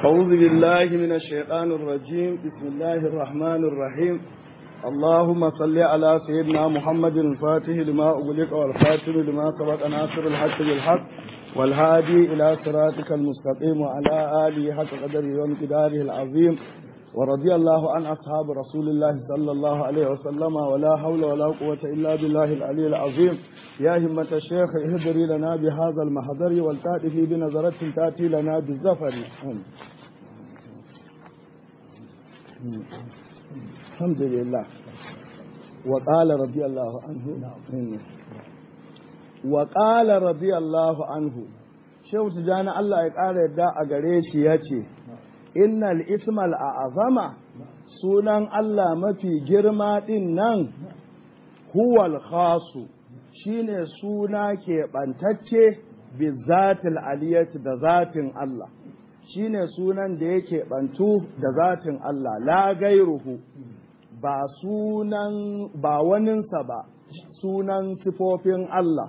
أعوذ بالله من الشيطان الرجيم بسم الله الرحمن الرحيم اللهم صل على سيدنا محمد الفاتح لما أغلق والخاتم لما سبق ناصر الحق بالحق والهادي إلى صراطك المستقيم وعلى آله حق قدره ومقداره العظيم ورضي الله عن أصحاب رسول الله صلى الله عليه وسلم ولا حول ولا قوة إلا بالله العلي العظيم يا همة الشيخ اهدري لنا بهذا المحضر والتأتي بنظرة تأتي لنا بالزفر الحمد لله وقال رضي الله عنه وقال رضي الله عنه shehu tijani Allah ya ƙara yadda a gare shi ya ce innal ismal a azama sunan Allah mafi girma ɗin nan huwal khasu shine suna keɓantacce bi zatil aliyati da zatin Allah shine sunan da yake ɓantu da zatin Allah la gairuhu ba sunan ba waninsa ba sunan sifofin Allah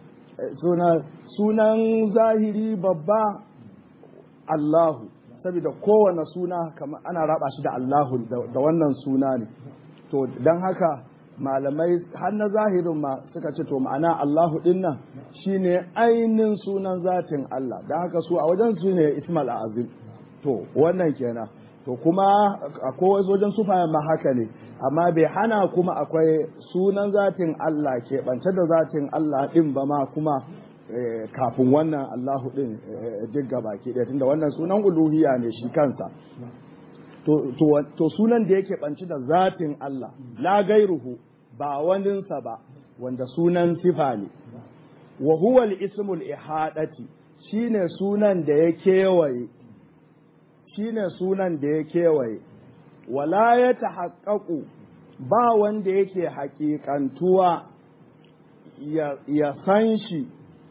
sunan zahiri babba Allahu saboda kowane suna kamar ana raba shi da Allahu da wannan suna ne to don haka malamai har na zahirin ma suka ce to ma'ana Allahu din nan shine ainihin sunan zatin Allah don haka su a wajen su ne Ismail Azim to wannan kenan to kuma akwai wajen sufayen ma haka ne amma bai hana kuma akwai sunan zatin Allah keɓance da zatin Allah ɗin ba ma kuma kafin wannan Allahu ɗin duk baki ɗaya tunda wannan sunan uluhiya ne shi kansa to sunan da yake ɓanci da zatin Allah la gairuhu ba waninsa ba wanda sunan sifa ne wa huwa al-ismul ihadati shine sunan da ya kewaye shine sunan da ya kewaye wala ya tahaqqaqu ba wanda yake haƙiƙantuwa ya san shi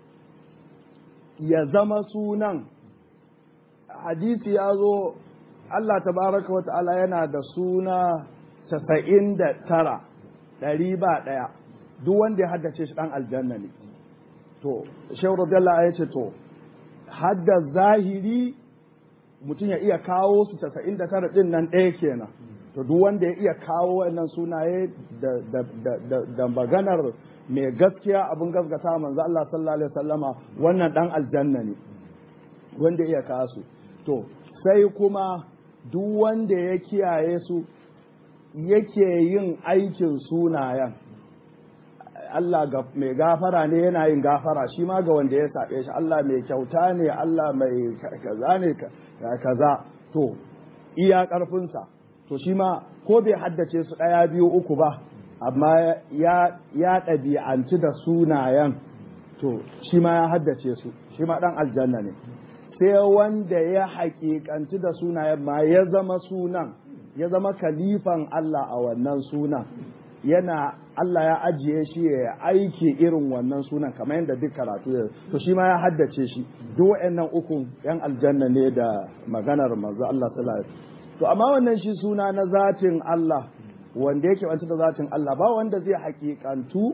ya zama sunan hadisi ya zo Allah tabaraka wa ta'ala yana da suna casa'in da tara ɗari ba ɗaya duk wanda ya haddace shi ɗan aljanna ne to shehu radiyallahu ya ce to hadda zahiri mutum ya iya kawo su casa'in da tara ɗin nan ɗaya kenan to duk wanda ya iya kawo wannan sunaye da maganar mai gaskiya abin gaskata manzo Allah sallallahu alaihi wasallama wannan dan aljanna ne wanda ya iya kawo su to sai kuma duk wanda ya kiyaye su yake yin aikin sunayen Allah mai gafara ne yana yin gafara shi ma ga wanda ya saɓe shi Allah mai kyauta ne Allah mai kaza ne kaza to iya ƙarfinsa to shi ma ko bai haddace su ɗaya biyu uku ba amma ya ɗabi'anci da sunayen to shi ma ya haddace su shi ma ɗan aljanna ne sai wanda ya haƙiƙanci da sunayen ma ya zama sunan ya zama kalifan Allah a wannan sunan yana Allah ya ajiye shi ya aiki irin wannan sunan kamar yadda duk karatu ya to shi ma ya haddace shi duk waɗannan uku yan aljanna ne da maganar manzo Allah sallallahu alaihi to amma wannan shi suna na zatin Allah wanda yake wanta da zatin Allah ba wanda zai hakikantu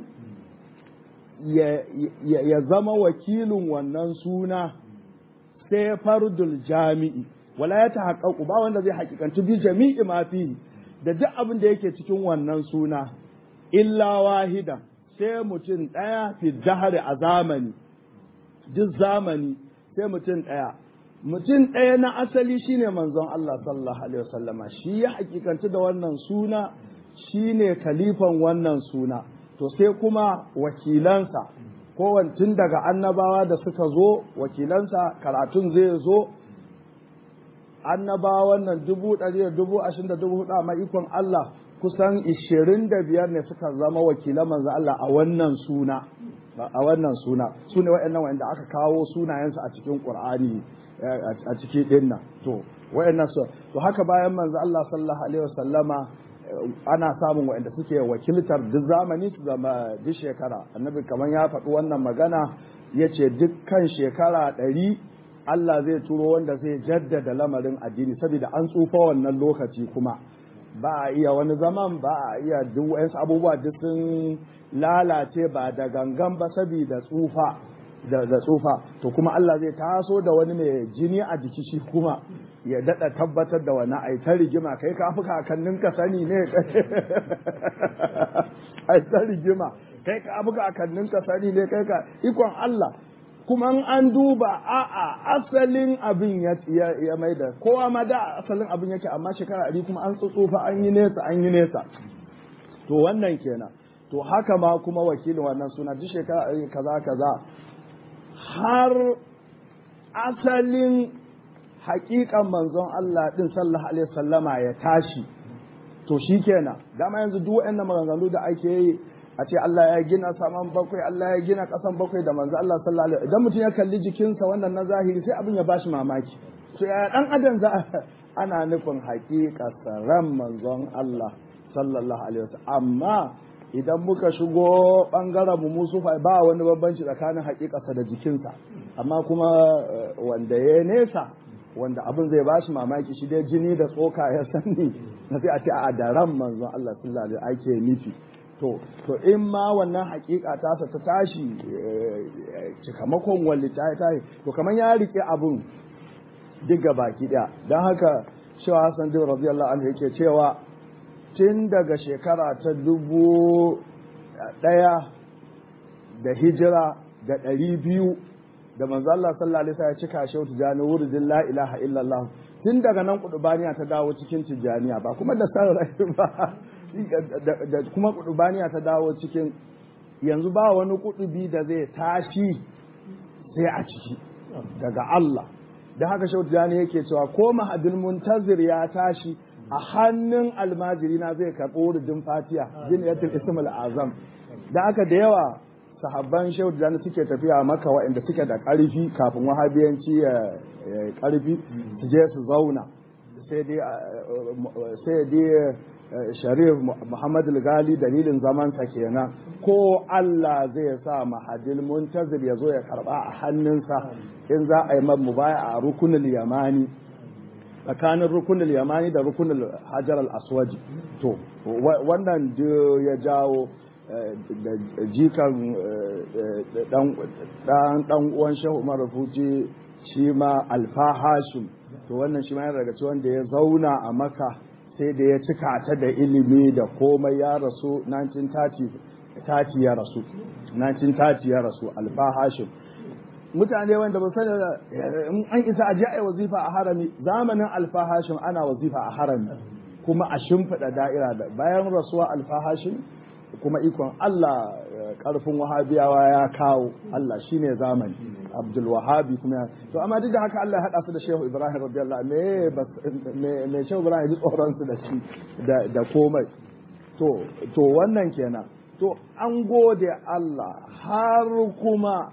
ya zama wakilin wannan suna sai fardul jami'i wala ya tahaqqaqu ba wanda zai hakikantu bi jami'i ma fihi da duk abin da yake cikin wannan suna illa wahida sai mutum ɗaya fi dahari a zamani duk zamani sai mutum ɗaya mutum ɗaya na asali shine manzon Allah sallallahu alaihi wasallama shi ya hakikanci da wannan suna shine kalifan wannan suna to sai kuma wakilansa tun daga annabawa da suka zo wakilansa karatun zai zo annabawan nan dubu ɗari da dubu ashirin da dubu hudu a ikon Allah kusan ishirin da biyar ne suka zama wakilan manzo Allah a wannan suna a wannan suna su ne waɗannan wanda aka kawo sunayensu a cikin Qur'ani a ciki ɗin nan to waɗannan su to haka bayan manzo Allah sallallahu alaihi wasallama ana samun waɗanda suke wakiltar duk zamani su zama duk shekara annabi kamar ya faɗi wannan magana ya ce dukkan shekara ɗari Allah zai turo wanda zai jaddada lamarin addini saboda an tsufa wannan lokaci kuma ba a iya wani zaman ba a iya duk wayansu abubuwa duk sun lalace ba da gangan ba saboda tsufa da, da tsufa to kuma Allah zai taso da wani mai jini a jiki shi kuma ya daɗa tabbatar da wani ai ta rigima kai ka fi kakannin ka sani ne ai ta rigima kai ka fi kakannin ka sani ne kai ka ikon Allah kuma an duba a'a asalin abin ya ya maida kowa ma da asalin abin yake amma shekara ɗari kuma an tsutsufa an yi nesa an yi nesa to wannan kenan to haka ma kuma wakilin wannan suna duk shekara kaza kaza har asalin hakikan manzon Allah din sallallahu alaihi sallama ya tashi to shikenan dama yanzu duk waɗannan maganganu da ake yi a ce Allah ya gina saman bakwai Allah ya gina ƙasan bakwai da manzo Allah sallallahu alaihi idan mutum ya kalli jikinsa wannan na zahiri sai abin ya bashi mamaki to ya dan adam za ana nufin haƙiƙa ran manzon Allah sallallahu alaihi wasallam amma idan muka shigo bangaren mu musu ba wani bambanci tsakanin haƙiƙarsa da jikinsa amma kuma wanda ya nesa wanda abin zai bashi mamaki shi dai jini da tsoka ya sani na sai a ce a da ran manzon Allah sallallahu alaihi ake nufi to to in ma wannan hakika tasa ta tashi cikamakon walli ta tashi to kamar ya rike abun diga baki daya don haka shewa hassan din radiyallahu anhu yake cewa tun daga shekara ta dubu daya da hijira da ɗari biyu da manzo Allah sallallahu alaihi wasallam ya cika shi tijani wuridin la ilaha illallah tun daga nan kudubaniya ta dawo cikin tijaniya ba kuma da san rai ba da kuma kudubaniya ta dawo cikin yanzu ba wani kudubi da zai tashi sai a ciki daga Allah da haka shautu jani yake cewa ko mahadin muntazir ya tashi a hannun almajiri na zai karɓo wuridin fatiya jiniyatul ismul azam da haka da yawa sahabban shautu jani suke tafiya maka waɗanda suke da ƙarfi kafin wahabiyanci ya ƙarfi su je su zauna sai dai sharif muhammad gali dalilin zamansa kenan ko Allah zai sa mahadil muntazir ya zo ya karba a hannunsa in za a yi mu baya a rukunul yamani tsakanin rukunul yamani da rukunul hajar al-aswaji to wannan ya jawo da jikan dan uwan shehu umar rufuci shi ma alfa hashim to wannan shi ma yana daga cikin wanda ya zauna a maka sai da ya cika ta da ilimi da komai ya rasu 1930 ya rasu 1930 ya rasu alfa hashim mutane wanda ba sani da in an isa a ji a wazifa a harami zamanin alfa hashim ana wazifa a harami kuma a shimfiɗa da'ira da bayan rasuwa alfa hashim kuma ikon Allah karfin wahabiyawa ya kawo Allah shine zamani Abdul Wahabi kuma to amma duk da haka Allah ya hada su da Shehu Ibrahim radiyallahu me me me Shehu Ibrahim ji tsoron su da shi da da komai to to wannan kenan to an gode Allah har kuma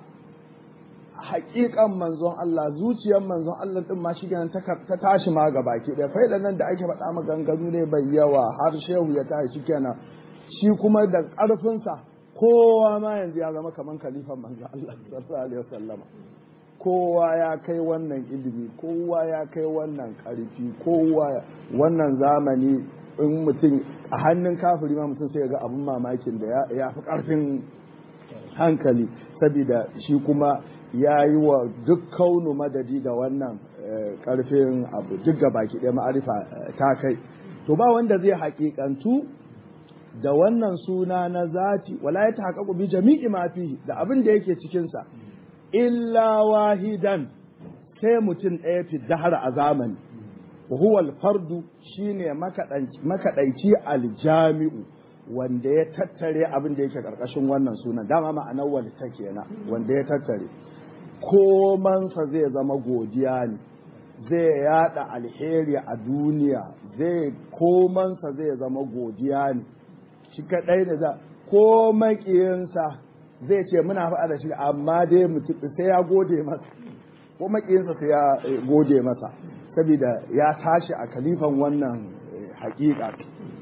hakikan manzon Allah zuciyar manzon Allah din ma shi ta tashi ma ga baki ɗaya faidan nan da ake faɗa maganganu ne bai yawa har shehu ya tashi kenan shi kuma da ƙarfinsa kowa ma yanzu ya zama kamar kalifan manzo Allah sallallahu alaihi wasallama kowa ya kai wannan ilimi kowa ya kai wannan ƙarfi kowa wannan zamani in mutum a hannun kafiri ma mutum sai ga abin mamakin da ya fi ƙarfin hankali saboda shi kuma ya yi wa duk kaunu madadi da wannan ƙarfin abu duk ga baki ɗaya ma'arifa ta kai to ba wanda zai haƙiƙantu da wannan suna na zati wala ya tahaqqaqu bi jami'i ma fihi da abin da yake cikin sa illa wahidan sai mutum ɗaya fi dahar a zamani huwa al-fardu shine makadaici aljami'u wanda ya tattare abin da yake karkashin wannan sunan dama ma'anar wani ta kenan wanda ya tattare komansa zai zama godiya ne zai yada alheri a duniya zai komansa zai zama godiya ne shi kaɗai da za ko makiyinsa zai ce muna faɗa da shi amma dai mutum sai ya gode masa ko makiyinsa sai ya gode masa saboda ya tashi a kalifan wannan hakika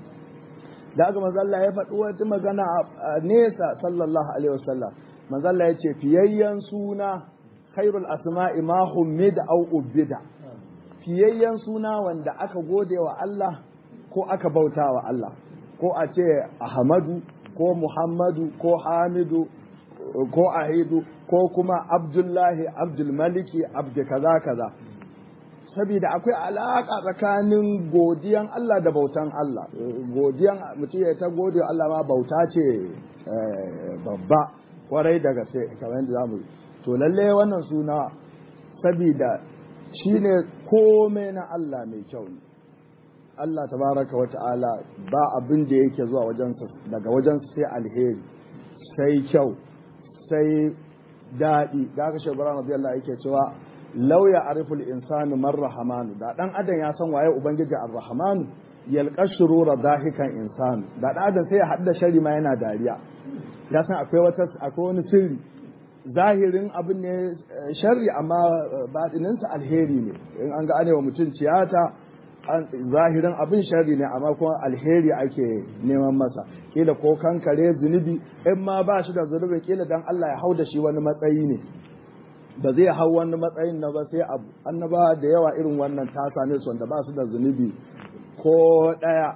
da aka mazalla ya faɗi wata magana a nesa sallallahu alaihi wasallam mazalla ya ce fiyayyen suna khairul asma'i ma hummida au ubbida fiyayyen suna wanda aka gode wa Allah ko aka bauta wa Allah ko a ce Ahmadu ko Muhammadu ko Hamidu ko Ahidu ko kuma Abdullahi Abdulmaliki Abdu kaza kaza saboda akwai alaƙa tsakanin godiyan Allah da bautan Allah godiyan mutum ya ta gode Allah ma bauta ce babba kwarai da gaske kamar yadda zamu to lalle wannan suna saboda shine komai na Allah mai kyau ne Allah tabaraka wa ta'ala ba abin da yake zuwa wajensa daga wajensa sai alheri sai kyau sai daɗi da aka shi bara radiyallahu yake cewa law ya ariful insanu man rahamanu da dan adam ya san waye ubangiji ar-rahmanu yalqa shurura dahikan insanu da dan adam sai ya hadda shari ma yana dariya ya san akwai wata akwai wani sirri zahirin abin ne sharri amma batininsa alheri ne in an ga anewa mutum tiyata zahirin abin sharri ne amma kuma alheri ake neman masa kila ko kankare zunubi in ma ba shi da zunubi kila dan Allah ya hau da shi wani matsayi ne ba zai hau wani matsayin na ba sai abu annaba da yawa irin wannan ta same su wanda ba su da zunubi ko daya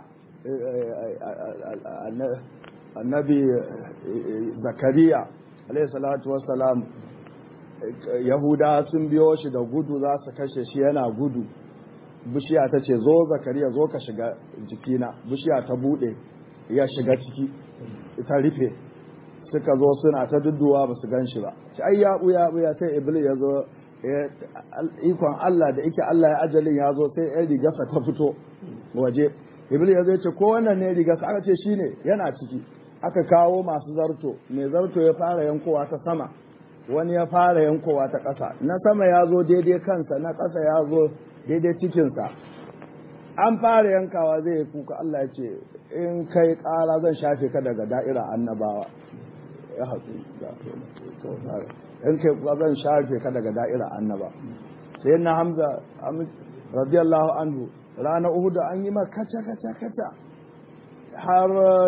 annabi zakariya alayhi salatu wassalam yahuda sun biyo shi da gudu za su kashe shi yana gudu bishiya ta ce zo zakariya zo ka shiga jikina bishiya ta bude ya shiga ciki ta rufe suka zo suna ta dudduwa ba su gan shi ba ci ai ya buya buya sai iblis ya zo ikon Allah da ike Allah ya ajalin ya zo sai yan rigarsa ta fito waje iblis ya zo ce ko wannan ne rigarsa aka ce shine yana ciki aka kawo masu zarto mai zarto ya fara yankowa ta sama wani ya fara yankowa ta ƙasa na sama ya zo daidai kansa na ƙasa ya zo daidai cikinsa an fara yankawa zai yi kuka Allah ya ce in kai ƙara zan shafe ka daga da'ira annabawa ya haƙu in kai kuka zan shafe ka daga da'ira annaba sai na hamza radiyallahu anhu rana uhudu an yi ma kaca kaca kaca har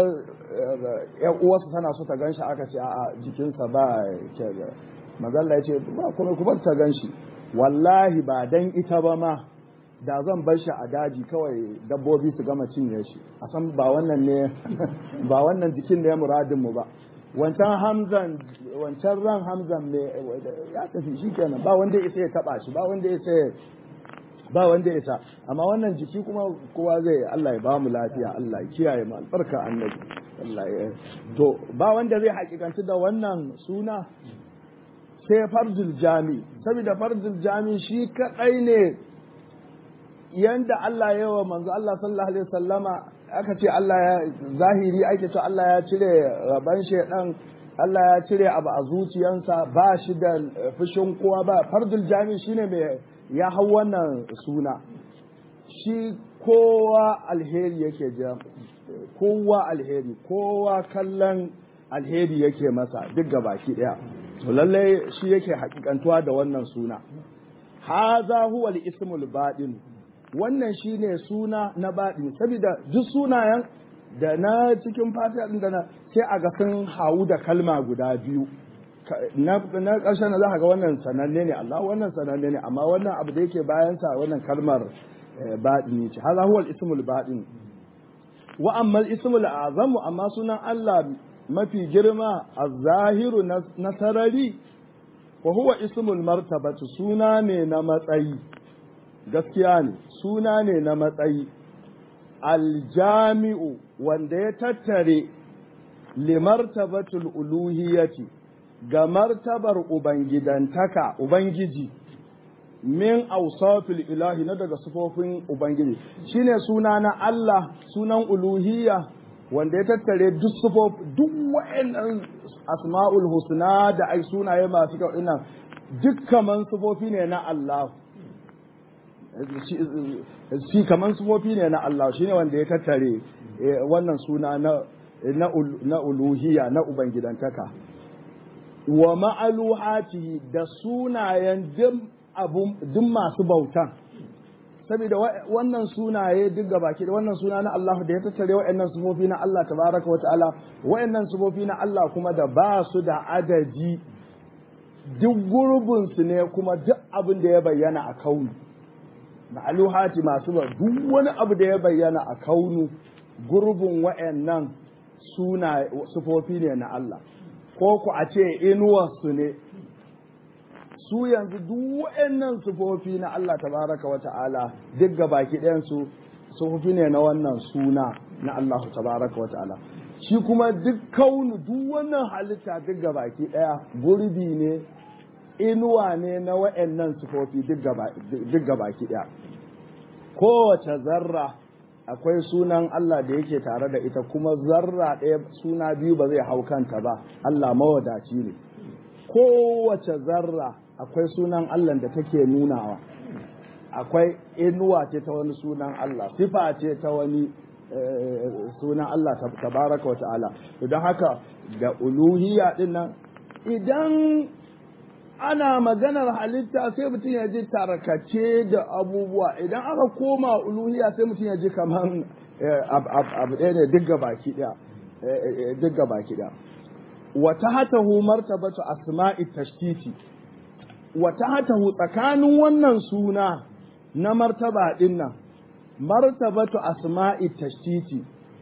yan uwarsa tana so ta ganshi aka ce a jikinsa ba ke mazalla ya ce ba kuma kuma ta ganshi wallahi ba dan ita ba ma da zan bar shi a daji kawai dabbobi su gama cinye shi a san ba wannan ne ba wannan jikin da ya muradin mu ba wancan hamzan wancan ran hamzan ne ya tafi shi kenan ba wanda isa ya taba shi ba wanda isa ba wanda isa amma wannan jiki kuma kowa zai Allah ya ba mu lafiya Allah ya kiyaye mu albarka annabi Allah ya to ba wanda zai hakikanci da wannan suna sai farzul jami saboda farzul jami shi kadai ne yanda Allah ya wa manzo Allah sallallahu alaihi wasallama aka ce Allah ya zahiri ake ce Allah ya cire raban shedan Allah ya cire abu a zuciyansa ba shi da fushin kowa ba farzul jami shine mai ya hau wannan suna shi kowa alheri yake jira kowa alheri kowa kallon alheri yake masa duk baki daya to lallai shi yake hakikantuwa da wannan suna haza huwa al-ismul baɗin wannan shine suna na baɗin saboda duk sunayen da na cikin fatiha din da na sai a ga sun hawu da kalma guda biyu na ƙarshen na za ka ga wannan sananne ne Allah wannan sananne ne amma wannan abu da yake bayansa wannan kalmar baɗini ce haza huwa al-ismul baɗin wa amma al-ismul azamu amma sunan Allah mafi girma a zahiru na sarari wa huwa ismul martabatu suna ne na matsayi gaskiya ne suna ne na matsayi aljami'u wanda ya tattare limartabatul uluhiyati ga martabar ubangidantaka ubangiji min ausafil ilahi na daga sufofin ubangiji shine suna na Allah sunan uluhiyya wanda ya tattare duk sufof duk wa'annan asma'ul husna da ai sunaye masu kyau ina duk kaman sufofi ne na Allah shi kaman sufofi ne na Allah shine wanda ya tattare wannan suna na na uluhiyya na ubangidantaka wa ma'aluhati da sunayen duk masu bautan saboda wannan sunaye duk ga baki da wannan suna na Allah da ya tattare wa'annan sufofi na Allah tabaraka wa ta'ala wa'annan sufofi na Allah kuma da ba su da adadi duk gurbin su ne kuma duk abin da ya bayyana a kaunu ma'aluhati masu ba duk wani abu da ya bayyana a kaunu gurbin wa'annan suna sufofi ne na Allah ko ku a ce inuwarsu ne su yanzu duk waɗannan sufofi na Allah tabaraka wa ta'ala duk ga baki ɗayan su sufofi ne na wannan suna na Allah tabaraka wa ta'ala shi kuma duk kaunu duk wannan halitta duk ga baki ɗaya gurbi ne inuwa ne na waɗannan sufofi duk ga baki ɗaya kowace zarra akwai sunan Allah da yake tare da ita kuma zarra ɗaya suna biyu ba zai hau kanta ba Allah mawadaci ne kowace zarra akwai sunan Allah da take nunawa akwai inuwa ce ta wani sunan Allah sifa ce ta wani sunan Allah tabaraka wa ta'ala don haka da uluhiyya din nan idan ana maganar halitta sai mutum ya ji tarkace da abubuwa idan aka koma uluhiyya sai mutum ya ji kamar abu ɗaya ne duk baki ɗaya duk baki ɗaya wata hatahu martabatu asma'i tashtiti wata hatahu tsakanin wannan suna na martaba ɗin nan martabatu asma'i tashtiti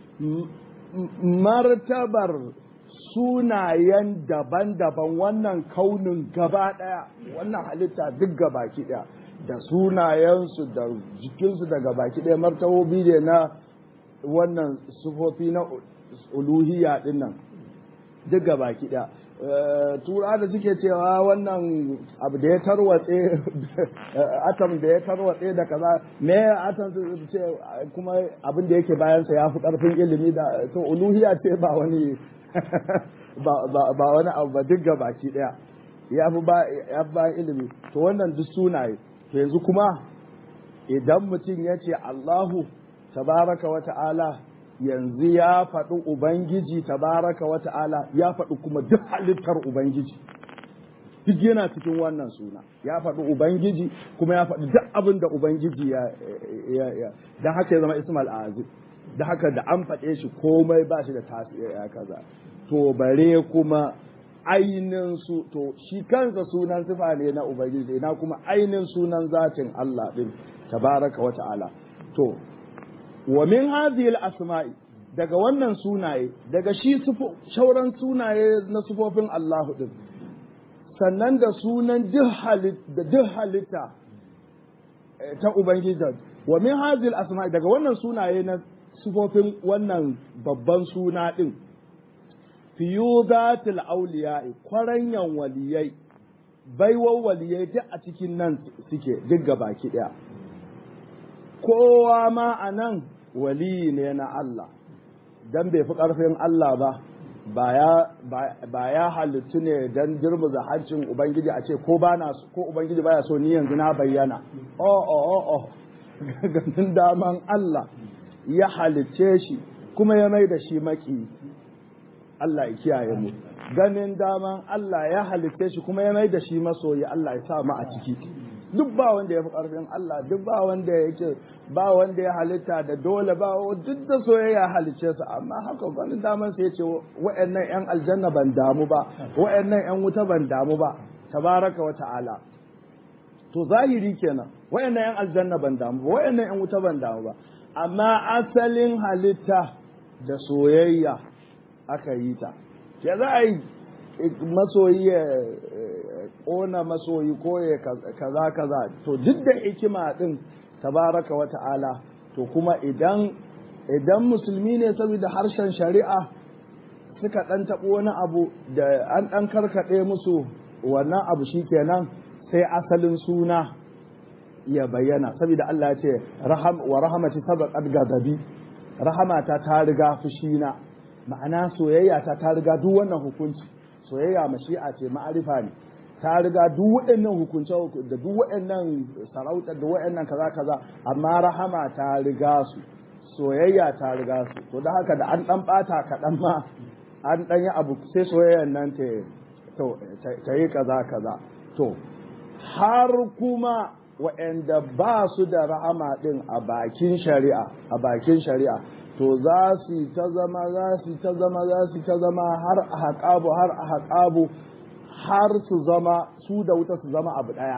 martabar sunayen daban-daban wannan kaunin gaba ɗaya wannan halitta duk gabaki ɗaya da sunayensu da jikinsu da gabaki ɗaya martabobi ne na wannan sufofi na uluhiyya ɗin nan duk gabaki ɗaya tura da suke cewa wannan abu da ya tarwatse atom da ya tarwatse da kaza me atom su ce kuma abin da yake bayansa ya fi ƙarfin ilimi da to uluhiyya ce ba wani ba wani abu ba duk baki daya ya fi ba ilimi to wannan duk sunaye to yanzu kuma idan mutum ya ce Allahu tabaraka wa ta'ala yanzu ya faɗi Ubangiji tabaraka wa ta'ala ya faɗi kuma duk halittar Ubangiji duk yana cikin wannan suna ya faɗi Ubangiji kuma ya faɗi duk abin da Ubangiji ya don haka ya zama Ismail Azim da haka da an faɗe shi komai ba shi da tasiri ya kaza to bare kuma ainin su to shi kansa sunan sifa ne na ubangiji na kuma ainin sunan zatin Allah din tabaraka wa ta'ala to wa min hadhihi al-asma'i daga wannan sunaye daga shi shauran sunaye na sufofin Allah din sannan da sunan duk halitta ta ubangiji wa min hadhihi al-asma'i daga wannan sunaye na sufofin wannan babban suna ɗin fiyudatul auliya'i kwaranyan waliyai baiwar waliyai duk a cikin nan suke duk baki ɗaya kowa ma a nan waliyi ne na Allah don bai fi ƙarfin Allah ba ba ya halittu ne don girmuza hancin Ubangiji a ce ko ba ko Ubangiji baya so ni yanzu na bayyana oh oh oh oh ganin daman Allah ya halicce shi kuma ya mai da shi maki Allah ya kiyaye mu ganin daman Allah ya halicce shi kuma ya mai da shi masoyi Allah ya sa mu a ciki duk ba wanda ya fi ƙarfin Allah duk ba wanda yake ba wanda ya halitta da dole ba duk da soyayya halicce su amma haka ganin daman sai ya ce wa'annan yan aljanna ban damu ba wa'annan yan wuta ban damu ba tabaraka wa ta'ala to zahiri kenan wa'annan yan aljanna ban damu ba wa'annan yan wuta ban damu ba amma asalin halitta da soyayya aka yi ta ya za a yi masoyi ya ƙona masoyi ko ya kaza kaza to duk da hikima din tabaraka wa ta'ala to kuma idan idan musulmi ne saboda harshen shari'a suka ɗan taɓo wani abu da an ɗan karkaɗe musu wannan abu shikenan sai asalin suna ya bayyana saboda Allah ya ce wa rahamati sabaqat ghadabi rahamata ta riga fushina ma'ana soyayya ta ta riga duk wannan hukunci soyayya mashi'a ce ma'arifa ne ta riga duk waɗannan hukunce da duk waɗannan sarauta da waɗannan kaza kaza amma rahama ta riga su soyayya ta riga su to da haka da an dan bata kaɗan ma an dan yi abu sai soyayyan nan ta ta yi kaza kaza to har kuma waɗanda ba su da rahama ɗin a bakin shari'a a bakin shari'a to za su ta zama za su ta zama za su ta zama har a haƙabu har a haƙabu har su zama su da wuta su zama abu ɗaya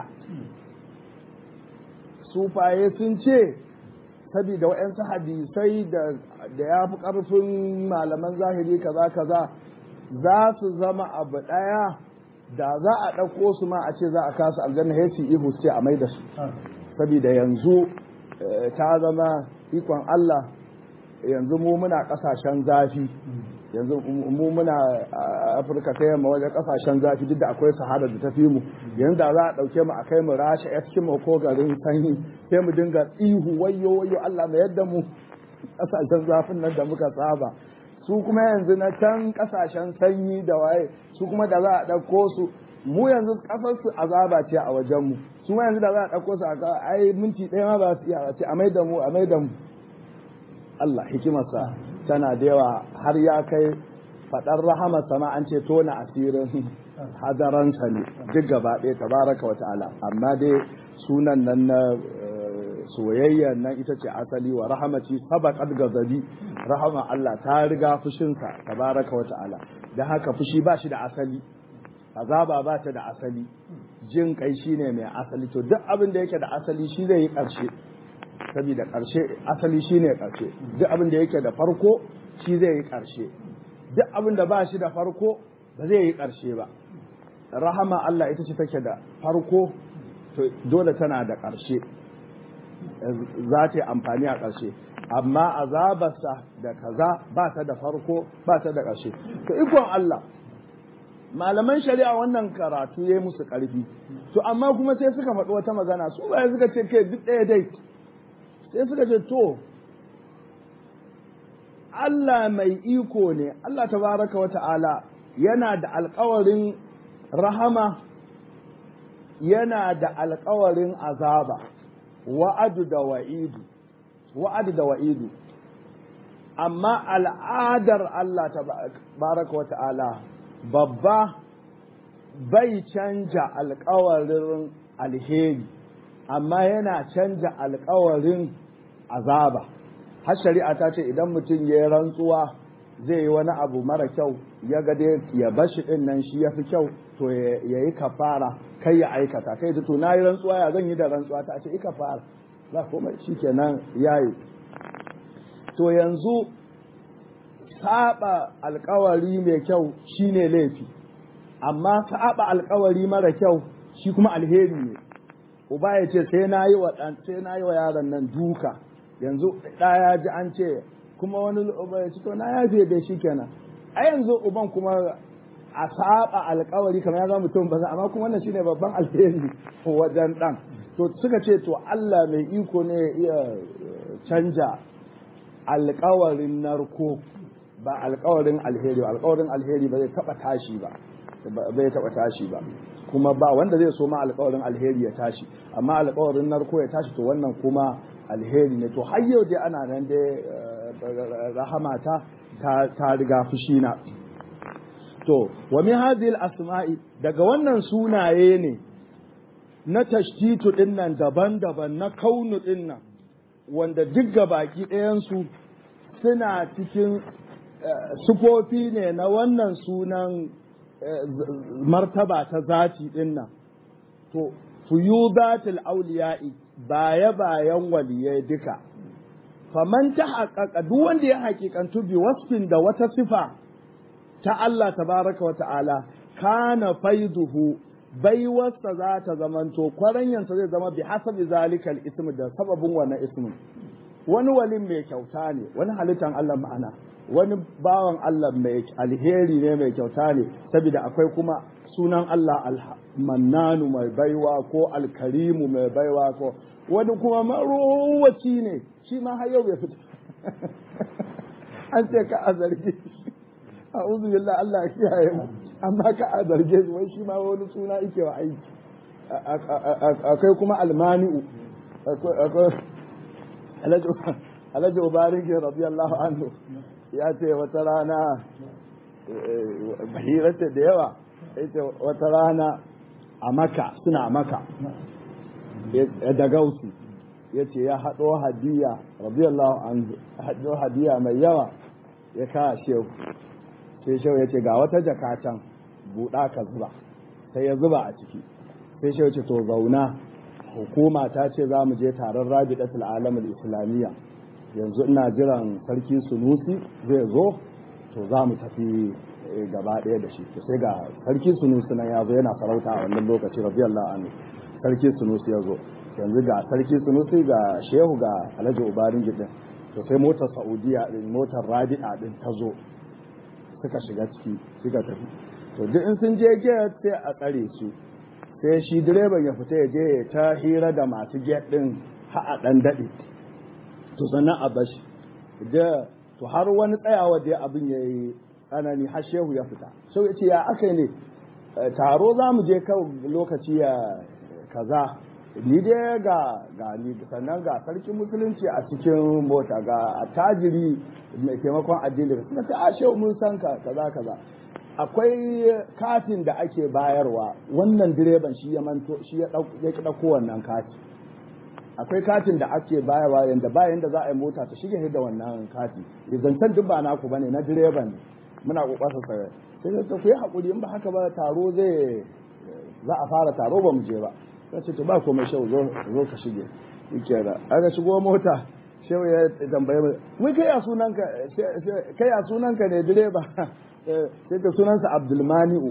sufaye sun ce saboda waɗansu hadisai da ya fi ƙarfin malaman zahiri kaza kaza za su zama abu ɗaya da za a ɗauko su ma a ce za a kasa aljanna ya su ihu ce a mai da su saboda yanzu ta zama ikon Allah yanzu mu muna ƙasashen zafi yanzu mu muna afirka ta yamma wajen ƙasashen zafi duk da akwai sahara da ta fi mu yanzu da za a ɗauke mu a kai mu rasha eskimo ko garin sanyi sai mu dinga ihu wayo wayo Allah mai yadda mu ƙasashen zafin nan da muka saba su kuma yanzu na can kasashen sanyi da waye su kuma da za a ɗauko su mu yanzu ƙasar su azaba ce a wajen mu su ma yanzu da za a ɗauko su a ai minti ɗaya ma ba su iya ce a mai da mu a mai da mu Allah hikimarsa tana da yawa har ya kai faɗar rahama sama an ce tona asirin hadaransa ne duk gaba ɗaya tabaraka wa ta'ala amma dai sunan nan na soyayya nan ita ce asali wa rahamaci sabaqat gazabi rahama Allah ta riga fushinsa tabaraka wa ta'ala dan haka fushi ba shi da asali azaba ba ta da asali jin kai shine mai asali to duk abin da yake da asali shi zai yi karshe saboda karshe asali shine karshe duk abin da yake da farko shi zai yi karshe duk abin da ba shi da farko ba zai yi karshe ba rahama Allah ita ce take da farko to dole tana da karshe za ta yi amfani a ƙarshe amma azabarsa da kaza ba ta da farko ba ta da ƙarshe to ikon Allah malaman shari'a wannan karatu ya yi musu ƙarfi to amma kuma sai suka faɗi wata magana su ba suka ce kai duk ɗaya dai sai suka ce to Allah mai iko ne Allah tabaraka wa ta'ala yana da alkawarin rahama yana da alkawarin azaba wa'adu da wa'idu wa'adu da wa'idu amma al'adar Allah tabaraka wa ta'ala babba bai canja alkawarin alheri amma yana canja alkawarin azaba har shari'a ta ce idan mutum ya yi rantsuwa zai yi wani abu mara kyau ya ga dai ya bashi din nan shi ya fi kyau to ya yi kafara kai ya aikata kai to na yi rantsuwa ya zan yi da rantsuwa ta ce ika fara za kuma shi kenan ya yi to yanzu saba alkawari mai kyau shine laifi amma saba alkawari mara kyau shi kuma alheri ne uba ya ce sai na yi wa sai na yi wa yaron nan duka yanzu ɗaya ji an ce kuma wani uba ya ce to na yafe da shi kenan a yanzu uban kuma a saba alkawari kamar ya zama mutum ba amma kuma wannan shine babban alheri wajen dan to suka ce to Allah mai iko ne ya iya canja alkawarin narko ba alkawarin alheri ba alkawarin alheri ba zai taba tashi ba bai taba tashi ba kuma ba wanda zai so ma alkawarin alheri ya tashi amma alkawarin narko ya tashi to wannan kuma alheri ne to har yau dai ana nan dai rahamata ta riga fushi na to wa min hadhihi asmai daga wannan sunaye ne na tashtitu dinnan daban-daban na kaunu dinnan wanda duk baki ɗayansu suna cikin sufofi ne na wannan sunan martaba ta zati dinnan to fuyudatul auliya'i baya bayan waliyai duka faman ta haƙaƙa duk wanda ya haƙiƙantu bi wasfin da wata sifa ta Allah tabaraka wa ta'ala kana faiduhu baiwarsa za ta zamanto kwaranyansa zai zama bi hasabi zalikal ismi da sababin wannan ismin wani walin mai kyauta ne wani halittan Allah ma'ana wani bawan Allah mai alheri ne mai kyauta ne saboda akwai kuma sunan Allah almannanu mai baiwa ko alkarimu mai baiwa ko wani kuma marowaci ne shi ma har yau bai fita an ce ka a zargi a uzu billah Allah ya kiyaye mu amma ka a zarge su wai shi ma wani suna yake wa aiki akwai kuma almani'u akwai alhaji ubarin radiyallahu anhu ya ce wata rana bahirarta da yawa ya ce wata rana a maka suna a maka da gausu ya ce ya haɗo hadiya radiyallahu anhu haɗo hadiya mai yawa ya kawo shehu sai shehu ya ce ga wata jaka can buɗa ka zuba sai ya zuba a ciki sai shehu ce to zauna hukuma ta ce za mu je taron rabidatul alamul islamiyya yanzu ina jiran sarki sunusi zai zo to za mu tafi gaba ɗaya da shi to sai ga sarki sunusi nan ya zo yana sarauta a wannan lokaci radiyallahu anhu sarki sunusi ya zo yanzu ga sarki sunusi ga shehu ga alhaji ubarin gidin to sai motar saudiya din motar rabi'a din ta zo suka shiga ciki suka tafi to duk in sun je gate sai a tsare su sai shi direban ya fita ya je ya ta hira da masu gate din ha a dan dade to sannan a bashi da to har wani tsayawa da abin ya yi tsanani har shehu ya fita sau ya ce ya aka ne taro za mu je kan lokaci ya kaza ni dai ga ga ni sannan ga sarkin musulunci a cikin mota ga tajiri mai taimakon addini suka ce a shehu mun san ka kaza kaza akwai katin da ake bayarwa wannan direban shi ya manto shi ya dauko wannan kati akwai katin da ake bayarwa yanda bayan da za a yi mota ta shige da wannan kati zancen duk ba naku bane na direban ne muna kokarsa sai sai ta ku yi hakuri in ba haka ba taro zai za a fara taro ba mu je ba sai ce to ba komai shehu zo zo ka shige yake da aka shigo mota shehu ya tambaye mu wai kai ya sunanka kai ya sunanka ne direba sai ta sunansa Abdulmani'u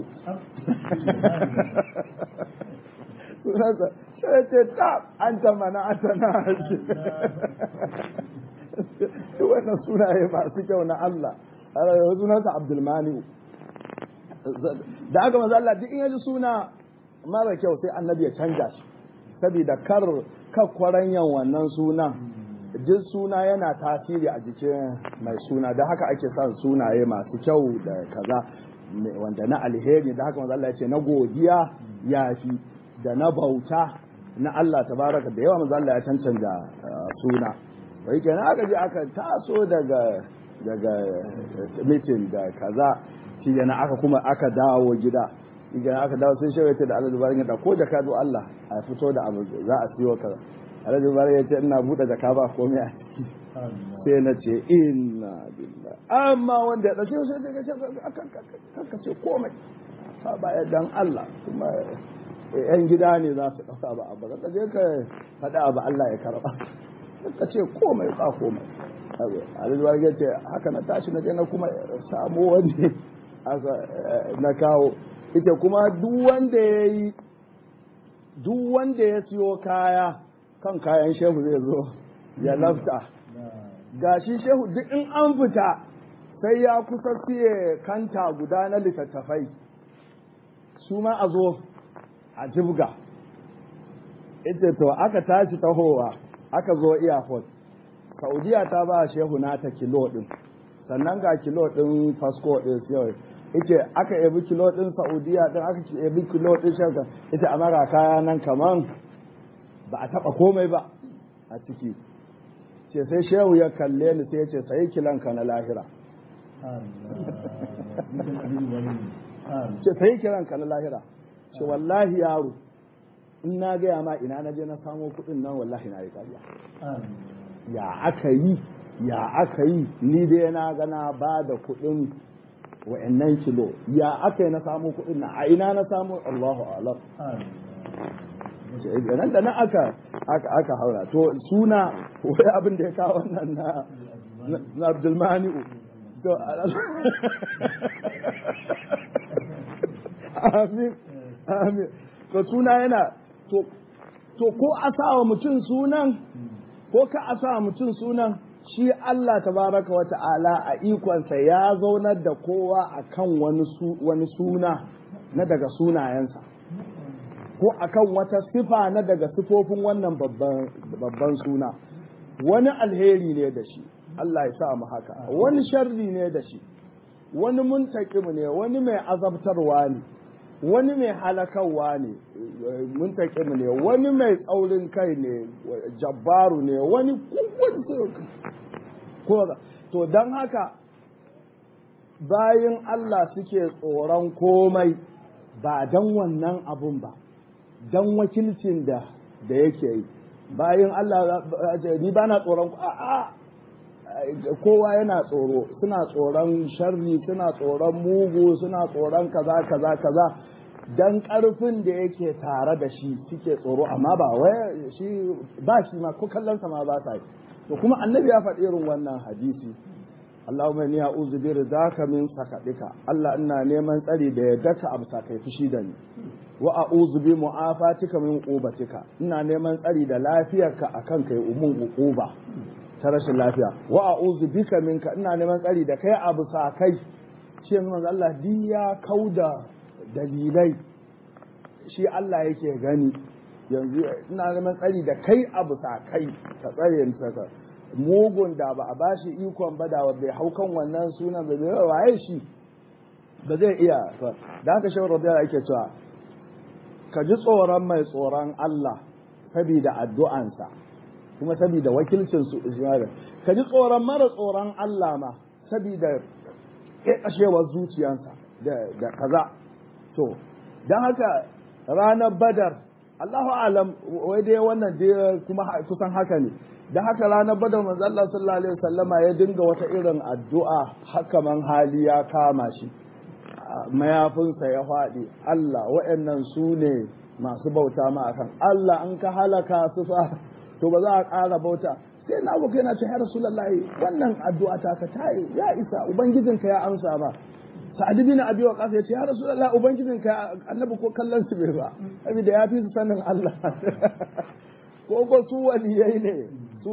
sunansa sai ce ta an ta mana ata na haji wannan sunaye masu kyau na Allah sunansa Abdulmani'u da aka maza Allah duk in yaji suna mara kyau sai annabi ya canja shi saboda kar kakwaranyan wannan sunan duk suna yana tasiri a jikin mai suna da haka ake son sunaye masu kyau da kaza wanda na alheri da haka Allah ya ce na godiya yafi da na bauta na Allah tabaraka da yawa manzo Allah ya cancanta suna wai kenan aka je aka taso daga daga meeting da kaza shi yana aka kuma aka dawo gida idan aka dawo sai shawaita da Allah dubarin ya ko jaka do Allah a fito da abu za a siyo kaza Allah dubarin ya ce ina bude jaka ba komai a ciki sai na ce inna billah amma wanda ya dace sai ka ce ka ce komai ka baya dan Allah kuma yan gida ne za su dauka ba abu ka je ka faɗa abu Allah ya karba ka ce komai ba komai Allah dubarin ya ce haka na tashi na je na kuma samu wani na kawo ita kuma duk wanda ya yi duk wanda ya siyo kaya kan kayan shehu zai zo ya lafta ga shi shehu duk in an fita sai ya kusa siye kanta guda na littattafai su ma a zo a jibga ita to aka tashi tahowa aka zo airport saudiya ta ba shehu nata kilo din sannan ga kilo din fasco din yau ita aka yabi kilo din saudiya din aka yabi kilo din shaka ita amara kaya nan kaman ba a taba komai ba a ciki ce sai shehu ya kalle ni sai ya ce sai kilanka na lahira ce sai kiranka na lahira ce wallahi yaro in na gaya ma ina na je na samo kuɗin nan wallahi na yi kariya ya aka yi ya aka yi ni dai na gana ba da kuɗin wa'annan kilo ya aka yi na samu kuɗin na a ina na samu Allahu alam nan da nan aka aka aka haura to suna wai abin da ya kawo wannan na na Abdulmani to amin amin to suna yana to to ko a sa wa mutum sunan ko ka a sa mutum sunan shi Allah tabaraka wa ta'ala a ikonsa ya zaunar da kowa a kan wani suna na daga sunayensa ko akan wata sifa na daga sifofin wannan babban suna wani alheri ne da shi Allah ya sa mu haka wani sharri ne da shi wani muntakim ne wani mai azabtarwa ne wani mai halakarwa ne muntakim ne wani mai tsaurin kai ne jabbaru ne wani kowane to don haka bayan Allah suke tsoron komai ba don wannan abun ba don wakilcin da da yake yi bayan Allah ni ba na tsoron a'a kowa yana tsoro suna tsoron sharri suna tsoron mugu suna tsoron kaza kaza kaza dan karfin da yake tare da shi suke tsoro amma ba wai shi ba shi ma ko kallon sa ma ba sa yi to kuma annabi ya faɗi irin wannan hadisi Allahumma inni a'udhu bi ridaka min sakatika Allah ina neman tsari da yadda abu kai fushi da ni wa a'udhu bi mu'afatika min uqubatika ina neman tsari da lafiyarka akan kai umun uquba ta rashin lafiya wa a'udhu bika minka ina neman tsari da kai abu kai shi yanzu manzo Allah di ya kauda dalilai shi Allah yake gani yanzu ina neman tsari da kai abu kai ka tsare ni saka mugun da ba a bashi ikon ba da bai hau kan wannan sunan ba zai waye shi ba zai iya da haka shawar rabia ake cewa ka ji tsoron mai tsoron Allah saboda addu'ansa kuma saboda wakilcin su ka ji tsoron mara tsoron Allah ma saboda ƙashewar zuciyansa da kaza to don haka ranar badar Allahu alam wai dai wannan dai kuma kusan haka ne da haka ranar badar manzo Allah sallallahu alaihi wasallama ya dinga wata irin addu'a haka man hali ya kama shi mayafinsa ya faɗi Allah wa'annan su ne masu bauta ma akan Allah an ka halaka su fa to ba za a ƙara bauta sai na abokai na ce ya rasulullahi wannan addu'a ta ka ta ya isa ubangijinka ya amsa ba sa'ad bin abi waqas ya ce ya rasulullahi ubangijinka annabi ko kallon su bai ba saboda ya fi su sanin Allah ko ko su waliyai ne su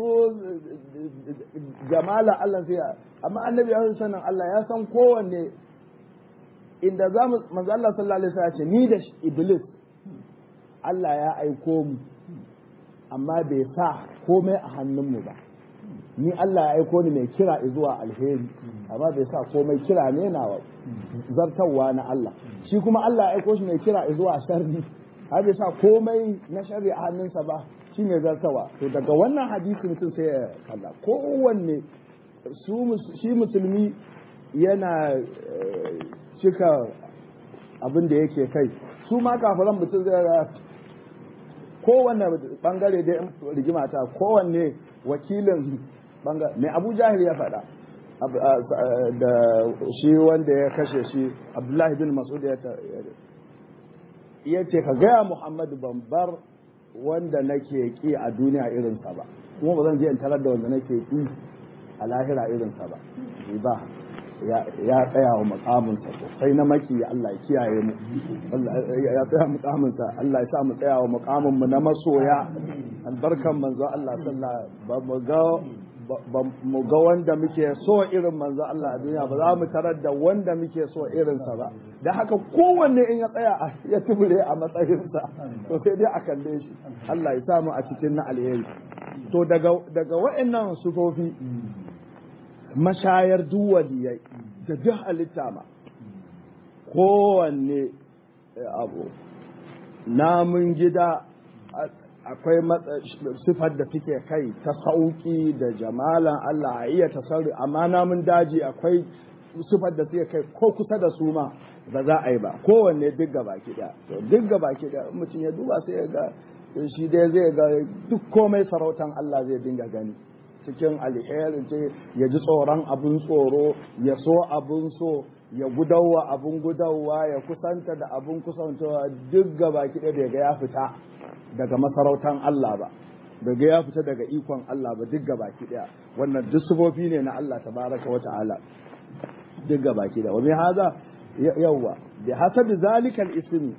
jamala Allah sai amma annabi ya san sanin Allah ya san kowanne inda za mu manzo Allah sallallahu alaihi wasallam ce ni da iblis Allah ya aiko mu amma bai sa komai a hannunmu ba ni Allah ya aiko ni mai kira zuwa alheri amma bai sa komai kira ne na zartarwa na Allah shi kuma Allah ya aiko shi mai kira zuwa sharri har bai sa komai na sharri a hannunsa ba shi ne zartawa to daga wannan hadisi mutum sai ya kalla kowanne shi musulmi yana cika abin da yake kai su ma kafiran mutum zai ga kowanne bangare da rigima ta kowanne wakilin bangare mai abu jahil ya faɗa da shi wanda ya kashe shi abdullahi bin masud ya ce ka gaya muhammadu ban bar wanda nake ki a duniya irinsa ba kuma ba zan je in tarar da wanda nake ki a lahira irinsa ba ba ya tsaya wa makaminsa sosai na maki Allah ya kiyaye mu ya tsaya makaminsa Allah ya sa mu tsaya wa makamin mu na masoya albarkan manzo Allah sallallahu ba mu ga ba mu ga wanda muke so irin manzo Allah a duniya ba za mu tarar da wanda muke so irinsa ba da haka kowanne in ya tsaya ya tubure a matsayinsa to sai dai a kalle shi Allah ya samu a cikin na alheri to daga daga wa'annan sufofi mashayar duwaliyai da duk halitta ma kowanne abu namun gida akwai sifar da suke kai ta sauki da jamalan Allah a iya tasarri amma namun daji akwai sifar da suke kai ko kusa da su ma ba za a yi ba kowanne duk gaba kiɗa to duk gaba kiɗa mutum ya duba sai ya ga shi dai zai ga duk komai sarautan Allah zai dinga gani cikin alherin ce ya ji tsoron abun tsoro ya so abun so ya gudawa abun gudawa ya kusanta da abun kusantawa duk gaba kiɗa da ga ya fita daga masarautan Allah ba daga ya fita daga ikon Allah ba duk gaba kiɗa wannan duk sufofi ne na Allah tabaraka wa ta'ala duk gaba kiɗa wa min haza yawwa bi hasabi zalika al-ismi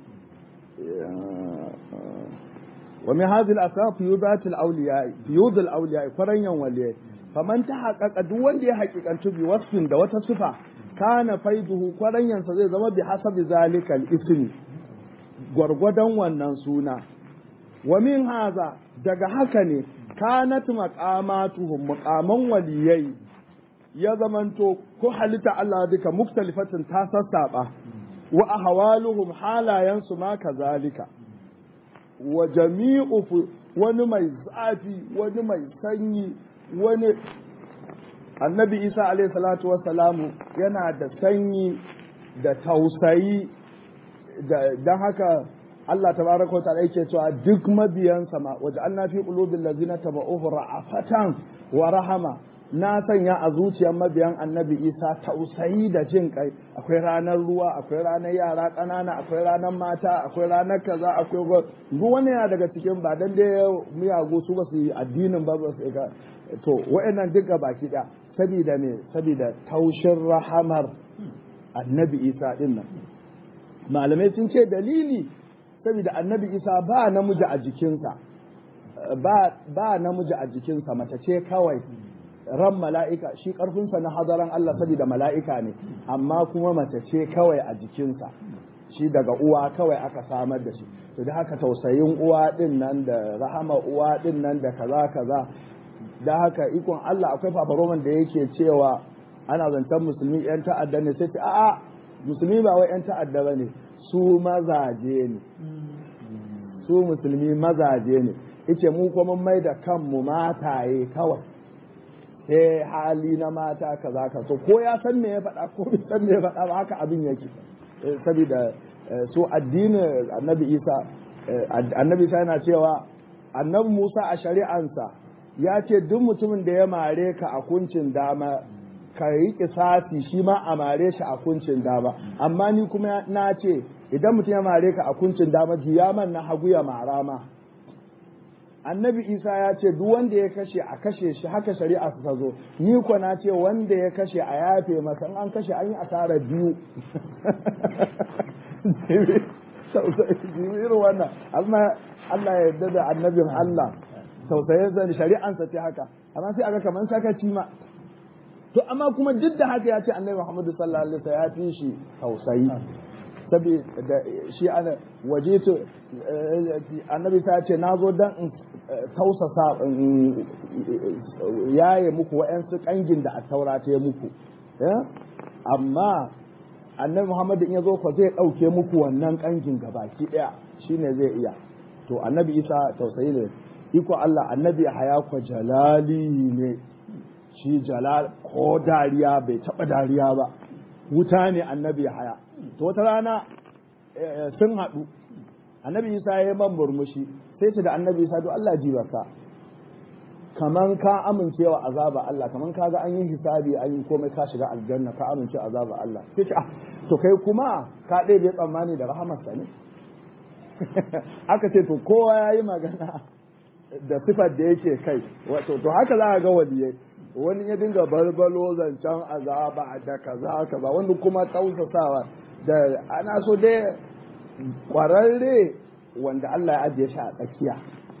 ومن هذه الأسباب فيوضات الأولياء فيوض الأولياء فرنيا وليه فمن تحقق دون دي حقيقة بوصف دا وتصفة كان فيضه فرنيا سزي زما بحسب ذلك الاسم gwargwadon wannan suna wa min haza daga haka ne kanat maqamatuhum maqaman waliyai ya zamanto ko halitta Allah duka muktalifatin ta sassaba wa ahwaluhum halayansu ma kazalika wa jami'u wani mai zafi wani mai sanyi wani annabi isa alaihi salatu wassalamu yana da sanyi da tausayi don haka Allah tabaraka wa ta'ala yake cewa duk mabiyansa ma waje an fi qulubil ladzina tabauhu ra'afatan wa rahama na sanya a zuciyar mabiyan annabi isa tausayi da jin kai akwai ranar ruwa akwai ranar yara ƙanana akwai ranar mata akwai ranar kaza akwai duk wani yana daga cikin ba dan dai miyagu su ba su yi addinin ba ba su ga to wa'annan duka baki da sabida me sabida taushin rahamar annabi isa din nan malamai sun ce dalili sabida annabi isa ba namiji a jikinsa ba namiji a jikinsa mace ce kawai ran mala'ika shi ƙarfinsa na hadaran Allah saboda mala'ika ne amma kuma mace ce kawai a jikinsa shi daga uwa kawai aka samar da shi to da haka tausayin uwa din nan da rahama uwa din nan da kaza kaza da haka ikon Allah akwai fafaroman da yake cewa ana zancen musulmi yan ta'adda ne sai ce a'a musulmi ba wai yan ta'adda ba ne su mazaje ne su musulmi mazaje ne yace mu kuma mai da kanmu mataye kawai sai hali na mata kaza ka so ko ya san me ya faɗa ko bai san me ya faɗa ba haka abin yake saboda su addinin annabi isa annabi isa yana cewa annabi musa a shari'ansa ya ce duk mutumin da ya mare ka a kuncin dama ka yi kisasi shi ma a mare shi a kuncin dama amma ni kuma na ce idan mutum ya mare ka a kuncin dama juya man na hagu ya mara ma annabi isa ya ce duk wanda ya kashe a kashe shi haka shari'a ta zo ni ko na ce wanda ya kashe a yafe masa an kashe an yi asara biyu irin wannan amma Allah ya yarda da annabin Allah tausayin sa shari'ansa ce haka amma sai aga kaman sakaci ma to amma kuma duk da haka ya ce annabi Muhammadu sallallahu alaihi wasallam ya fi shi tausayi saboda shi ana waje to annabi ta ce na zo don in tausasa yaye muku wa'yansu kangin da a taura ta yi muku amma annabi muhammad in ya zo ko zai ɗauke muku wannan kangin gabaki ɗaya shine zai iya to annabi isa tausayi ne iko allah annabi haya ko jalali ne shi jalal ko dariya bai taɓa dariya ba wuta ne annabi haya to wata rana sun haɗu annabi isa ya yi man murmushi sai ce da annabi isa to Allah ji baka kaman ka amincewa azaba Allah kaman ka ga an yi hisabi an yi komai ka shiga aljanna ka amince azaba Allah sai ce ah to kai kuma ka ɗaya bai tsammani da rahamarsa ne aka ce to kowa ya yi magana da sifar da yake kai wato to haka za a ga waliyai wani ya dinga barbalo zancen azaba da kaza kaza wani kuma tausasawa da ana so dai kwararre wanda Allah ya ajiye shi a tsakiya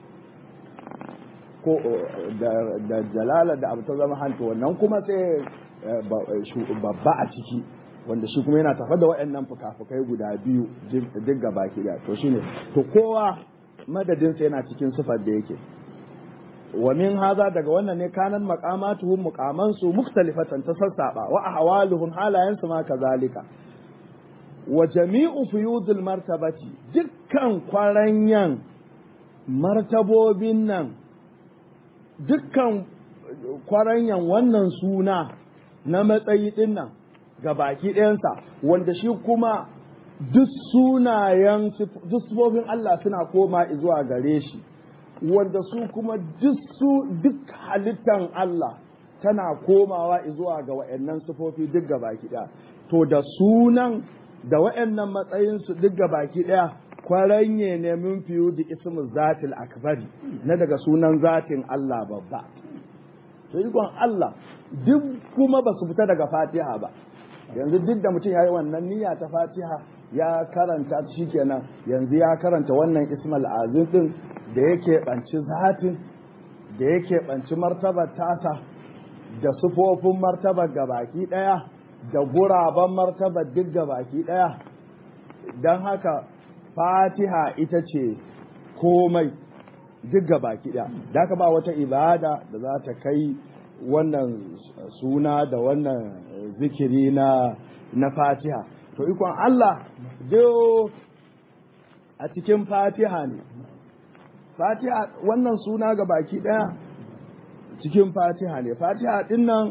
ko da jalala da abu ta zama hanta wannan kuma sai babba a ciki wanda shi kuma yana tafa da waɗannan fuka-fukai guda biyu duk gaba ki da to shine to kowa madadinsa yana cikin sifar da yake wa min haza daga wannan ne kanan maqamatuhum muqamansu mukhtalifatan ta sassaba wa ahwaluhum halayansu ma kazalika wa jami'u fuyudul martabati dukkan kwaranyan martabobin nan dukkan kwaranyan wannan suna na matsayi din nan ga baki ɗayansa wanda shi kuma duk sunayen duk sifofin Allah suna koma zuwa gare shi wanda su kuma duk su duk halittan Allah tana komawa zuwa ga wa'annan sifofi duk ga baki ɗaya to da sunan da wa'annan matsayinsu duk ga baki ɗaya kwaranye ne min fiye da ismu zatil akbari na daga sunan zatin Allah babba to ikon Allah duk kuma ba su fita daga fatiha ba yanzu duk da mutum ya yi wannan niyya ta fatiha ya karanta shi kenan yanzu ya karanta wannan ismal azim din da yake banci zatin da yake banci martabar tasa da sufofin martabar gabaki daya da guraben martabar duk gabaki daya don haka fatiha ita ce komai duk gabaki daya da haka ba wata ibada da za ta kai wannan suna da wannan zikiri na na fatiha to ikon Allah do a cikin fatiha ne fatiha wannan suna ga baki daya cikin fatiha ne fatiha din nan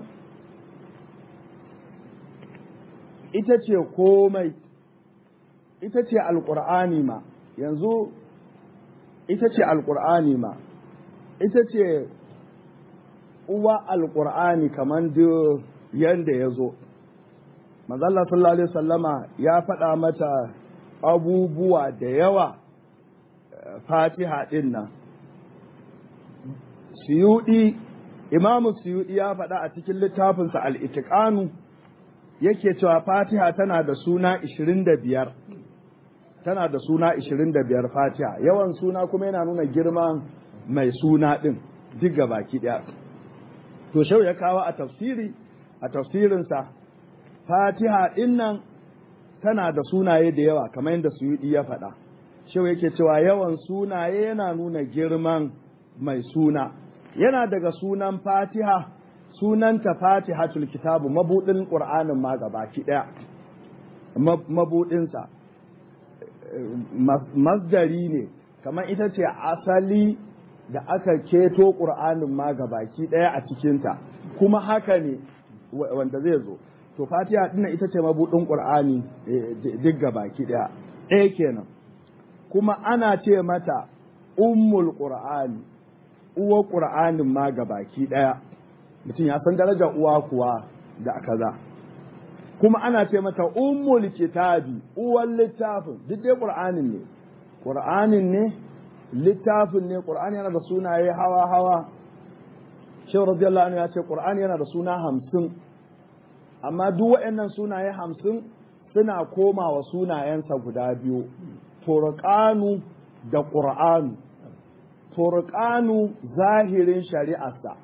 ita ce komai ita ce alkur'ani ma yanzu ita ce alkur'ani ma ita ce uwa alkur'ani kamar yadda ya zo mazalla sallallahu alaihi sallama ya faɗa mata abubuwa da yawa fatiha ɗin nan siyuɗi imamu suyudi ya faɗa a cikin littafinsa al-itiqanu yake cewa fatiha tana da suna 25 tana da suna 25 fatiha yawan suna kuma yana nuna girman mai suna ɗin duk baki ɗaya to shau ya kawo a tafsiri a tafsirinsa fatiha ɗin nan tana da sunaye da yawa kamar yadda suyudi ya faɗa shau yake cewa yawan sunaye yana nuna girman mai suna yana daga sunan fatiha sunanta fatihatul kitabu mabudin qur'anin ma gabaki daya mabudinsa masdari ne kamar ita ce asali da aka keto qur'anin ma gabaki daya a cikinta kuma haka ne wanda zai zo to fatiha dinnan ita ce mabudin qur'ani duk gabaki daya ɗaya kenan kuma ana ce mata ummul qur'ani uwa qur'anin ma gabaki daya mutum ya san darajar uwa kuwa da kaza kuma ana ce mata ummul kitabi uwan littafin duk dai qur'anin ne qur'anin ne littafin ne qur'ani yana da sunaye hawa hawa shehu radiyallahu anhu ya ce qur'ani yana da suna hamsin amma duk waɗannan sunaye hamsin suna komawa sunayensa guda biyu furqanu da qur'anu furqanu zahirin shari'arsa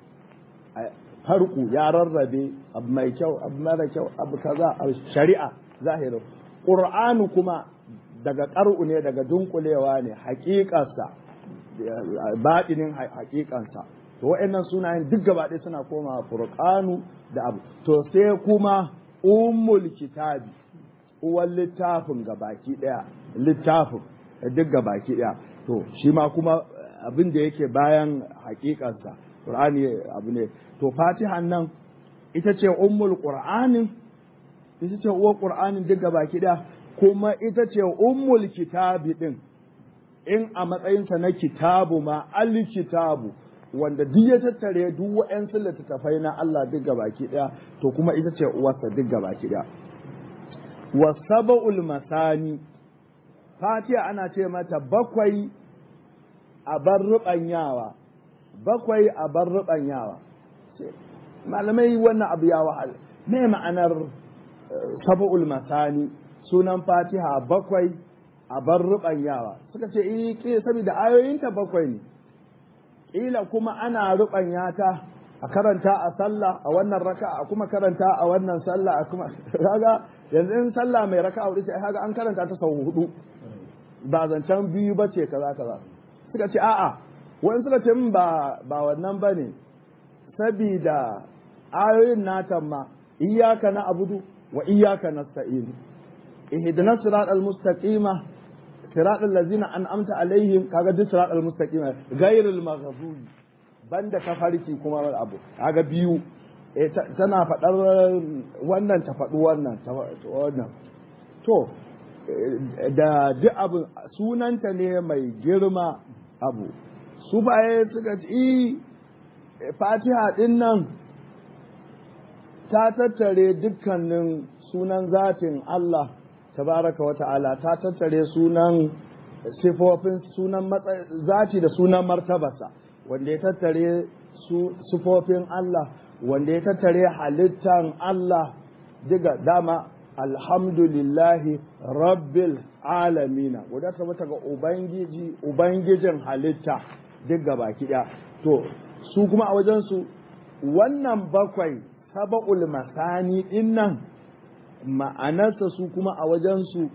farku ya rarrabe abu mai kyau abu mara kyau abu kaza abu shari'a zahirin qur'anu kuma daga ƙar'u ne daga dunkulewa ne haƙiƙarsa baɗinin haƙiƙansa to wa'annan sunayen duk gaba ɗaya suna koma furqanu da abu to sai kuma ummul kitabi uwan littafin gabaki ɗaya littafin duk gabaki ɗaya to shi ma kuma abin da yake bayan haƙiƙansa Qur'ani abu ne to fatihan nan ita ce ummul qur'anin ita ce uwar qur'anin duk baki da kuma ita ce ummul kitabi din in a matsayinsa na kitabu ma al kitabu wanda duk ya tattare duk wa'yansu littattafai na Allah duk baki daya to kuma ita ce uwarsa duk baki daya wa sab'ul masani fatiha ana ce mata bakwai a bar rubanyawa bakwai a bar ruɓanyawa malamai wannan abu ya wahal me ma'anar sab'ul masani sunan fatiha bakwai a bar ruɓanyawa suka ce eh ke saboda ayoyinta bakwai ne kila kuma ana ruɓanya ta a karanta a sallah a wannan raka a kuma karanta a wannan sallah a kuma kaga yanzu in sallah mai raka a hudu sai kaga an karanta ta sau hudu ba zancen biyu ba ce kaza kaza suka ce a'a wani suka ce min ba ba wannan ba ne sabida ayoyin natan ma iyaka na abudu wa iyaka nasta'in ihdina siratal mustaqima siratal ladzina an'amta alaihim kaga duk siratal mustaqima ghairil maghdubi banda tafarki kuma abu kaga biyu tana faɗar wannan ta faɗi wannan wannan to da duk abu sunanta ne mai girma abu su baye suka ci fatiha ɗin nan ta tattare dukkanin sunan zatin Allah tabaraka wa ta'ala ta tattare sunan sifofin sunan zati da sunan martabarsa wanda ya tattare sifofin Allah wanda ya tattare halittan Allah diga dama alhamdulillahi rabbil alamina wadda ta ga ubangiji ubangijin halitta duk baki ɗaya to su kuma a wajensu wannan bakwai saba'ul masani ɗin nan ma'anarsa su kuma a wajensu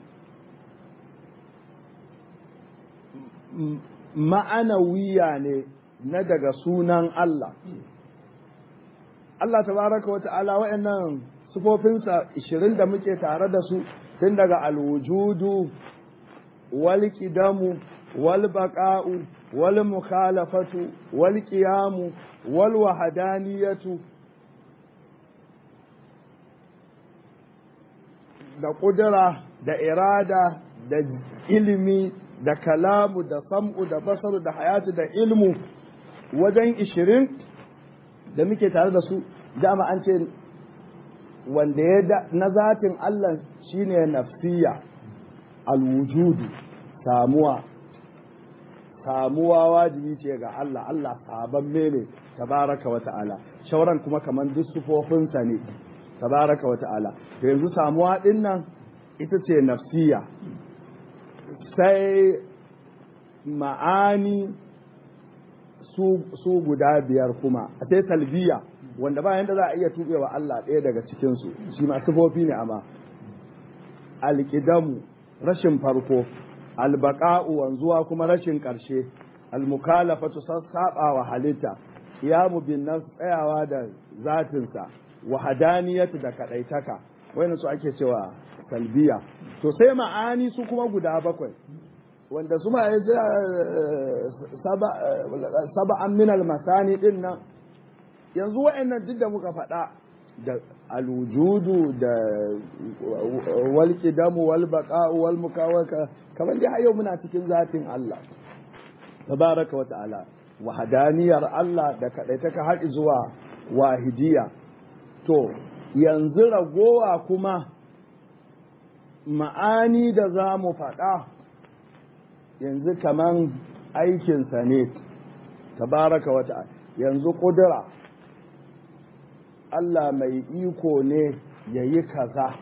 ma'anawiya ne na daga sunan Allah Allah tabaraka wa ta'ala wa'annan sufofinsa ishirin da muke tare da su tun daga alwujudu wal kidamu wal baqa'u wal mukhalafatu wal qiyamu wal wahadaniyatu da ƙudura da irada da ilimi da kalamu da sam'u da basaru da hayatu da ilmu wajen ishirin da muke tare da su dama an ce wanda ya na zatin Allah shine nafsiya alwujudu samuwa samuwa wajibi ce ga Allah Allah sabon mene tabaraka wa ta'ala shauran kuma kaman duk sufofinsa ne tabaraka wa ta'ala to yanzu samuwa din nan ita ce nafsiya sai ma'ani su guda biyar kuma sai talbiya wanda ba yanda za a iya tubewa Allah ɗaya daga cikinsu shi ma sifofi ne amma alƙidamu rashin farko albaqa'u wanzuwa kuma rashin ƙarshe almukalafatu sassaɓa wa halitta qiyamu bin nafs tsayawa da zatinsa wa hadaniyatu da kadaitaka wayannan su ake cewa talbiya to sai ma'ani su kuma guda bakwai wanda su ma saba'an min masani din nan yanzu wa'annan duk da muka faɗa da alwujudu da wal qidamu wal baqa'u wal mukawaka kamar dai yau muna cikin zatin Allah tabaraka wa ta'ala wahadaniyar Allah da kadaitaka har zuwa wahidiya to yanzu ragowa kuma ma'ani da za mu faɗa yanzu kaman aikinsa ne tabaraka wata yanzu ƙudura Allah mai iko ne ya yi kaza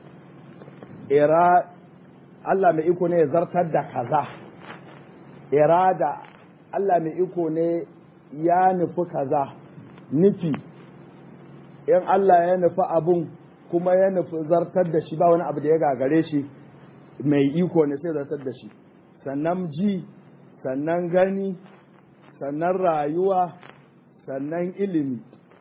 ira Allah mai iko ne ya zartar da kaza irada Allah mai iko ne ya nufi kaza nufi in Allah ya nufi abun kuma ya nufi zartar da shi ba wani abu da ya gagare shi mai iko ne sai zartar da shi sannan ji sannan gani sannan rayuwa sannan ilimi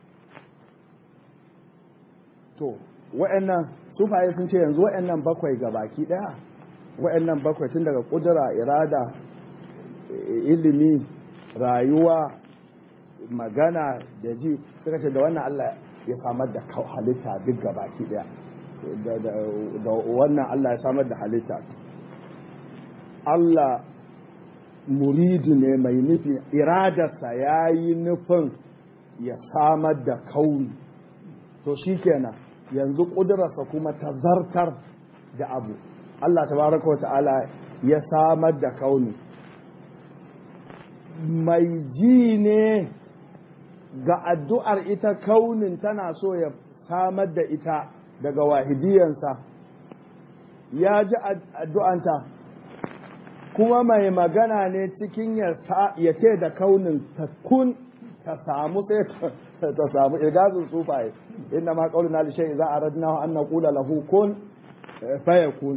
to wa'annan sufaye sun ce yanzu wa'annan bakwai ga baki daya wa'annan bakwai tun daga kudura irada ilimi rayuwa magana da ji suka ce da wannan Allah ya samar da halitta duk ga baki daya da wannan Allah ya samar da halitta Allah muridu ne mai nufi iradarsa ya yi nufin ya samar da kauni to shi kenan yanzu ƙudurarsa kuma ta zartar da abu Allah tabaraka wa ta'ala ya samar da kauni mai ji ne ga addu'ar ita kaunin tana so ya samar da ita daga wahidiyansa ya ji addu'anta kuma mai magana ne cikin ya ce da kaunin ta kun ta samu sai ta samu irgazin sufaye inda ma kaulina da shi za a radina an na kula lahu kun faya kun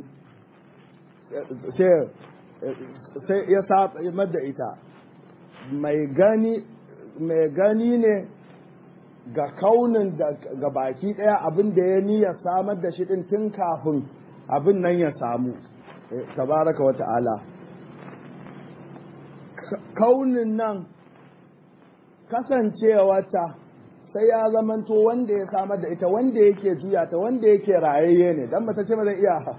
sai ya samar da ita mai gani mai gani ne ga kaunin da ga baki daya abin da ya niyya samar da shi din tun kafin abin nan ya samu tabaraka wa ta'ala kaunin nan kasancewarta sai ya zamanto wanda ya samar da ita wanda yake juya ta wanda yake rayayye ne dan mace ce ba zai iya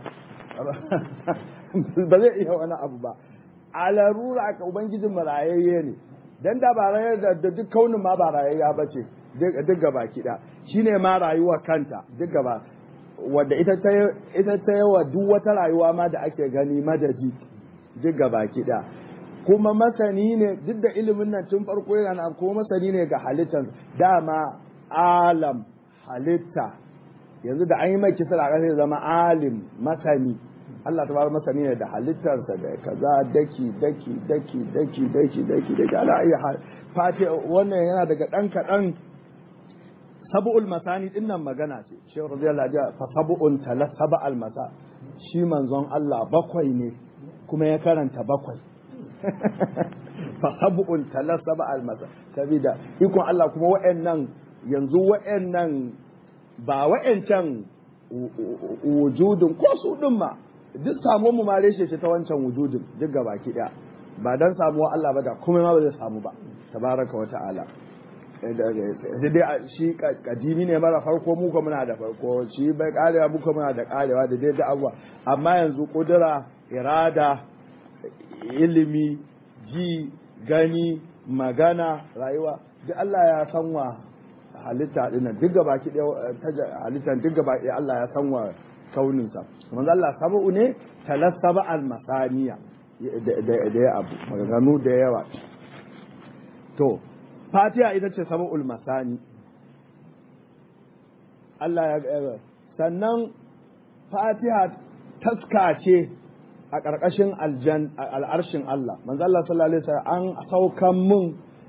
ba zai iya wani abu ba a larura ka ubangijin mu rayayye ne dan da ba rayayye da duk kaunin ma ba rayayya ba ce duk gaba kiɗa shine ma rayuwa kanta duk gaba wadda ita ta ita ta yawa duk wata rayuwa ma da ake gani madadi duk gaba kiɗa kuma masani ne duk da ilimin nan tun farko yana nan kuma masani ne ga halittar dama alam halitta yanzu da an yi mai kisar a ƙasa zama alim masani Allah ta bar masani ne da halittarsa da kaza daki daki daki daki daki daki daki ala iya fati wannan yana daga ɗan kaɗan sabu'ul masani din nan magana ce shehu radiyallahu anhu fa sabu'un tala sab'al masa shi manzon Allah bakwai ne kuma ya karanta bakwai fa sab'un tala sab'al masa sabida ikon Allah kuma wa'annan yanzu wa'annan ba wa'ancan wujudin ko su din ma duk samuwar mu ma reshe ta wancan wujudin duk gabaki daya ba dan samuwa Allah ba da kuma ma ba zai samu ba tabaraka wa ta'ala da dai shi kadimi ne mara farko mu kuma muna da farko shi bai karewa mu kuma muna da karewa da dai da abuwa amma yanzu kudura irada ilimi ji gani magana rayuwa duk Allah ya san wa halitta dinnan duk gaba ki ta halitta duk gaba ki Allah ya san wa kaunin sa manzo Allah sabu ne talassaba al masaniya da ya abu maganganu da yawa to fatiha ita ce sab'ul masani Allah ya sannan fatiha taska ce a ƙarƙashin al'arshin Allah manzo Allah sallallahu alaihi wasallam an saukan mun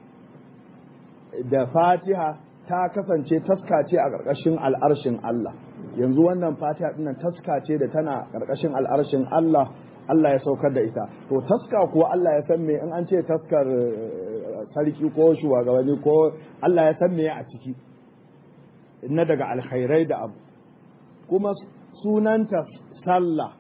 da fatiha ta kasance taska ce a ƙarƙashin al'arshin Allah yanzu wannan fatiha dinnan taska ce da tana ƙarƙashin al'arshin Allah Allah ya saukar da ita to taska kuwa Allah ya san me in an ce taskar sarki ko shugabanni ko Allah ya san me a ciki na daga alkhairai da abu kuma sunanta sallah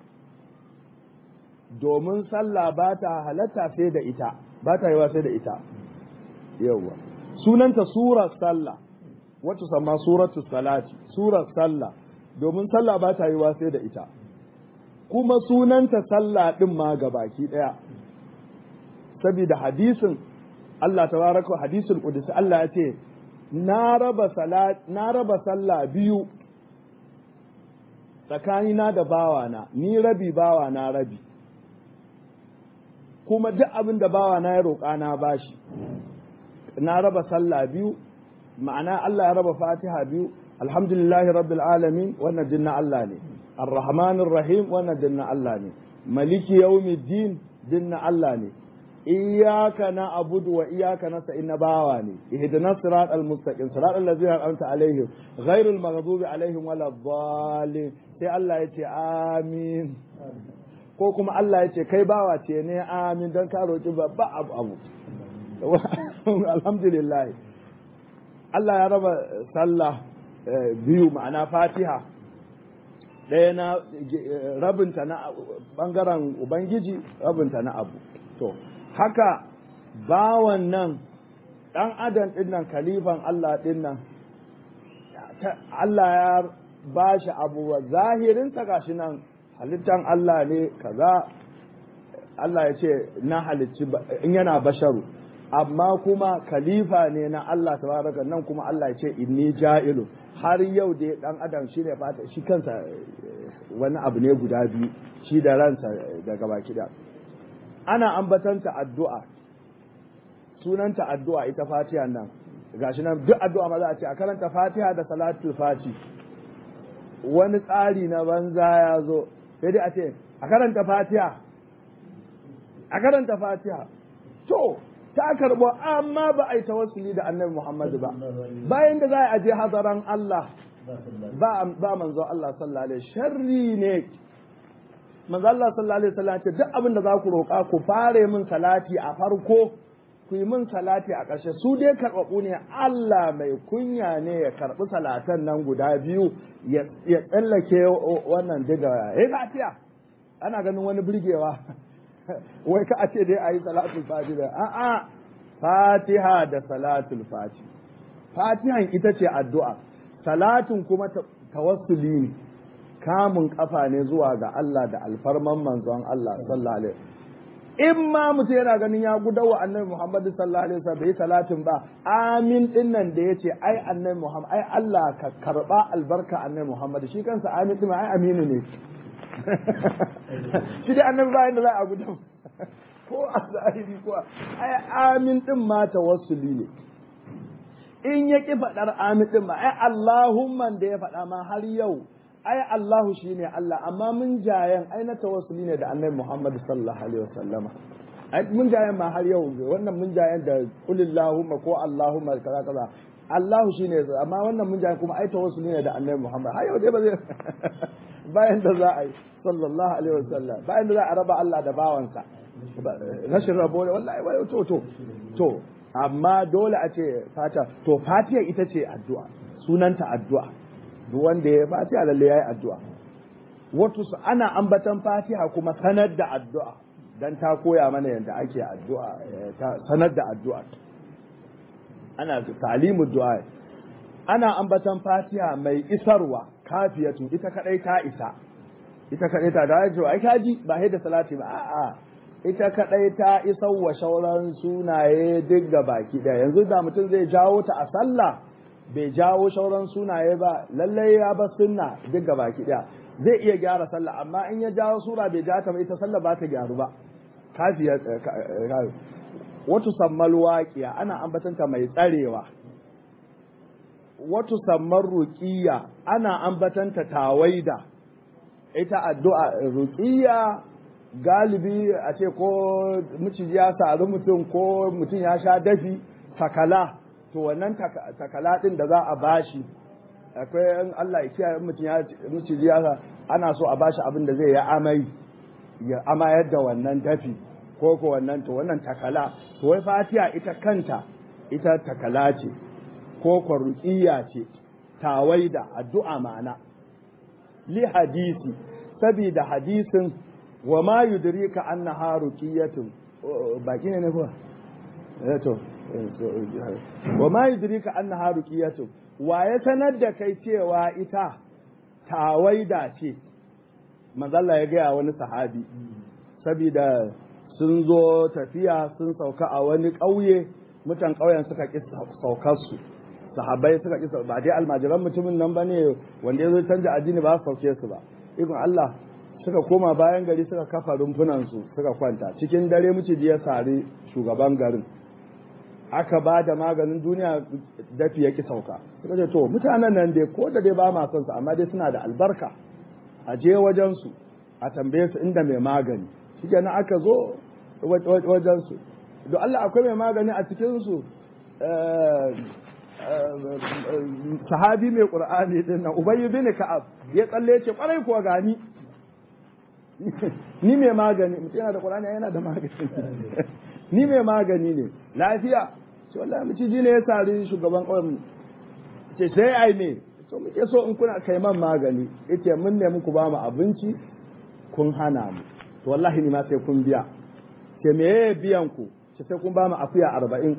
domin sallah ba ta halatta sai da ita ba ta yiwa sai da ita yawwa sunanta surar sallah wacce sama suratu salati surar sallah domin sallah ba ta yiwa sai da ita kuma sunanta sallah din ma baki daya saboda hadisin Allah tabaraka hadisul qudsi Allah ya ce na raba salat na raba sallah biyu tsakanina da bawana ni rabi bawana rabi kuma duk abin da bawana ya roƙa na bashi na raba sallah biyu ma'ana Allah ya raba fatiha biyu alhamdulillahi rabbil alamin wannan dinna Allah ne arrahmanir rahim wannan dinna Allah ne maliki yawmiddin dinna Allah ne iyyaka na'budu wa iyyaka nasta'in na bawa ne ihdinas siratal mustaqim siratal ladzina an'amta alaihim ghairul maghdubi alaihim waladdallin sai Allah ya ce amin ko kuma Allah ya ce kai bawa ce ne amin don ka roki babba abu abu alhamdulillah Allah ya raba sallah biyu ma'ana fatiha ɗaya na rabinta na ɓangaren ubangiji rabinta na abu to haka bawan nan ɗan adam ɗin nan kalifan Allah ɗin nan Allah ya ba shi abubuwa zahirinsa gashi nan halittan Allah ne kaza Allah ya ce na halicci in yana basharu amma kuma khalifa ne na Allah tabaraka nan kuma Allah ya ce inni ja'ilu har yau dai dan adam shine fata shi kansa wani abu ne guda biyu shi da ransa daga baki da ana ambatanta addu'a sunanta addu'a ita fatiha nan gashi nan duk addu'a ma za a ce a karanta fatiha da salatul fati wani tsari na banza ya zo sai dai a ce a karanta fatiha a karanta fatiha to ta karbo amma ba a yi tawassuli da annabi Muhammadu ba bayan da za a je hazaran Allah ba ba manzo Allah sallallahu alaihi sharri ne manzo Allah sallallahu alaihi wasallam ce duk abin da za ku roƙa ku fare min salati a farko ku yi min salati a ƙarshe su dai karɓaɓɓu ne Allah mai kunya ne ya karɓi salatan nan guda biyu ya tsallake wannan diga ya fatiya ana ganin wani birgewa wai ka a ce dai a yi salatul fati da a'a fatiha da salatul fati fatihan ita ce addu'a salatin kuma tawassuli ne kamun kafa ne zuwa ga Allah da alfarman manzon Allah sallallahu alaihi in ma mutum yana ganin ya gudawa annabi Muhammad sallallahu alaihi wasallam bai salatin ba amin din nan da yace ai annabi Muhammad ai Allah ka karba albarka annabi Muhammad shi kansa amin din ai aminu ne shi dai annabi bayan da za a gudan ko a zahiri ko ai amin din ma tawassuli ne in ya ki faɗar amin din ma ai Allahumma da ya faɗa ma har yau ai Allahu shine Allah amma mun jayen ai na tawassuli ne da Annabi Muhammad sallallahu alaihi wasallama ai mun jayen ma har yau wannan mun jayen da kulillahumma ko Allahumma kaza kaza Allahu shine amma wannan mun jayen kuma ai tawassuli ne da Annabi Muhammad har yau dai ba zai bayan da za a yi sallallahu alaihi wasallam bayan da za a raba Allah da bawansa rashin rabo ne wallahi wai to to to amma dole a ce fata to fatiha ita ce addu'a sunanta addu'a duk wanda ya fatiha lalle yayi addu'a wato ana ambatan fatiha kuma sanar da addu'a dan ta koya mana yadda ake addu'a ta sanar da addu'a ana talimu du'a ana ambatan fatiha mai isarwa kafiyatu ita kadai ta isa ita kadai ta da ji ai kaji ba da salati ba a'a ita kadai ta isar wa shauran sunaye duk ga baki daya yanzu da mutum zai jawo ta a sallah bai jawo shauran sunaye ba lallai ya bar sunna duk ga baki daya zai iya gyara sallah amma in ya jawo sura bai ja ta ba ita sallah ba ta gyaru ba kafiya watu sammal waqiya ana ambatanta mai tsarewa watu sammar ruqiya ana ambatanta tawaida ita addu'a ruqiya galibi a ce ko miciji ya sari mutum ko mutum ya sha dafi takala to wannan takala din da za a bashi akwai in Allah ya kiyaye mutum ya miciji ya ana so a bashi abin da zai ya amai ya amayar da wannan dafi ko ko wannan to wannan takala to wai fatiha ita kanta ita takala ce ko ko ruqiya ce tawaida addu'a ma'ana li hadisi sabida hadisin wa ma yudrika annaha ruqiyatun baki ne ne ko eh to wa ma yudrika annaha ruqiyatun wa ya sanar da kai cewa ita tawaida ce manzalla ya gaya wani sahabi saboda sun zo tafiya sun sauka a wani ƙauye mutan ƙauyen suka ƙi saukar su sahabbai suka ƙi ba dai almajiran mutumin nan ba ne wanda ya zo canja addini ba su sauke su ba ikon Allah suka koma bayan gari suka kafa rumfunan su suka kwanta cikin dare miciji ya sari shugaban garin aka ba da maganin duniya dafi ya ƙi sauka suka ce to mutanen nan dai ko da dai ba ma son su amma dai suna da albarka a je wajensu a tambaye su inda mai magani shi kenan aka zo wajensu don Allah akwai mai magani a cikinsu sahabi mai ƙur'ani din nan ubayy bin ka'ab ya tsalle ce kwarai kuwa gani ni mai magani mutum yana da ƙur'ani yana da magani ni mai magani ne lafiya ce wallahi miciji ne ya sari shugaban ƙauyen ce sai ai me so muke so in kuna kai man magani yace mun ne muku ba mu abinci kun hana mu to wallahi ni ma sai kun biya ce me yayi biyan ku ce sai kun ba mu akuya arba'in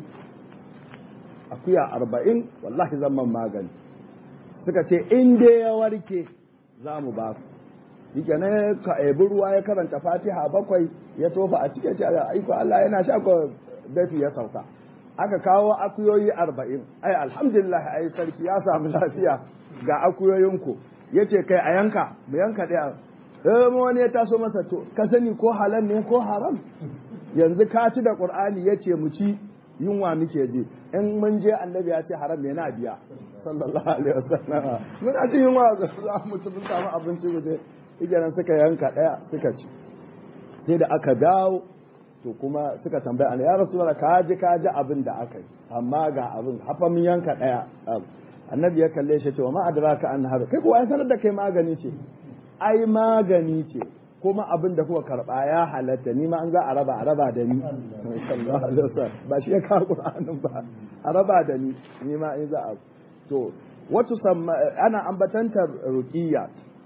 akuya arba'in wallahi zan man magani suka ce in dai ya warke za mu ba ku yake ne ka ebi ruwa ya karanta fatiha bakwai ya tofa a cikin ce aiko Allah yana sha ko dafi ya sauka aka kawo akuyoyi arba'in ai alhamdulillah ai sarki ya samu lafiya ga akuyoyinku ya ce kai a yanka mu yanka ɗaya eh wani ya taso masa to ka sani ko halal ne ko haram yanzu ka ci da qur'ani ya ce mu ci yunwa muke ji in mun je annabi ya ce haram ne na biya sallallahu alaihi wasallam mun a ci yunwa za mu ci mun samu abinci mu je igiran suka yanka ɗaya suka ci sai da aka dawo to kuma suka tambaya ya rasulullah ka ji ka ji abin da aka yi amma ga abin hafa mun yanka ɗaya annabi ya kalle shi ce wa ma adraka an har kai kuwa ya sanar da kai magani ce ai magani ce kuma abin da kuka karba ya halatta ni ma an za a raba a raba da ni sallallahu alaihi wasallam ba shi ya kawo qur'anin ba a raba da ni ni ma in za a to wato ana ambatanta ruqiyya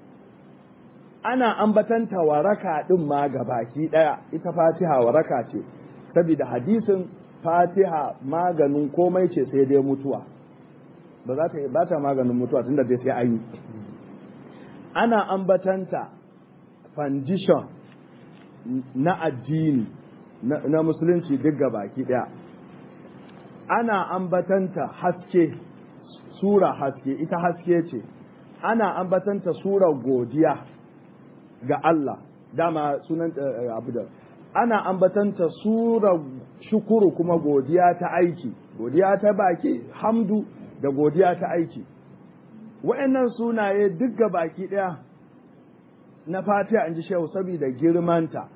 ana ambatanta waraka din ma baki daya ita fatiha waraka ce saboda hadisin fatiha maganin komai ce sai dai mutuwa ba za ta ba ta maganin mutuwa tunda dai sai an yi ana ambatanta foundation na addini na musulunci duk baki daya ana ambatanta haske sura haske ita haske ce ana ambatanta sura godiya ga Allah dama sunan abu da ana ambatanta sura shukuru kuma godiya ta aiki godiya ta baki hamdu da godiya ta aiki wa'annan sunaye duk ga baki ɗaya na fatiha in ji shehu saboda girmanta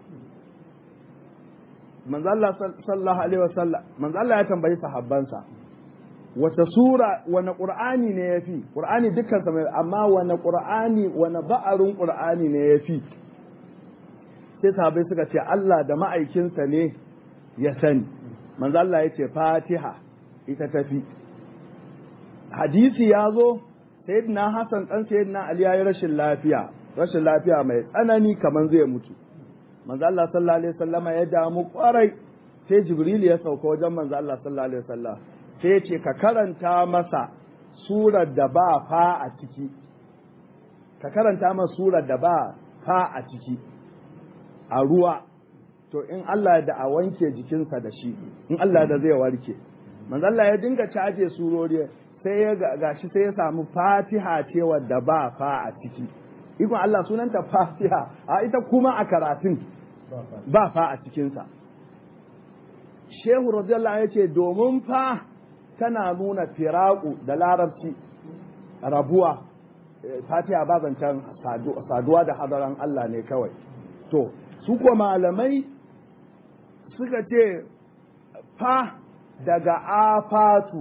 manzalla sallallahu alaihi wasallam manzalla ya tambayi sahabbansa wata sura wani qur'ani ne yafi qur'ani dukkan sa amma wani qur'ani wani ba'arin qur'ani ne yafi sai sahabbai suka ce Allah da ma'aikinsa ne ya sani manzo Allah ya ce fatiha ita tafi hadisi ya zo sayyidina Hassan dan sayyidina Ali ya yi rashin lafiya rashin lafiya mai tsanani kaman zai mutu manzo Allah sallallahu alaihi wasallama ya damu kwarai sai Jibril ya sauka wajen manzo Allah sallallahu alaihi wasallam sai ya ce ka karanta masa surar da ba fa a ciki ka karanta masa surar da ba fa a ciki a ruwa to in Allah da a wanke jikinsa da shi in Allah da zai warke manzo Allah ya dinga caje surori sai ya gashi sai ya samu Fatiha ce wadda ba fa a ciki ikon Allah sunanta Fatiha a ita kuma a karatun ba fa a cikinsa shehu radiyallahu ya ce domin fa tana nuna firaku da larabci rabuwa fatiha ba zancen saduwa da hadaran Allah ne kawai to su kuwa malamai suka ce fa daga afatu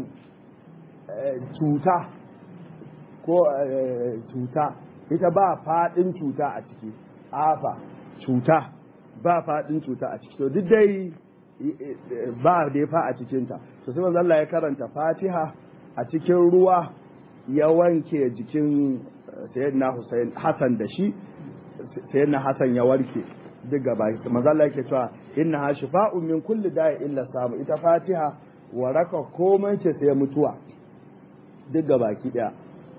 cuta ko cuta ita ba faɗin cuta a ciki afa cuta ba faɗin cuta a ciki to duk dai ba dai fa a cikinta to sai manzo Allah ya karanta Fatiha a cikin ruwa ya wanke jikin sayyidina Hussein Hassan da shi sayyidina Hassan ya warke duk gaba manzo Allah yake cewa inna ha shifa'un min kulli da'i illa samu ita Fatiha waraka komai ce sai mutuwa duk gabaki daya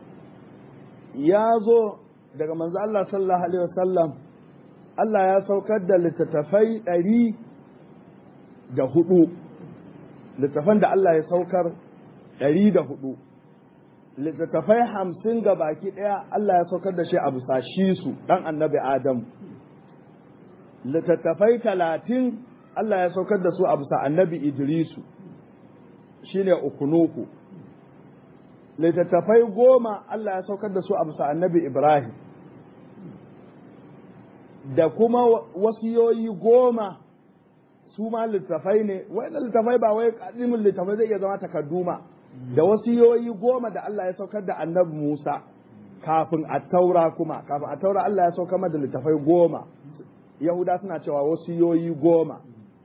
ya zo daga manzo Allah sallallahu alaihi wasallam Allah ya saukar da littattafai ɗari da hudu littattafan da Allah ya saukar ɗari da hudu littattafai hamsin ga baki ɗaya Allah ya saukar da shi a bisa shi su ɗan annabi Adam littattafai talatin Allah ya saukar da su a bisa annabi Idrisu shine ukunuku littattafai goma Allah ya saukar da su a bisa annabi Ibrahim da kuma wasiyoyi goma su ma littattafai ne wannan littattafai ba wai kadimin littattafai zai iya zama takadduma da wasiyoyi goma da Allah ya saukar da annabi Musa kafin a taura kuma kafin a taura Allah ya saukar da littattafai goma Yahuda suna cewa wasiyoyi goma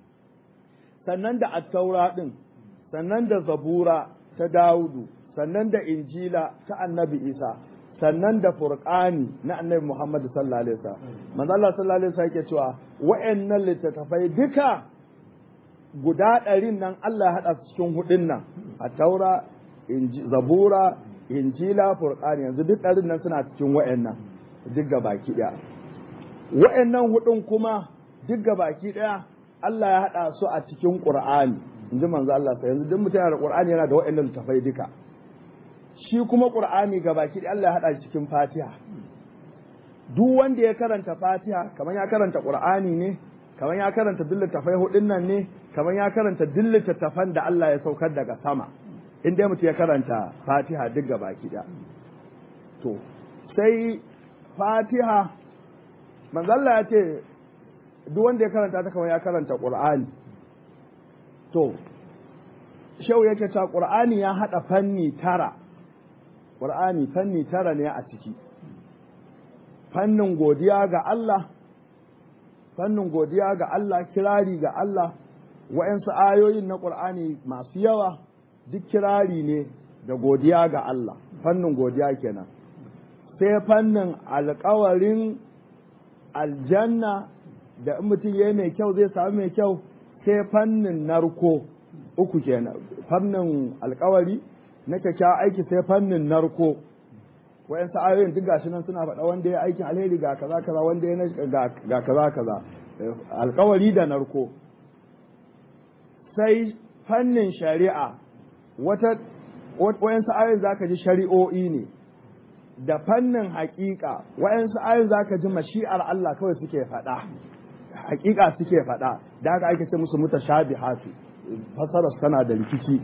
sannan da attaura din sannan da zabura ta Dawudu sannan da injila ta annabi isa sannan da furqani na annabi muhammad sallallahu alaihi wasallam manzo Allah sallallahu alaihi wasallam yake cewa wa'annan littattafai duka guda ɗarin nan Allah ya haɗa su cikin hudun nan a taura zabura injila furqani yanzu duk ɗarin nan suna cikin wa'annan duk ga baki ɗaya wa'annan hudun kuma duk ga baki ɗaya Allah ya haɗa su a cikin qur'ani inji manzo Allah sai yanzu duk mutum yana da qur'ani yana da wa'annan littattafai duka shi kuma ƙur'ani ga baki da Allah ya haɗa shi cikin fatiha duk wanda ya karanta fatiha kamar ya karanta ƙur'ani ne kamar ya karanta duk littafai hudun nan ne kamar ya karanta duk littattafan da Allah ya saukar daga sama in dai mutum ya karanta fatiha duk ga baki da to sai fatiha manzalla ya ce duk wanda ya karanta ta kamar ya karanta ƙur'ani to shau yake cewa ƙur'ani ya haɗa fanni tara Ƙur'ani fanni tara ne a ciki, fannin godiya ga Allah, fannin godiya ga Allah, kirari ga Allah, wa'yansu ayoyin na Ƙur'ani masu yawa duk kirari ne da godiya ga Allah, fannin godiya kenan. Sai fannin alkawarin aljanna da in mutum ya yi mai kyau zai sami mai kyau, sai fannin narko uku kenan, fannin alkawari. na kyakkyawan aiki sai fannin narko wayansu ayoyin duk gashi nan suna faɗa wanda ya aikin alheri ga kaza kaza wanda ya ga kaza kaza alkawari da narko sai fannin shari'a wata wayansu ayoyin zaka ji shari'o'i ne da fannin haƙiƙa wayansu ayoyin zaka ji mashi'ar Allah kawai suke faɗa haƙiƙa suke faɗa da haka ake ce musu mutashabihatu fasarar tana da rikici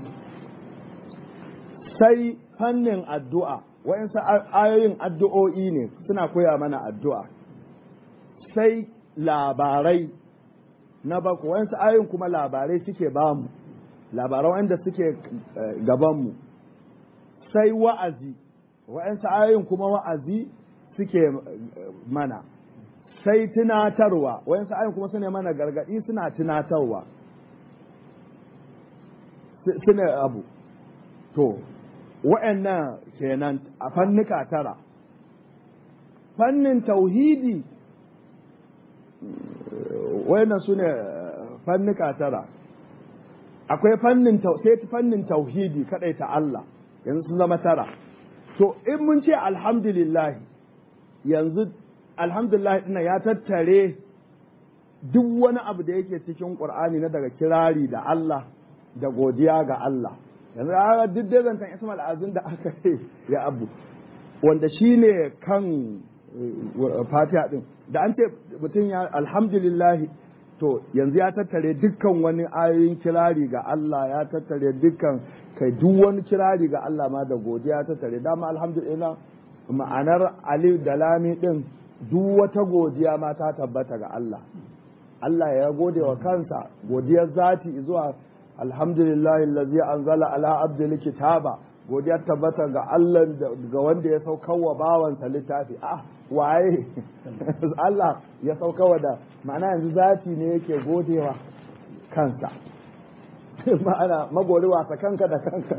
sai fannin addu'a wa'insu ayoyin addu'o'i ne suna koya mana addu'a sai labarai na bako wa'insu ayoyin kuma labarai suke bamu labarai wanda suke gabanmu sai wa'azi wa'insu ayoyin kuma wa'azi suke mana sai tunatarwa wa'insu ayoyin kuma suna mana gargaɗi suna tunatarwa suna abu to wa'annan kenan a fannuka tara fannin tauhidi wa'annan su ne fannuka tara akwai fannin sai fannin tauhidi kadai ta Allah yanzu sun zama tara to in mun ce alhamdulillah yanzu alhamdulillah ina ya tattare duk wani abu da yake cikin ƙur'ani na daga kirari da Allah da godiya ga Allah yanzu a duk dai zantan ismail azin da aka ce ya abu wanda shi ne kan fatiha din da an ce mutum ya alhamdulillahi to yanzu ya tattare dukkan wani ayoyin kirari ga Allah ya tattare dukkan kai duk wani kirari ga Allah ma da godiya ya tattare dama alhamdulillah ma'anar alif da lami din duk wata godiya ma ta tabbata ga Allah Allah ya gode wa kansa godiyar zati zuwa alhamdulillah allazi anzala ala abdil kitaba godiyar tabbata ga Allah ga wanda ya saukar wa bawansa littafi ah waye Allah ya saukawa da ma'ana yanzu zati ne yake godewa kansa ma'ana magori wasa kanka da kanka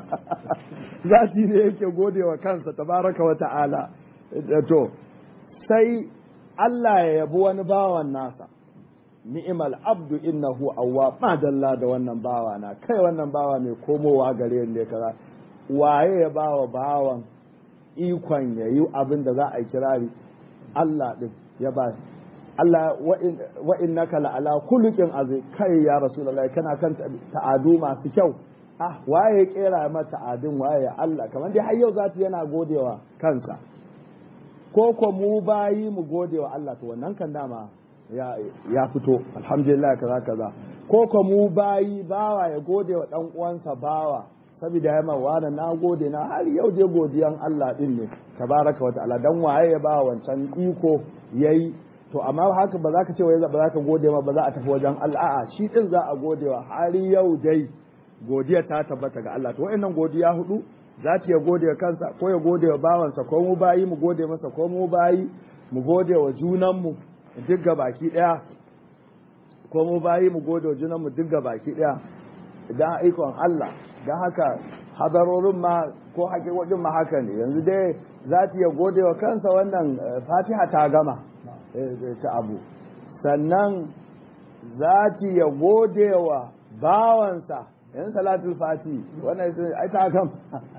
zati ne yake godewa kansa tabaraka wa ta'ala to sai Allah ya yabi wani bawan nasa ni'imal abdu innahu awwa ma dalla da wannan bawa na kai wannan bawa mai komowa gare ne kaza waye ya bawa bawan ikon ya yi abin da za a yi kirari Allah ɗin ya ba Allah wa innaka la'ala kulukin azai kai ya rasulullahi kana kan ta'adu masu kyau ah waye ya kera ma ta'adun waye Allah kamar dai har yau zata yana godewa kansa ko ko mu bayi mu godewa Allah to wannan kan dama ya ya fito alhamdulillah kaza kaza ko ko mu bayi bawa ya godewa dan uwansa bawa saboda ya mawa na gode na har yau je godiyan Allah din ne tabaraka wa ta'ala dan waye ya ba wancan iko yayi to amma haka ba za ka ce wai ba za ka gode ma ba za a tafi wajen Allah a'a shi din za a gode wa har yau dai godiya ta tabbata ga Allah to wayannan godiya hudu za ta ya gode wa kansa ko ya gode wa bawansa ko mu bayi mu gode masa ko mu bayi mu gode wa junanmu duk ga baki daya ko mu bayi mu gode wa junanmu duk ga baki daya idan aikon Allah don haka hadarorin ma ko hakikokin ma haka ne yanzu dai za ta iya gode wa kansa wannan fatiha ta gama ta abu sannan za ta iya gode wa bawansa yanzu salatul fati wannan ai ta gama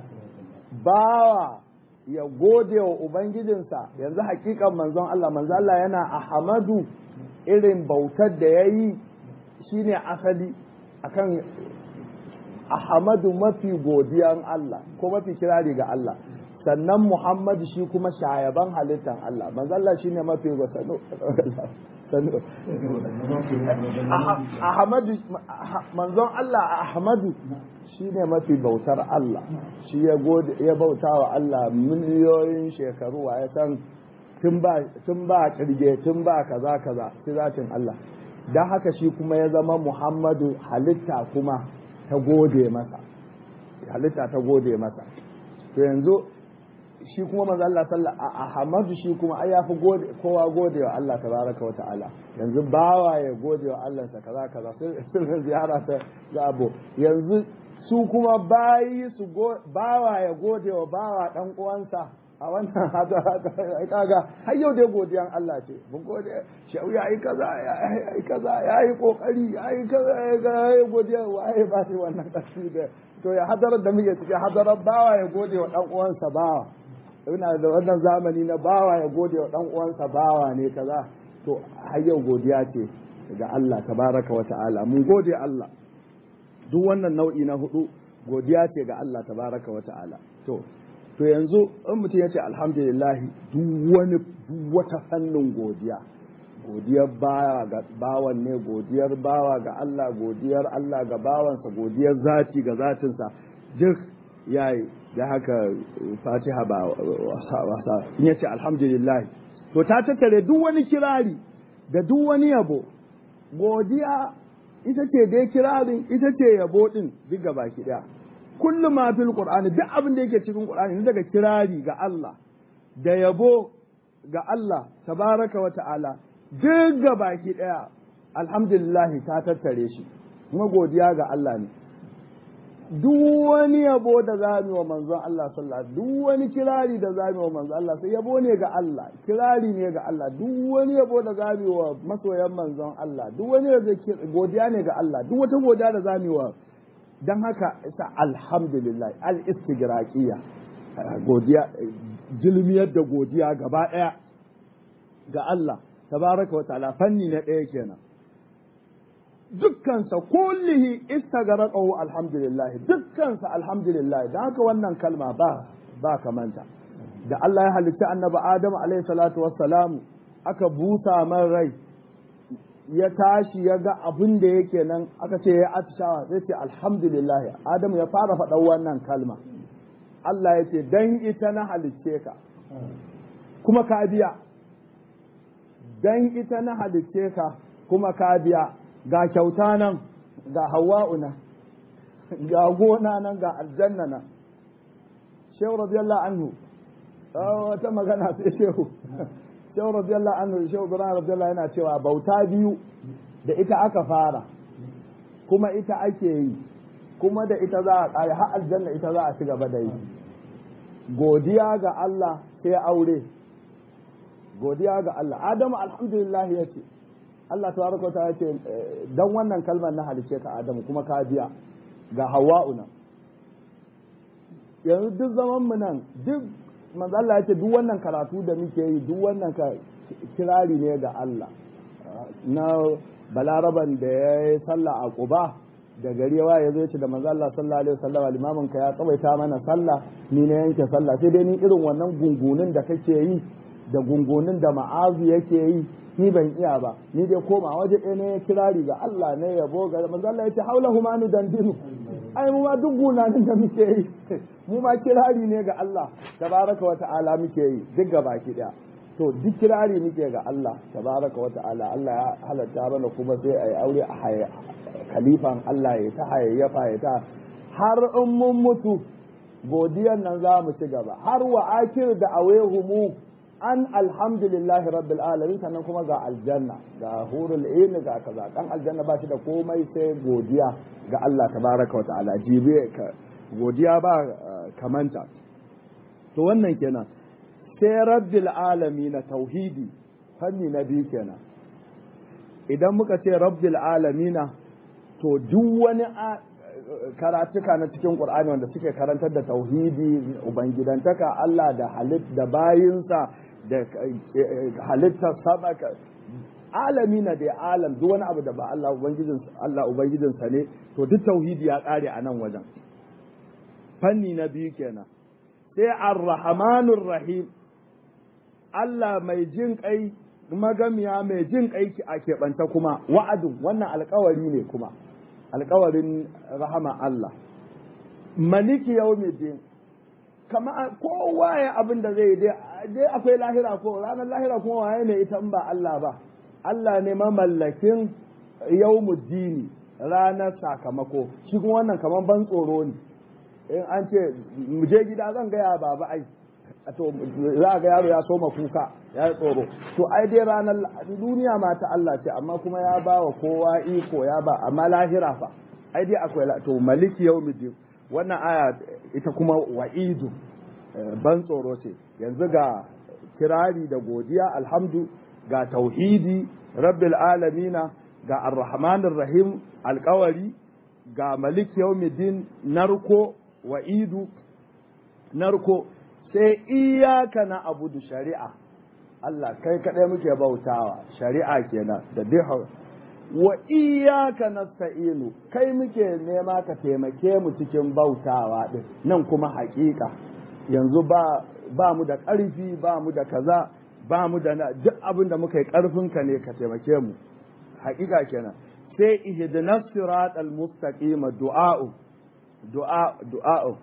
bawa ya gode wa ubangijinsa yanzu hakikan manzon Allah manzon Allah yana ahmadu irin bautar da ya yi shine asali akan Ahmadu mafi godiyan Allah ko mafi kirari ga Allah sannan Muhammadu shi kuma shayaban halittar Allah manzo Allah shine mafi gosano Ahmadu manzon Allah Ahmadu shine mafi bautar Allah shi ya gode ya bauta wa Allah miliyoyin shekaru wa ya san tun ba tun ba kirge tun ba kaza kaza sai zatin Allah dan haka shi kuma ya zama Muhammadu halitta kuma ta gode masa halitta ta gode masa to yanzu shi kuma manzo Allah sallallahu Ahmadu shi kuma ai yafi gode kowa gode wa Allah tabaraka wa ta'ala yanzu bawa ya gode wa Allah sa kaza kaza sai ziyara ta ga abu yanzu su kuma bayi su bawa ya gode wa bawa dan uwansa a wannan kaga har yau dai godiyan Allah ce mun gode shau ya yi kaza ya yi kaza ya yi kokari ya yi kaza ya yi godiya waye ba shi wannan kashi da to ya hadarar da muke cikin hadarar bawa ya gode wa dan uwansa bawa ina da wannan zamani na bawa ya gode wa dan uwansa bawa ne kaza to har yau godiya ce ga Allah tabaraka wa ta'ala mun gode Allah duk wannan nau'i na hudu godiya ce ga Allah tabaraka wa ta'ala to to yanzu in mutum ya ce alhamdulillah duk wani wata fannin godiya godiyar bawa ga bawan ne godiyar bawa ga Allah godiyar Allah ga bawansa godiyar zati ga zatinsa duk yayi da haka fatiha ba wasa wasa in ya ce alhamdulillah to ta tattare duk wani kirari da duk wani yabo godiya ita ce dai kirarin ita ce yabo din duk gaba ki daya kullum ma fil qur'ani duk abin da yake cikin qur'ani ne daga kirari ga Allah da yabo ga Allah tabaraka wa ta'ala duk ga baki daya alhamdulillah ta tattare shi kuma godiya ga Allah ne duk wani yabo da za mu wa manzon Allah sallallahu duk wani kirari da za mu wa manzon Allah sai yabo ne ga Allah kirari ne ga Allah duk wani yabo da za mu wa masoyan manzon Allah duk wani godiya ne ga Allah duk wata godiya da za mu wa don haka isa alhamdulillah al-istigraqiya godiya jilmiyar da godiya gaba ɗaya ga Allah tabaraka wa ta'ala fanni na ɗaya kenan dukkansa kullihi istagraqahu alhamdulillah dukkansa alhamdulillah don haka wannan kalma ba ba kamanta da Allah ya halitta annabi Adam alaihi salatu wassalam aka busa man rai ya tashi ya ga abin da yake nan aka ce ya atishawa zai ce alhamdulillah adamu ya fara faɗan wannan kalma Allah ya ce dan ita na halicce ka kuma ka biya dan ita na halicce ka kuma ka biya ga kyauta nan ga hawa'u nan ga gona nan ga aljanna nan shehu radiyallahu anhu wata magana sai shehu shehu radiyallahu anhu shehu ibrahim radiyallahu yana cewa bauta biyu da ita aka fara kuma ita ake yi kuma da ita za a kare har aljanna ita za a ci gaba da yi godiya ga Allah sai aure godiya ga Allah Adamu alhamdulillah ya ce Allah tabaraka wa ta'ala ce dan wannan kalmar na halice ka Adamu kuma ka biya ga Hawwa'u nan yanzu duk zaman mu nan duk manzo Allah ya ce duk wannan karatu da muke yi duk wannan ka kirari ne ga Allah na balaraban da ya yi sallah a Quba da gari yawa ya zo ce da manzo Allah sallallahu alaihi wasallam limamin ka ya tsawaita mana sallah ni na yanke sallah sai dai ni irin wannan gungunin da kake yi da gungunin da ma'azu yake yi ni ban iya ba ni dai koma waje ɗaya ne kirari ga Allah ne yabo ga manzo Allah ya ce haula humanu dandinu ai mu ma duk gunanin da muke yi mu ma kirari ne ga Allah tabaraka wa ta'ala muke yi duk gaba ki daya to duk kirari muke ga Allah tabaraka wa ta'ala Allah ya halatta mana kuma sai ai aure a khalifan Allah ya ta hayayyafa ya ta har in mun mutu godiyan nan za mu ci gaba har wa akir da awehumu an alhamdulillahi rabbil alamin sannan kuma ga aljanna ga hurul ain ga kaza dan aljanna ba shi da komai sai godiya ga Allah tabaraka wa ta'ala jibe ka godiya ba kamanta to wannan kenan sai rabbil alamin tauhidi fanni na biyu kenan idan muka ce rabbil alamin to duk wani karatuka na cikin Qur'ani wanda suke karantar da tauhidi ubangidantaka Allah da halit da bayinsa da halittar sama alami na da alam duk wani abu da ba Allah ubangijin Allah ubangijinsa ne to duk tauhidi ya kare a nan wajen fanni na biyu kenan sai ar-rahmanur rahim Allah mai jin kai magamiya mai jin kai a keɓanta kuma wa'adun wannan alkawari ne kuma alkawarin rahama Allah maliki yawmiddin kama kowa ya abin da zai dai akwai lahira ko ranar lahira kuma waye ne ita ba Allah ba Allah ne mamallakin yawmuddini ranar sakamako shi kuma wannan kaman ban tsoro ne in an ce mu je gida zan gaya baba ai to za ga yaro ya soma kuka ya tsoro to ai dai ranar duniya ma ta Allah ce amma kuma ya ba wa kowa iko ya ba amma lahira fa ai dai akwai to maliki yawmiddin wannan aya ita kuma wa'idu ban tsoro ce yanzu ga kirari da godiya alhamdu ga tauhidi rabbil alamina ga arrahmanir rahim alkawari ga malik yawmiddin narko wa'idu narko sai iyaka na abudu shari'a Allah kai kaɗai muke bautawa shari'a kenan da dai wa iyaka nasta'inu kai muke nema ka taimake mu cikin bautawa din nan kuma haƙiƙa yanzu ba ba mu da ƙarfi ba mu da kaza ba mu da duk abin da muka yi ƙarfinka ne ka taimake mu haƙiƙa kenan sai ihdinas siratal mustaqima du'a'u du'a du'a'u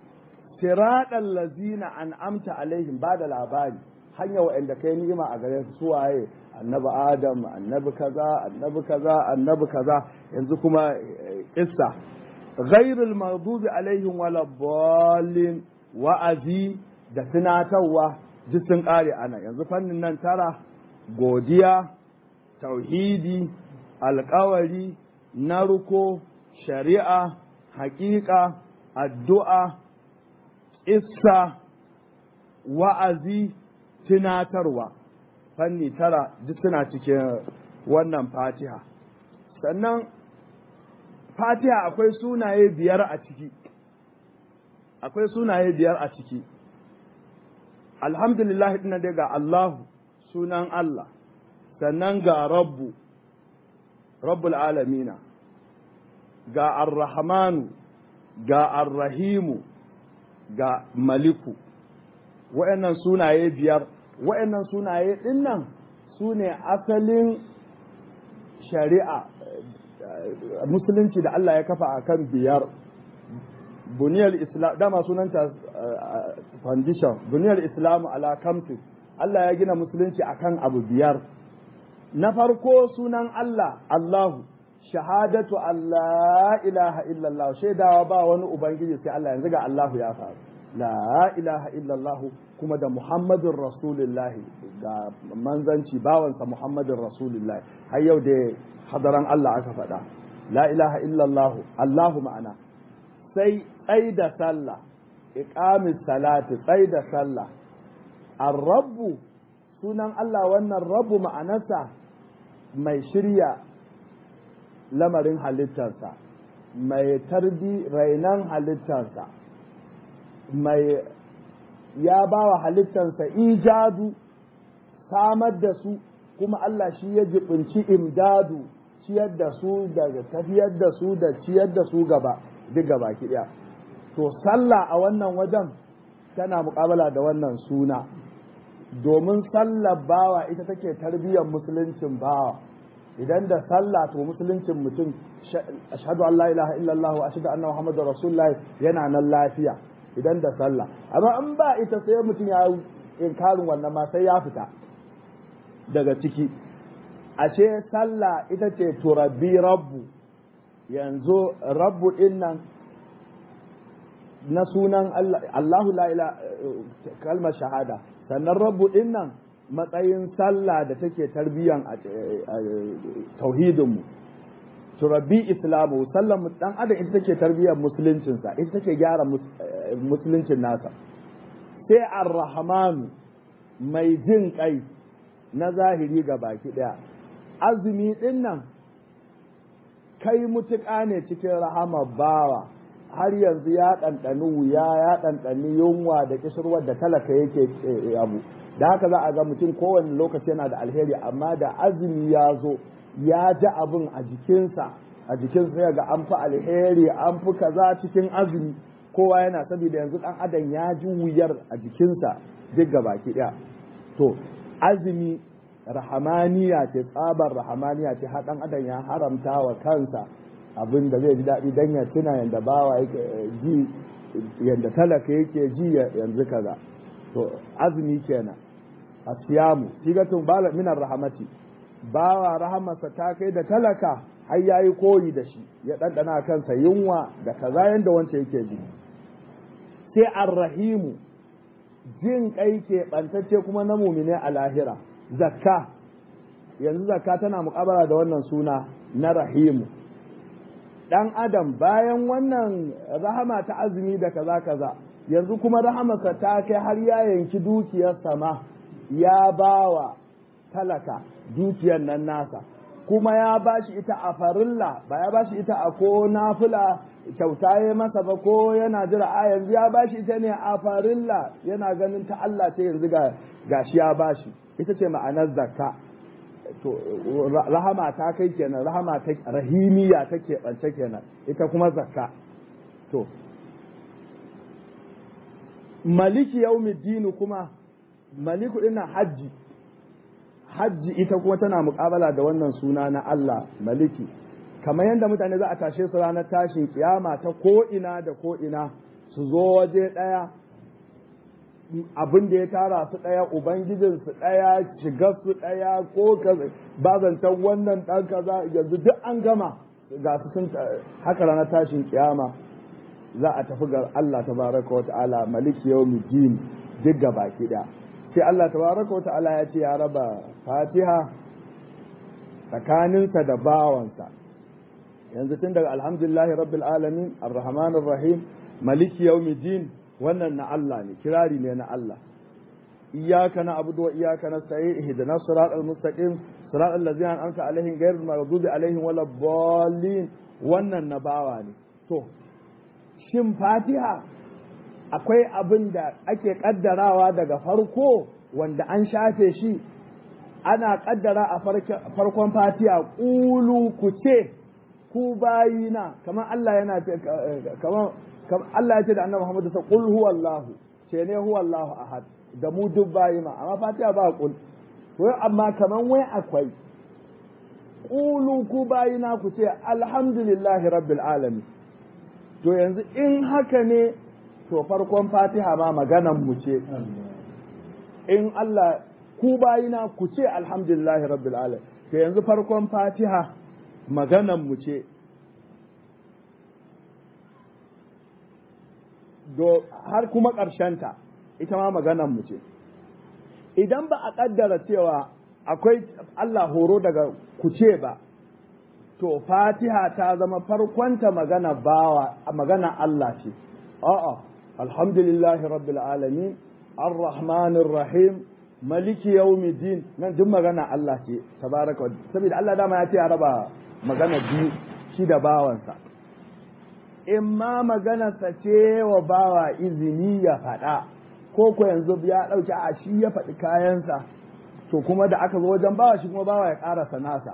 siratal lazina an'amta alaihim ba da labari hanya wa'anda kai ni'ima a gare su suwaye annabi adam annabi kaza annabi kaza annabi kaza yanzu kuma kissa ghairul maghdubi alaihim wala dallin wa'azi da tunatarwa duk sun kare ana yanzu fannin nan tara godiya tauhidi alkawari narko shari'a haƙiƙa addu'a issa wa'azi tunatarwa fanni tara duk suna cikin wannan fatiha sannan fatiha akwai sunaye biyar a ciki akwai sunaye biyar a ciki alhamdulillah ina dai ga Allahu sunan Allah sannan ga rabbu rabbul alamina ga arrahmanu ga arrahimu ga maliku wa'annan sunaye biyar wa'annan sunaye dinnan su ne asalin shari'a musulunci da Allah ya kafa akan biyar buniyar islam dama sunanta foundation buniyar islam ala kamsin Allah ya gina musulunci akan abu biyar na farko sunan Allah Allahu shahadatu Allah ilaha illallah shaidawa ba wani ubangiji sai Allah yanzu ga Allahu ya faru la ilaha illallah kuma da Muhammadun Rasulullah ga manzanci bawansa Muhammadun Rasulullah har yau da hadaran Allah aka faɗa la ilaha illallah Allahu ma'ana sai tsai da sallah iqamis salati tsai da sallah ar-rabbu sunan Allah wannan rabbu ma'anarsa mai shirya lamarin halittarsa mai tarbi rainan halittarsa mai ya ba wa halittarsa ijadu samar da su kuma Allah shi ya jibinci imdadu ciyar da su daga tafiyar da su da ciyar da su gaba duk gaba ɗaya to sallah a wannan wajen tana muƙabala da wannan suna domin sallar bawa ita take tarbiyyar musuluncin bawa idan da sallah to musuluncin mutum ashhadu an la ilaha illallah wa ashhadu anna muhammadar rasulullah yana nan lafiya idan da sallah amma in ba ita sai mutum ya inkarin wannan ma sai ya fita daga ciki ashe sallah ita ce turabbi rabbu yanzu rabbu din nan na sunan Allahu la ila kalmar shahada sannan rabbu din nan matsayin sallah da take tarbiyyan tauhidinmu turabbi islamu sallan dan adam ita take tarbiyyar musuluncinsa ita take gyara musuluncin nasa sai ar-rahman mai jin kai na zahiri ga baki daya azumi din nan kai mutuƙa ne cikin rahama bawa har yanzu ya ɗanɗani wuya ya ɗanɗani yunwa da kishirwar da talaka yake abu da haka za a ga mutum kowane lokaci yana da alheri amma da azumi ya zo ya ji abin a jikinsa a jikinsa sai ga an fi alheri an fi kaza cikin azumi kowa yana saboda yanzu ɗan adam ya ji wuyar a jikinsa duk ga baki ɗaya to azumi rahamaniya ce tsabar rahamaniya ce har ɗan adam ya haramta wa kansa abin da zai ji daɗi don ya tuna yadda bawa yake ji yadda talaka yake ji yanzu kaza to azumi kenan asiyamu sigatun bala minar rahamati bawa rahamarsa ta kai da talaka har yayi koyi da shi ya ɗanɗana kansa yunwa da kaza yadda wance yake ji sai arrahimu jin kai ke ɓantacce kuma na mumine a lahira zakka yanzu zakka tana muƙabala da wannan suna na rahimu ɗan adam bayan wannan rahama ta azumi da kaza kaza yanzu kuma rahamarsa ta kai har ya yanki dukiyar sama ya bawa talaka dukiyar nan nasa kuma ya bashi ita a farilla ba ya bashi ita a ko nafila kyauta ya masa ba ko yana jira a yanzu ya bashi ita ne a farilla yana ganin ta Allah ce yanzu ga gashi ya bashi ita ce ma'anar zakka to rahama ta kai kenan rahama ta rahimiya take bance kenan ita kuma zakka to maliki yaumiddin kuma maliku dinnan hajji hajji ita kuma tana muƙabala da wannan suna na Allah maliki kamar yadda mutane za a tashe su ranar tashin kiyama ta ko ina da ko ina su zo waje ɗaya abin da ya tara su ɗaya ubangijin su ɗaya shigar su ɗaya ko bazantan wannan ɗan kaza yanzu duk an gama ga su sun haka ranar tashin kiyama za a tafi ga Allah tabaraka wa ta'ala maliki yawmiddin duk ga baki ɗaya sai Allah tabaraka wa ta'ala ya ce ya raba fatiha tsakaninsa da bawansa yanzu tun daga alhamdulillahi rabbil alamin arrahmanir rahim maliki yawmiddin wannan na Allah ne kirari ne na Allah iyyaka na'budu wa iyyaka nasta'in ihdinas siratal mustaqim siratal ladzina an'amta alaihim ghayril maghdubi alaihim waladdallin wannan na bawa ne to shin fatiha akwai abin da ake kaddarawa daga farko wanda an shafe shi ana kaddara a farkon fatiha ƙulu ku ce ku bayina kamar Allah yana kamar Allah ya ce da annabi Muhammad sa qul huwallahu ce ne huwallahu ahad da mu duk bayima amma fatiha ba qul to amma kaman wai akwai qulu ku bayina ku ce alhamdulillahi rabbil alamin to yanzu in haka ne to farkon fatiha ma maganan mu ce in Allah ku bayina ku ce alhamdulillahi rabbil alamin to yanzu farkon fatiha maganan mu ce do har kuma ta ita ma maganan mu ce idan ba a kaddara cewa akwai Allah horo daga ku ce ba to fatiha ta zama farkonta magana bawa magana Allah ce a'a alhamdulillahi rabbil alamin arrahmanir rahim maliki yawmiddin nan duk magana Allah ce tabaraka saboda Allah dama ya ce ya raba magana biyu shi da bawansa in ma maganarsa ce wa bawa izini ya faɗa ko ko yanzu ya ɗauki a shi ya faɗi kayansa to kuma da aka zo wajen bawa shi kuma bawa ya ƙarasa nasa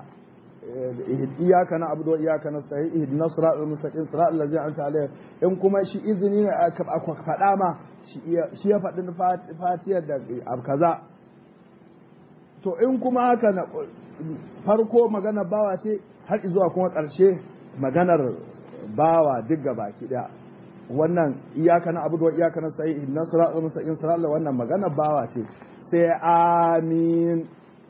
iyaka na abudu iyaka na sahi ihdina siratal mustaqim siratal ladzina an'amta alaihim in kuma shi izini ne aka faɗa ma shi ya faɗi fatiyar da kaza to in kuma haka na farko magana bawa ce har zuwa kuma ƙarshe maganar bawa duk gaba ki ɗaya wannan iyaka na abudu iyaka na sahi ihdina siratal mustaqim siratal wannan maganar bawa ce sai amin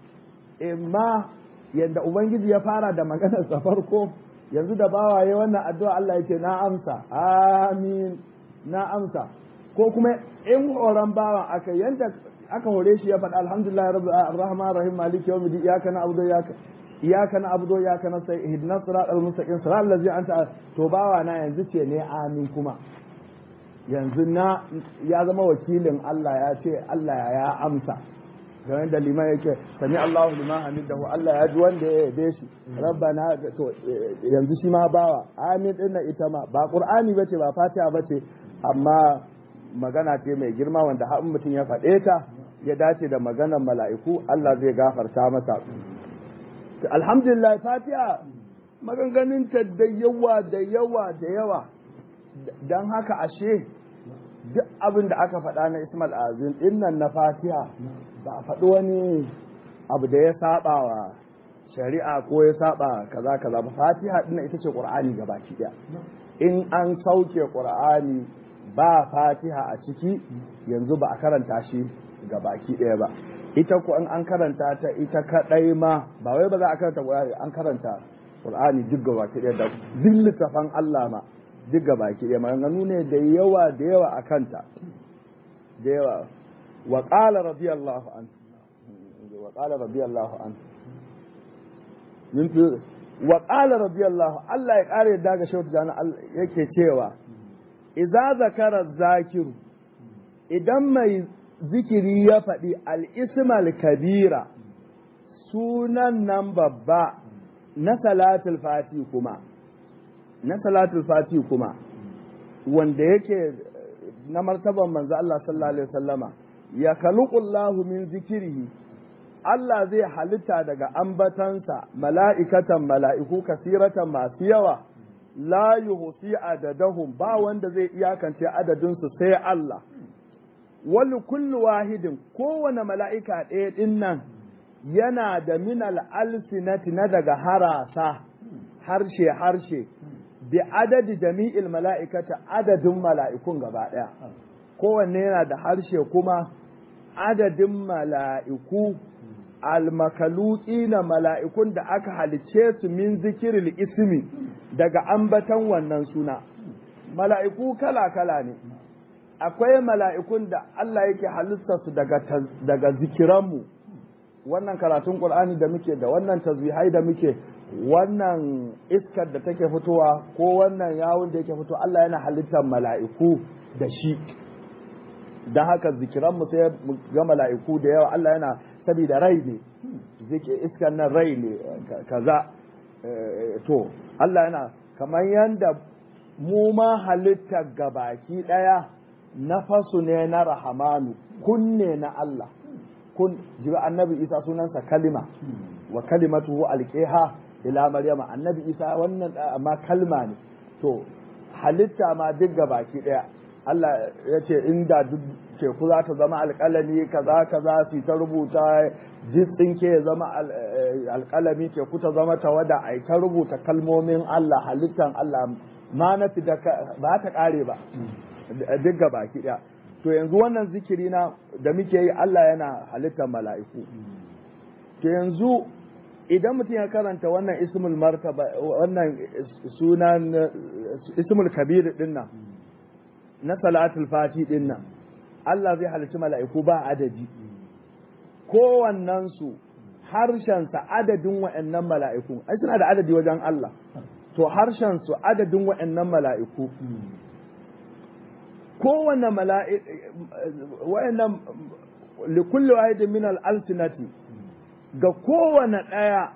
imma yadda Ubangiji ya fara da maganarsa farko yanzu da bawaye wannan addu'a Allah yake na amsa amin na amsa ko kuma in horon bawa aka yanda aka hore shi ya faɗa alhamdulillah rabbil rahman rahim maliki yawmiddin iyyaka na'budu wa iyyaka iyyaka na'budu wa iyyaka nasta'in ihdinas siratal mustaqim siratal ladzina anta to bawa na yanzu ce ne amin kuma yanzu na ya zama wakilin Allah ya ce Allah ya amsa game da liman yake sami Allahu liman hamidahu Allah ya ji wanda ya yabe shi rabbana to yanzu shi ma bawa amin din na ita ma ba qur'ani bace ba fatiha bace amma magana ce mai girma wanda har mutum ya faɗe ta ya dace da maganar mala'iku Allah zai gafarta masa alhamdulillah fatiha maganganin ta da yawa da yawa da yawa dan haka ashe duk abin da aka faɗa na Ismail Azim dinnan na fatiha ba a faɗi wani abu da ya saba wa shari'a ko ya saba kaza kaza ba fatiha ɗin ita ce ƙur'ani gabaki ɗaya in an sauke ƙur'ani ba fatiha a ciki yanzu ba a karanta shi gabaki ɗaya ba ita ko an karanta ta ita kaɗai ma ba wai ba za a karanta ƙur'ani an karanta ƙur'ani duk gabaki ɗaya da duk littafan Allah ma duk gabaki ɗaya maganganu ne da yawa da yawa a kanta da yawa وقال رضي الله عنه وقال رضي الله عنه من وقال رضي الله الله ya kare yadda ga shautu jana yake cewa idza zakara zakiru idan mai zikiri ya faɗi al-ismal kabira sunan nan babba na salatul fati kuma na salatul fati kuma wanda yake na martaban manzo Allah sallallahu alaihi wasallama ya kaluqullahu min zikirihi Allah zai halitta daga ambatansa mala'ikatan mala'iku kasiratan masu yawa la yuhsi adadahum ba wanda zai iyakance adadinsu sai Allah wani kullu wahidin kowane mala'ika ɗaya ɗin nan yana da minal alsinati na daga harasa harshe harshe bi adadi jami'il mala'ikata adadin mala'ikun gaba ɗaya kowanne yana da harshe kuma adadin mala'iku almakaluki na mala'ikun da aka halice su min zikiril ismi daga ambatan wannan suna mala'iku kala-kala ne akwai mala'ikun da Allah yake halittarsu daga, daga zikiranmu wannan karatun ƙul'ani da muke da wannan tasbihai da muke wannan iskar da take fitowa ko wannan yawon da yake fito Allah yana halittar mala'iku da shi don haka zikiranmu sai ga mala'iku da yawa Allah yana saboda rai ne iskar nan rai ne kaza to Allah yana kamar yadda mu ma halittar gabaki ɗaya nafasu ne na rahamanu kunne na Allah kun jibi annabi isa sunansa kalima wa kalimatuhu alqiha ila maryama annabi isa wannan amma kalma ne to halitta ma duk baki daya Allah ya ce inda duk teku za ta zama alƙalami kaza kaza su ta rubuta jitsin ke ya zama alƙalami ke kuta zama tawada a ta rubuta kalmomin Allah halittan Allah ma na da ba ta ƙare ba duk ga baki ɗaya to yanzu wannan zikiri na da muke yi Allah yana halittar mala'iku to yanzu idan mutum ya karanta wannan ismul martaba wannan sunan ismul kabir din nan na salatul fati din nan Allah zai halicci mala'iku ba adadi kowannen su harshensa adadin wa'annan mala'iku ai suna da adadi wajen Allah to harshen su adadin wa'annan mala'iku kowanne mala'iku wa'annan likulli wahidin min al-alsinati ga kowane ɗaya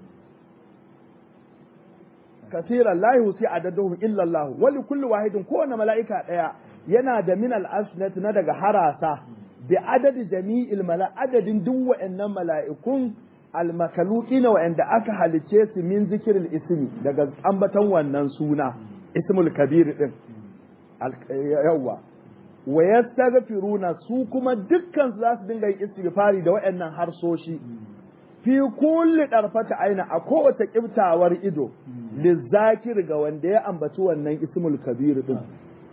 kasiran la yusi adaduhum illa Allah wali kulli wahidin kowane mala'ika ɗaya yana da min al-asnat na daga harasa bi adadi jami'il mala adadin duk wa'annan mala'ikun al-makhluqina wa'anda aka halice su min zikril ismi daga ambatan wannan suna ismul kabir din yawa wa yastaghfiruna su kuma dukkan su za su dinga yin istighfari da wa'annan harsoshi fi kulli ɗarfata aina a kowace ƙiftawar ido lizzakir ga wanda ya ambaci wannan ismul kabir din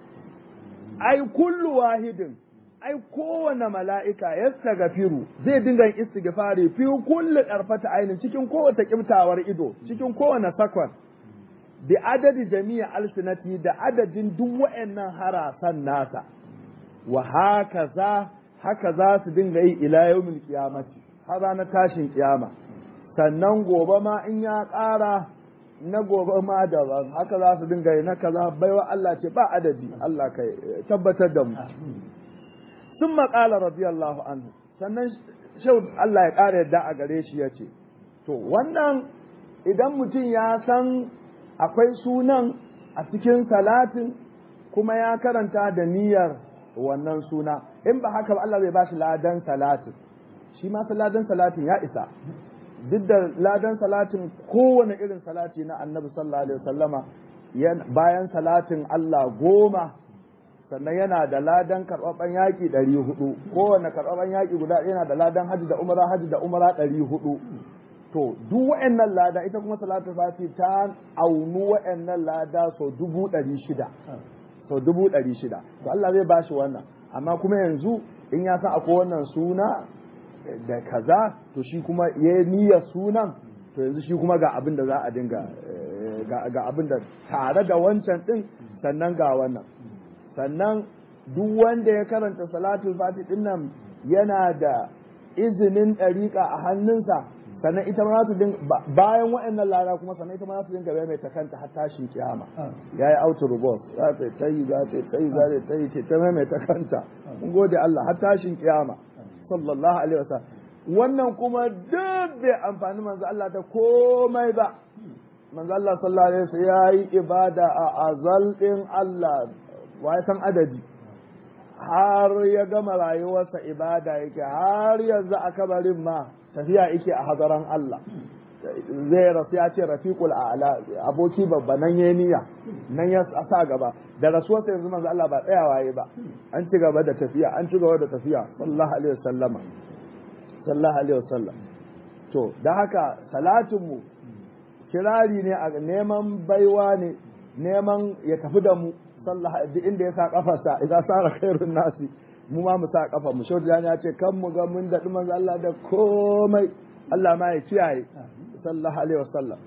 ai kullu wahidin ai kowane mala'ika ya gafiru zai dinga yin istighfari fi kulli ɗarfata ainin cikin kowace ƙiftawar ido cikin kowane sakon bi adadi jami'a alsinati da adadin duk wa'annan harasan nasa wa haka za haka za su dinga yi ila yawmil qiyamati har ranar tashin kiyama sannan gobe ma in ya ƙara na gobe ma daban haka za su dinga yi na kaza baiwa Allah ce ba adadi Allah ka tabbatar da mu sun maƙala radiyallahu anhu sannan shau Allah ya ƙara yadda a gare shi ya ce to wannan idan mutum ya san akwai sunan a cikin salatin kuma ya karanta da niyyar wannan suna in ba haka ba Allah bai ba shi ladan salatin shi ma ladan salatin ya isa duk da ladan salatin kowane irin salati na annabi sallallahu alaihi wasallama bayan salatin Allah goma sannan yana da ladan karɓaɓɓen yaƙi ɗari hudu kowane karɓaɓɓen yaƙi guda yana da ladan hajji da umara hajji da umara ɗari hudu to duk wa'annan lada ita kuma salatu fati ta aunu wa'annan lada sau dubu ɗari shida sau dubu ɗari shida to Allah zai bashi wannan amma kuma yanzu in ya san akwai wannan suna da kaza to shi kuma ya niyya sunan to yanzu shi kuma ga abin da za a dinga ga abin da tare da wancan din sannan ga wannan sannan duk wanda ya karanta salatul fati din nan yana da izinin ɗariƙa a hannunsa sannan ita ma su dinga bayan waɗannan lara kuma sannan ita ma su dinga bai mai ta kanta har tashin kiyama yayi auto robot za ta ta yi za ta ta yi za ta ta yi ce ta mai mai ta kanta mun gode Allah har tashin kiyama sallallahu alaihi wasallam wannan kuma duk bai amfani manzo Allah ta komai ba manzo Allah sallallahu alaihi wasallam yayi ibada a azal din Allah wa ya san adadi har ya gama rayuwarsa ibada yake har yanzu a kabarin ma tafiya yake a hadaran Allah zai rasu ya ce rafiqul a'la aboki babba nan yayi niyya nan ya sa gaba da rasuwarsa yanzu manzo Allah ba tsayawa yayi ba an ci gaba da tafiya an ci gaba da tafiya sallallahu alaihi wasallama sallallahu alaihi wasallam to da haka salatin mu kirari ne a neman baiwa ne neman ya tafi da mu sallah duk inda ya sa kafarsa idza sara khairun nasi mu ma mu sa kafa mu shaudu ya ce kan mu ga mun daɗi manzo Allah da komai Allah ma ya kiyaye sallallahu alaihi wasallam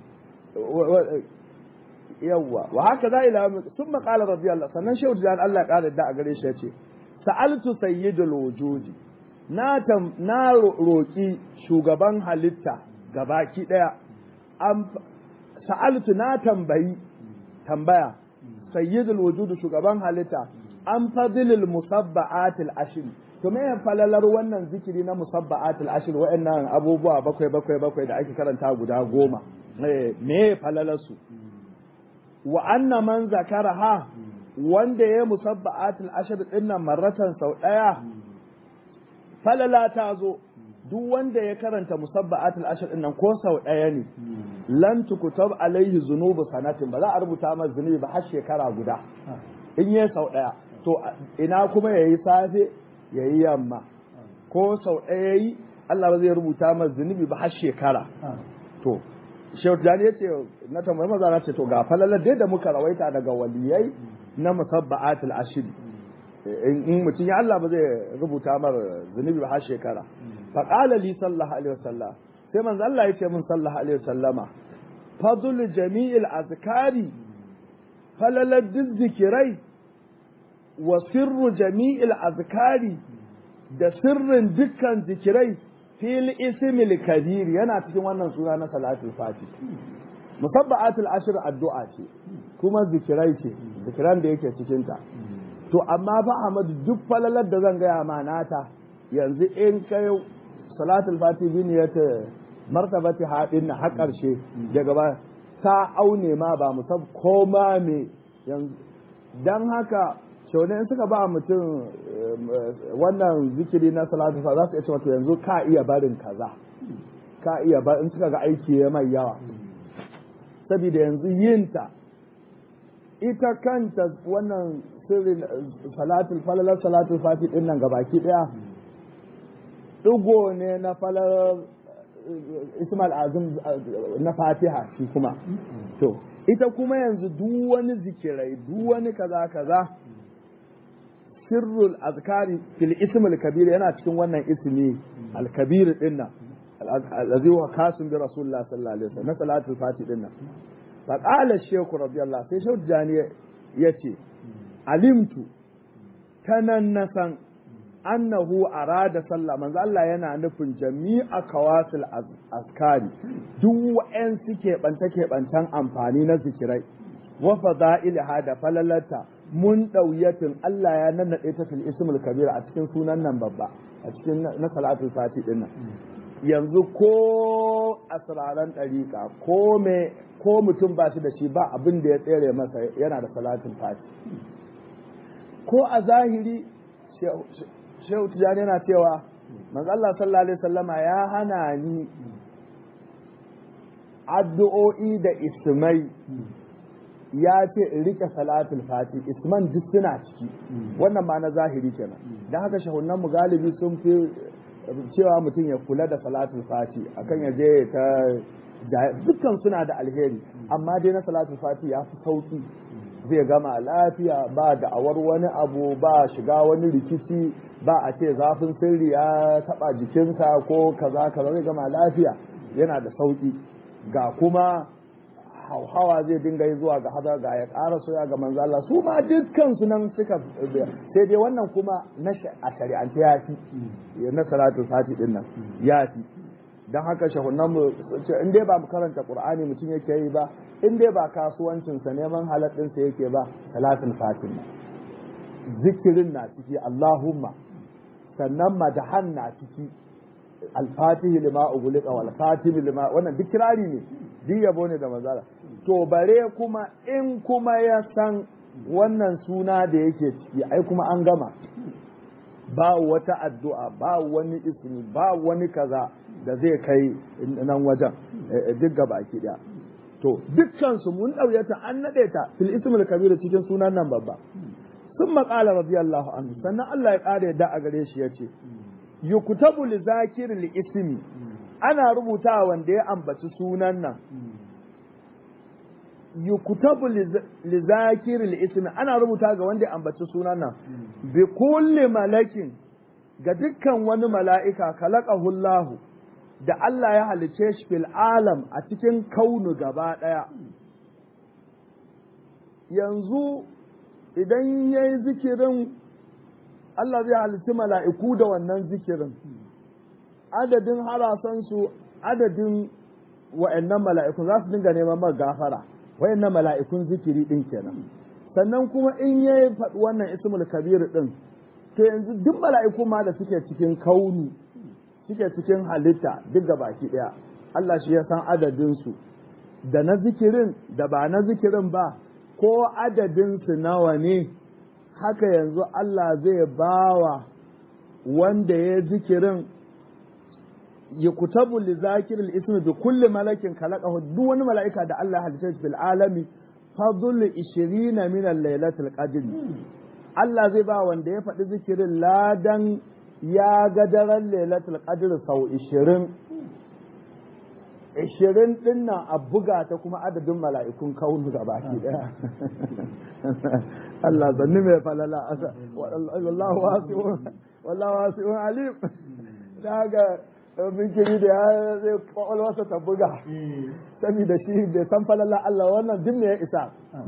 yawwa wa haka za ila thumma qala radiyallahu sannan shaudu ya Allah ƙara da a gare shi yace sa'altu sayyidul wujudi na tam na roki shugaban halitta gabaki daya sa'altu na tambayi tambaya sayyidul wujudu shugaban halitta an fadilil musabba'atil ashir to me falalar wannan zikiri na musabba'atil ashir wa'annan abubuwa bakwai bakwai bakwai da ake karanta guda goma me falalar su wa anna man zakaraha wanda ya musabba'atil ashir din nan marratan sau daya falala ta zo duk wanda ya karanta musabba'atul ashir din nan ko sau ɗaya ne lan tukutab alaihi zunubu sanatin ba za a rubuta masa zunubi ba har shekara guda in yi sau ɗaya to ina kuma yayi safe yayi yamma ko sau ɗaya yayi Allah ba zai rubuta masa zunubi ba har shekara to Shehu Tijjani ya ce na tambayi maza na ce to ga falalar dai da muka rawaita daga waliyai na musabba'atul ashiri in mutum ya Allah ba zai rubuta mar zunubi ba har shekara fa qala li sallallahu alaihi wasallam sai manzo Allah ya ce min sallallahu alaihi wasallama fadlu jami'il azkari falalar duk zikirai wa sirru jami'il azkari da sirrin dukkan zikirai fil ismil kabir yana cikin wannan suna na salatul fati musabba'atul ashr addu'a ce kuma zikirai ce zikiran da yake cikin ta to amma fa Ahmad duk falalar da zan gaya ma nata yanzu in kai salatul fati bi niyyata martabati hadin na har karshe daga ba ta aune ma ba musab koma me yanzu dan haka shaune in suka ba mutum wannan zikiri na salatu za su iya ce wato yanzu ka iya barin kaza ka iya bar in suka ga aiki ya mai yawa saboda yanzu yinta ita kanta wannan sirrin salatul falalar salatul fati din nan gabaki daya digo ne na falalar ismail azim na fatiha shi kuma to ita kuma yanzu duk wani zikirai duk wani kaza kaza sirrul azkari fil ism al kabir yana cikin wannan ismi al kabir din nan allazi wa kasim bi rasulullah sallallahu alaihi wasallam na salatul fati din nan fa qala shaykh radiyallahu sai shaykh jani yace alimtu tanan nasan annahu arada sallah manzo Allah yana nufin jami'a kawasil azkari duk wa'en suke banta ke bantan amfani na zikirai wa fada'ilha da falalata mun ɗauyatin Allah ya nannaɗe ta fil ismul kabir a cikin sunan nan babba a cikin na salatul fati din nan yanzu ko asraran ɗariƙa ko me ko mutum ba shi da shi ba abin da ya tsere masa yana da salatul fati ko a zahiri shehu tijani yana cewa manzo Allah sallallahu alaihi wasallama ya hana ni addu'o'i da ismai ya ce in rike salatul fati isman duk suna ciki wannan ma na zahiri kenan dan haka shahunan mu galibi sun fi cewa mutum ya kula da salatul fati akan ya je ta dukkan suna da alheri amma dai na salatul fati ya fi sauki zai gama lafiya ba da awar wani abu ba shiga wani rikici ba a ce zafin sirri ya taba jikinsa ko kaza kaza zai gama lafiya yana da sauki ga kuma hauhawa zai dinga yi zuwa ga hadar ga ya ƙara soya ga manzo Allah su ma dukkan su nan suka sai dai wannan kuma na a shari'ance ya fi na salatul fati din nan ya fi dan haka shahunan mu in dai ba mu karanta qur'ani mutum yake yi ba in dai ba kasuwancin sa neman halal din sa yake ba salatul fati zikirin na ciki Allahumma sannan madahan na ciki al-fatihi lima ughliqa wal khatimi lima wannan duk kirari ne duk yabo ne da manzala to bare kuma in kuma ya san wannan suna da yake ciki ai kuma an gama ba wata addu'a ba wani ismi ba wani kaza da zai kai nan wajen duk gaba ki daya to dukkan su mun dauye ta an nade ta fil ismul kabir cikin sunan nan babba sun maƙala radiyallahu anhu sannan Allah ya ƙara yadda a gare shi yace yuktabu li zakiril ismi ana rubuta wanda ya ambaci sunan nan yuktabu li zakiril ismi ana rubuta ga wanda ya ambaci sunan nan bi kulli malakin ga dukkan wani mala'ika kalaqahu Allah da Allah ya halice shi fil alam a cikin kaunu gaba daya yanzu idan yayi zikirin Allah zai halitti mala'iku da wannan zikirin adadin harasansu adadin wa'annan mala'ikun za su dinga neman mar gafara wa'annan mala'ikun zikiri din kenan sannan kuma in ya faɗi wannan ismul kabir din to yanzu duk mala'iku ma da suke cikin kauni suke cikin halitta duk ga baki ɗaya Allah shi ya san adadinsu da na zikirin da ba na zikirin ba ko adadinsu nawa ne haka yanzu Allah zai bawa wanda ya zikirin ya kutabu li zakiril ismi bi kulli malakin khalaqahu duk wani mala'ika da Allah halitta fil alami fadlu 20 min al-lailatul qadr Allah zai ba wanda ya faɗi zikirin ladan ya ga daren lailatul qadr sau 20 ishirin din nan a buga ta kuma adadin mala'ikun kaunu ga baki daya Allah zanni mai falala asa wallahu wasi'un wallahu wasi'un alim daga minkiri da ya zai kwakwalwarsa ta buga saboda shi bai san falala Allah wannan duk me ya isa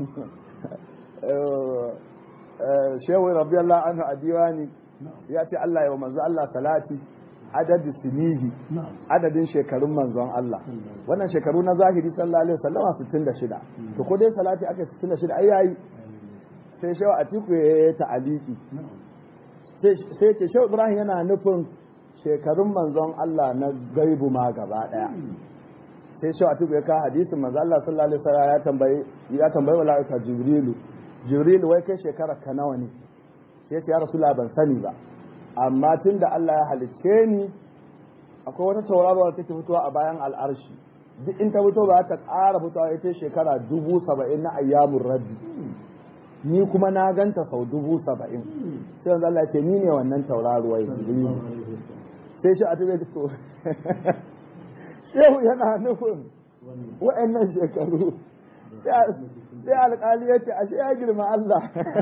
shehu rabbi Allah anhu a diwani ya ce Allah ya wa manzo Allah salati adadi sinihi adadin shekarun manzon Allah wannan shekaru na zahiri sallallahu alaihi wasallama 66 to ko dai salati aka 66 ai yayi sai shehu atiku ya ta'aliki sai ce shehu ibrahim yana nufin shekarun manzon Allah na gaibu ma gaba daya sai shehu atiku ya ka hadisin manzon Allah sallallahu alaihi wasallam ya tambayi ya tambayi malaika jibrilu jibrilu wai kai shekara ka nawa ne sai ya rasulullah ban sani ba amma tun da Allah ya halicce ni akwai wata tauraro da take fitowa a bayan al'arshi duk in ta fito ba ta ƙara fitowa ita shekara dubu saba'in na ayyamun rabbi ni kuma na ganta sau dubu saba'in sai yanzu Allah ce ni ne wannan tauraruwa ya sai shi a tabe to shehu yana nufin wa'annan shekaru sai alƙali ya ce ashe ya girma Allah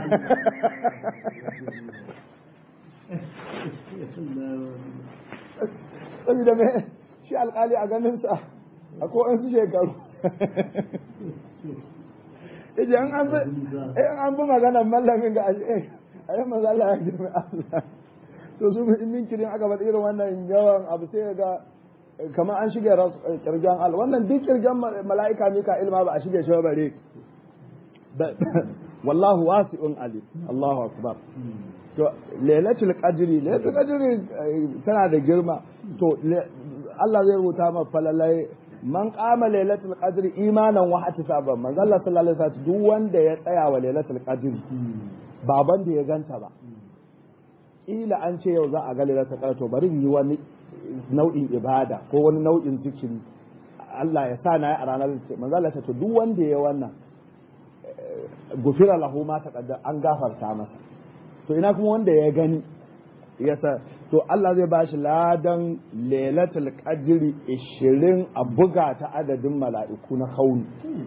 saboda me shi alkali a ganinsa a ko su shekaru ije an an bi maganar mallamin ga ashe a yi mazala ya girma Allah to su min kirin aka faɗi irin wannan yawan abu sai ga kamar an shige kirgen al wannan duk kirgen mala'ika mika ilma ba a shige shi bare wallahu wasi'un alim Allahu akbar to lailatul qadri lailatul qadri tana da girma to Allah zai rubuta ma falalai man qama lailatul qadri imanan wa ihtisaban man Allah sallallahu alaihi wasallam duk wanda ya tsaya wa lailatul qadri baban da ya ganta ba ila an ce yau za a ga lailatul qadri to bari yi wani nau'in ibada ko wani nau'in zikiri Allah ya sa na yi a ranar manzo Allah ya to duk wanda ya wannan gufira lahu ma taqaddam an gafarta masa to ina kuma wanda ya gani yasa to Allah zai bashi ladan lailatul qadri 20 a buga ta adadin mala'iku na kauni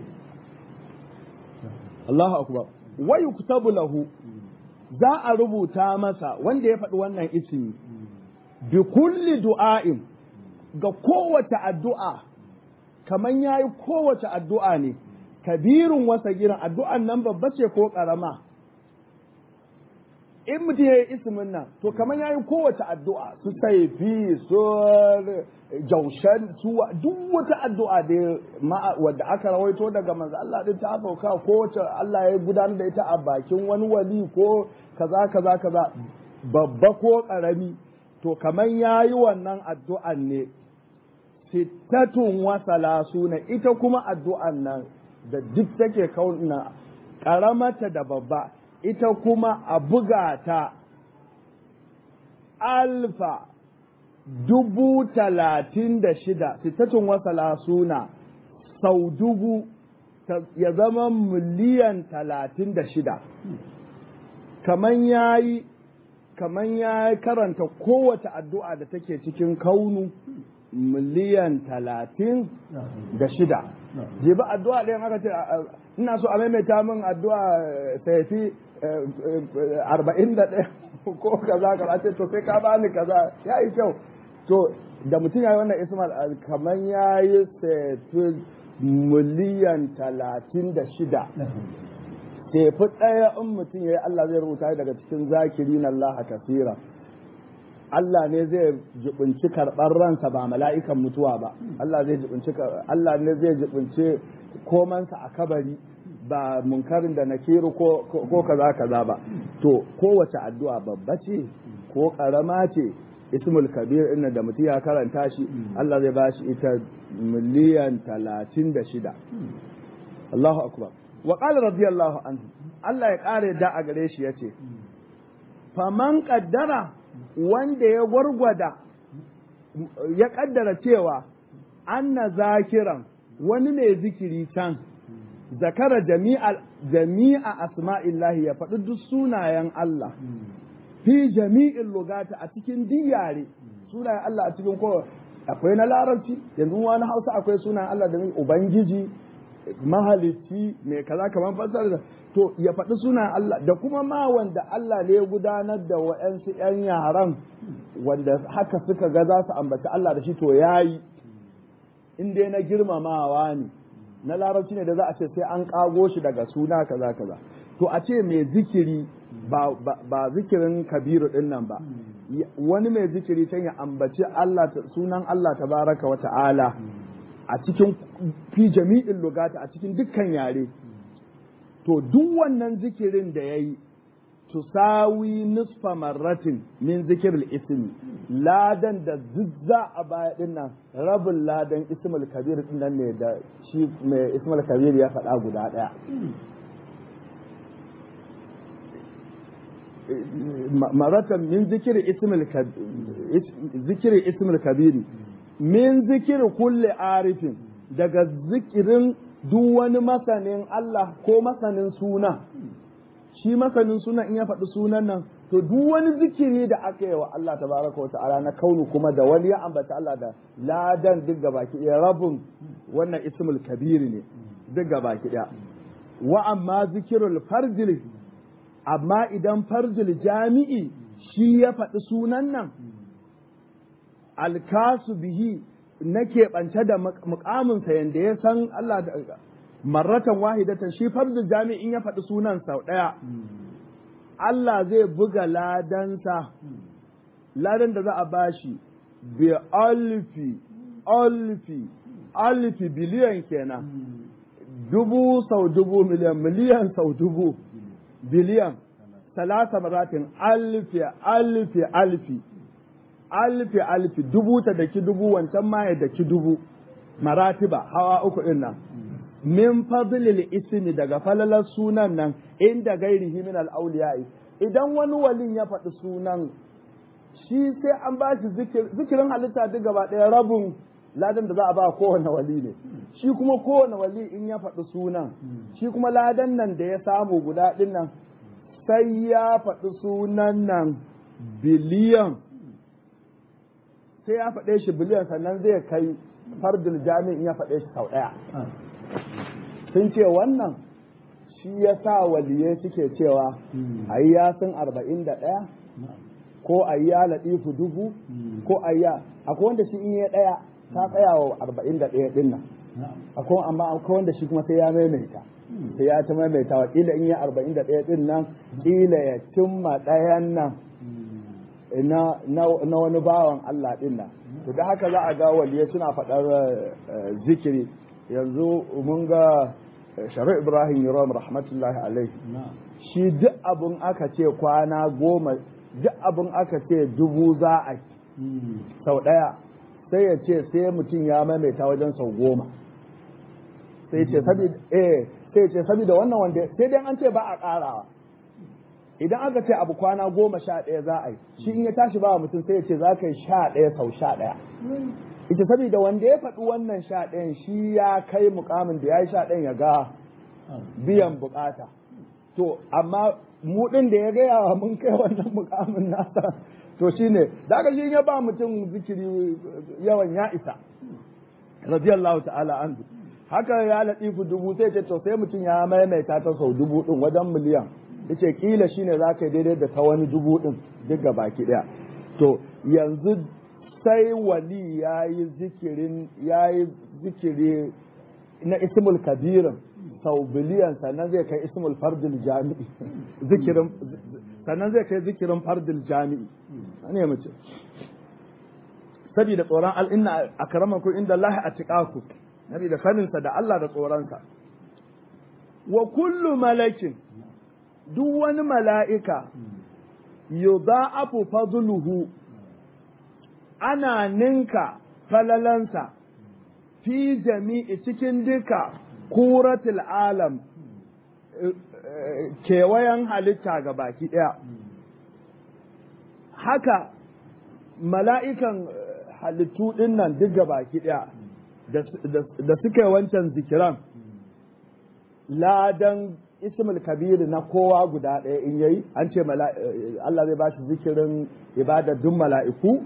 Allahu akbar wa yuktabu lahu za a rubuta masa wanda ya faɗi wannan ismi bi kulli du'a'in ga kowace addu'a kaman yayi kowace addu'a ne kabirin wasa giran addu'an nan babba ce ko ƙarama in mutum ya yi ismin nan to kamar ya yi kowace addu'a su saifi su jaushen su duk wata addu'a da wadda aka rawaito daga manzo Allah din ta sauka kowace Allah ya gudanar da ita a bakin wani wali ko kaza kaza kaza babba ko karami to kamar ya yi wannan addu'an ne sittatun wasala suna ita kuma addu'an nan da duk take kauna karamata da babba ita kuma a buga ta alfa dubu talatin da shida sittatun wasala suna sau dubu ya zama miliyan talatin da shida kaman ya yi kaman ya karanta kowace addu'a da take cikin kaunu miliyan talatin da shida jibi addu'a ɗayan aka ce ina so a maimaita min addu'a saifi arba'in da ɗaya ko kaza kaza ce to sai ka bani kaza ya yi kyau to da mutum ya yi wannan ismail kamar ya yi saifi miliyan talatin da shida tefi ɗaya in mutum ya yi Allah zai rubuta daga cikin zakiri na Allah kasira Allah ne zai jibinci karɓar ransa ba mala'ikan mutuwa ba Allah zai jibinci Allah ne zai jibinci komansa a kabari ba munkarin da nakiru ko ko kaza kaza ba to kowace addu'a babba ce ko karama ce ismul kabir inna da mutum ya karanta shi Allah zai bashi ita miliyan talatin da shida Allahu akbar wa qala radiyallahu anhu Allah ya kare da a gare shi yace faman qaddara wanda ya gwargwada ya kaddara cewa anna zakiran wani mai zikiri can zakara jami'a jami'a asma'illahi ya faɗi duk sunayen Allah fi jami'in lugata a cikin diyare sunayen Allah a cikin kowa akwai na larabci yanzu wani hausa akwai sunayen Allah da ubangiji mahalicci mai kaza kamar fasar da to ya faɗi sunan Allah da kuma ma wanda Allah ne ya gudanar da wa'yansu 'yan yaran wanda haka suka ga za su ambaci Allah da shi to yayi in dai na girmamawa ne na larabci ne da za a ce sai an kago shi daga suna kaza kaza to a ce mai zikiri ba, ba, zikirin kabiru din nan ba wani mai zikiri can ya ambaci Allah sunan Allah tabaraka wa ta'ala a cikin fi jami'in lugata a cikin dukkan yare to duk wannan zikirin da ya yi tusawi nisfa marratin min zikiril ismi ladan da zuzza a baya din nan rabin ladan ismul kabir din nan ne da shi mai ismul kabir ya faɗa guda ɗaya maratan min zikiri ismul zikiri ismul kabiri min zikiri kulli arifin daga zikirin duk wani masanin Allah ko masanin suna shi masanin suna in ya faɗi sunan nan to duk wani zikiri da aka yi wa Allah tabaraka wa ta'ala na kaunu kuma da wani ya ambata Allah da ladan duk gaba ki ɗaya rabin wannan ismul kabiri ne duk gaba ki ɗaya wa amma zikirul farjil amma idan farjil jami'i shi ya faɗi sunan nan alkasu bihi na keɓance da mukaminsa yadda ya san Allah da marratan wahidatan shi fardu jami'in ya faɗi sunan sau ɗaya Allah zai buga ladansa ladan da za a bashi bi alfi alfi alfi biliyan kenan dubu sau dubu miliyan miliyan sau dubu biliyan salasa maratin alfi alfi alfi alfi alfi dubu ta daki dubu wancan ma ya daki dubu maratiba hawa uku din nan min fadlil ismi daga falalar sunan nan inda gairihi min al idan wani walin ya faɗi sunan shi sai an ba shi zikirin halitta duk gaba ɗaya rabin ladan da za a ba kowane wali ne shi kuma kowane wali in ya faɗi sunan shi kuma ladan nan da ya samu guda ɗin nan sai ya faɗi sunan nan biliyan sai ya faɗe shi biliyan sannan zai kai fardul jami'in ya faɗe shi sau ɗaya sun ce wannan shi ya sa waliyai suke cewa a yi yasin arba'in da ɗaya ko a yi ya laɗifu dubu ko a yi akwai wanda shi in yi ɗaya ta tsaya wa arba'in da ɗaya ɗin nan akwai amma akwai wanda shi kuma sai ya maimaita sai ya ta maimaita wa ƙila in yi arba'in da ɗaya ɗin nan ƙila ya cimma ɗayan nan na wani bawan Allah ɗin nan to da haka za a ga waliyai suna faɗar zikiri yanzu mun ga shari'a ibrahim yaron rahmatullahi alaihi shi duk abin aka ce kwana goma duk abin aka ce dubu za a sau ɗaya sai ya ce sai mutum ya maimaita wajen sau goma sai ce saboda wannan wanda sai dai an ce ba a ƙarawa idan aka ce abu kwana goma sha ɗaya za a yi shi in ya tashi ba mutum sai ya ce za ka yi sha ɗaya sau sha ɗaya ita saboda wanda ya faɗi wannan sha ɗayan shi ya kai mukamin da ya yi sha ɗayan ya ga biyan bukata to amma mu ɗin da ya gaya wa mun kai wannan mukamin nasa to shine da aka shi ya ba mutum zikiri yawan ya isa radiyallahu ta'ala anhu haka ya latifu dubu sai ce to sai mutum ya maimaita ta sau dubu ɗin wajen miliyan yace kila shine za ka daidai da ta wani dubu ɗin duk ga baki ɗaya to yanzu sai wali ya yi zikirin ya yi zikiri na ismul kabirin sau biliyan sannan zai kai ismul fardil jami'i zikirin sannan zai kai zikirin fardil jami'i ne mace saboda tsoron al'inna a karamanku inda Allah a tiƙaku saboda saninsa da Allah da tsoronsa wa kullu malakin duk wani mala'ika yudha'afu fadluhu ana ninka falalansa fi jami'i cikin duka kuratul alam kewayen halitta ga baki ɗaya haka mala'ikan halittu ɗin nan duk ga baki ɗaya da suka yi wancan zikiran ladan ismul kabir na kowa guda ɗaya in yayi an ce Allah zai ba shi zikirin ibadar duk mala'iku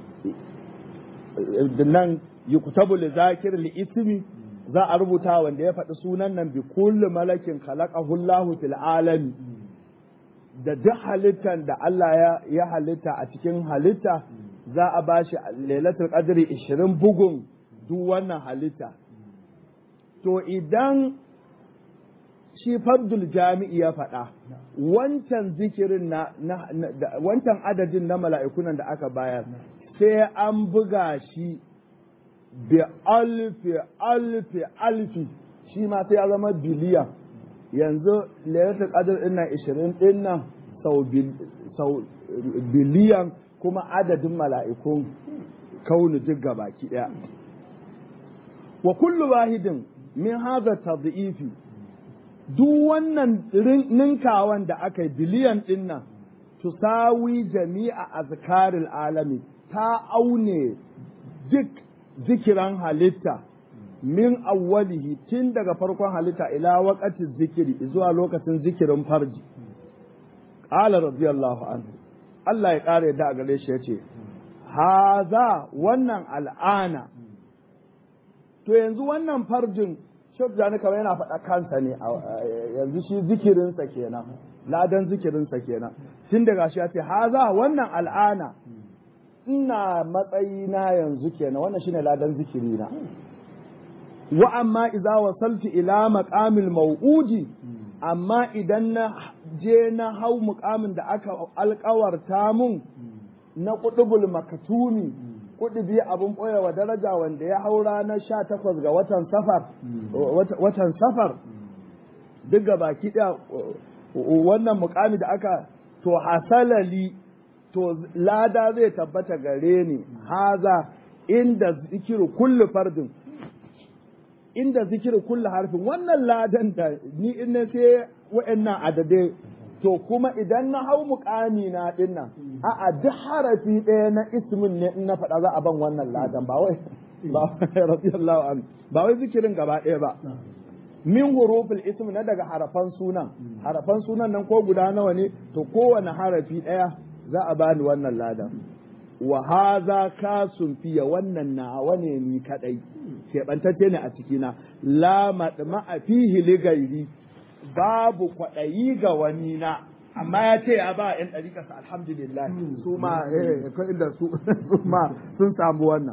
nan yuktabu li zakir li ismi za a rubuta wanda ya faɗi sunan nan bi kulli malakin khalaqahu Allahu fil alami da duk halittan da Allah ya halitta a cikin halitta za a ba shi lailatul qadri 20 bugun duk wannan halitta to idan shi fardul jami'i ya faɗa wancan zikirin na, wancan adadin na mala'ikunan da aka bayar sai an buga shi bi alfi alfi alfi shi ma sai ya zama biliyan yanzu lailatul qadr din nan 20 din nan sau biliyan kuma adadin mala'ikun kaunu duk gabaki daya wa kullu wahidin min hadha tadhifi duk wannan ninkawan da aka yi biliyan din nan tusawi jami'a azkaril alami ta aune duk zikiran halitta min awwalihi tun daga farkon halitta ila waqati zikiri zuwa lokacin zikirin farji qala radiyallahu anhu Allah ya kare da gare shi yace haza wannan al'ana to yanzu wannan farjin Shek Jani kamar yana faɗa kansa ne yanzu shi zikirinsa kenan ladan zikirinsa kenan tun daga shi ya ce haza wannan al'ana ina matsayina yanzu kenan wannan shine ladan zikirina wa amma idza wasaltu ila maqamil maw'udi amma idan na je na hau muqamin da aka alƙawarta mun na qutubul makatumi kudubi abin ɓoyewa daraja wanda ya hau ranar sha takwas ga watan safar watan safar duk ga baki ɗaya wannan mukami da aka to hasalali to lada zai tabbata gare ni haza inda zikiru kullu fardin inda zikiru kullu harfin wannan ladan da ni in na sai wa'annan adadai to kuma idan na hau mukami na din nan a'a duk harafi ɗaya na ismin ne in na faɗa za a ban wannan ladan ba wai ba radiyallahu anhu ba wai zikirin gaba ɗaya ba min hurufil ism na daga harafan sunan harafan sunan nan ko guda nawa ne to kowane harafi ɗaya za a bani wannan ladan wa haza kasun fiye wannan nawa ne ni kadai keɓantacce ne a cikina la madma'a fihi li gairi babu kwaɗayi ga wani na amma ya ce ya ba yan ɗariƙarsa alhamdulillah su ma inda su ma sun samu wannan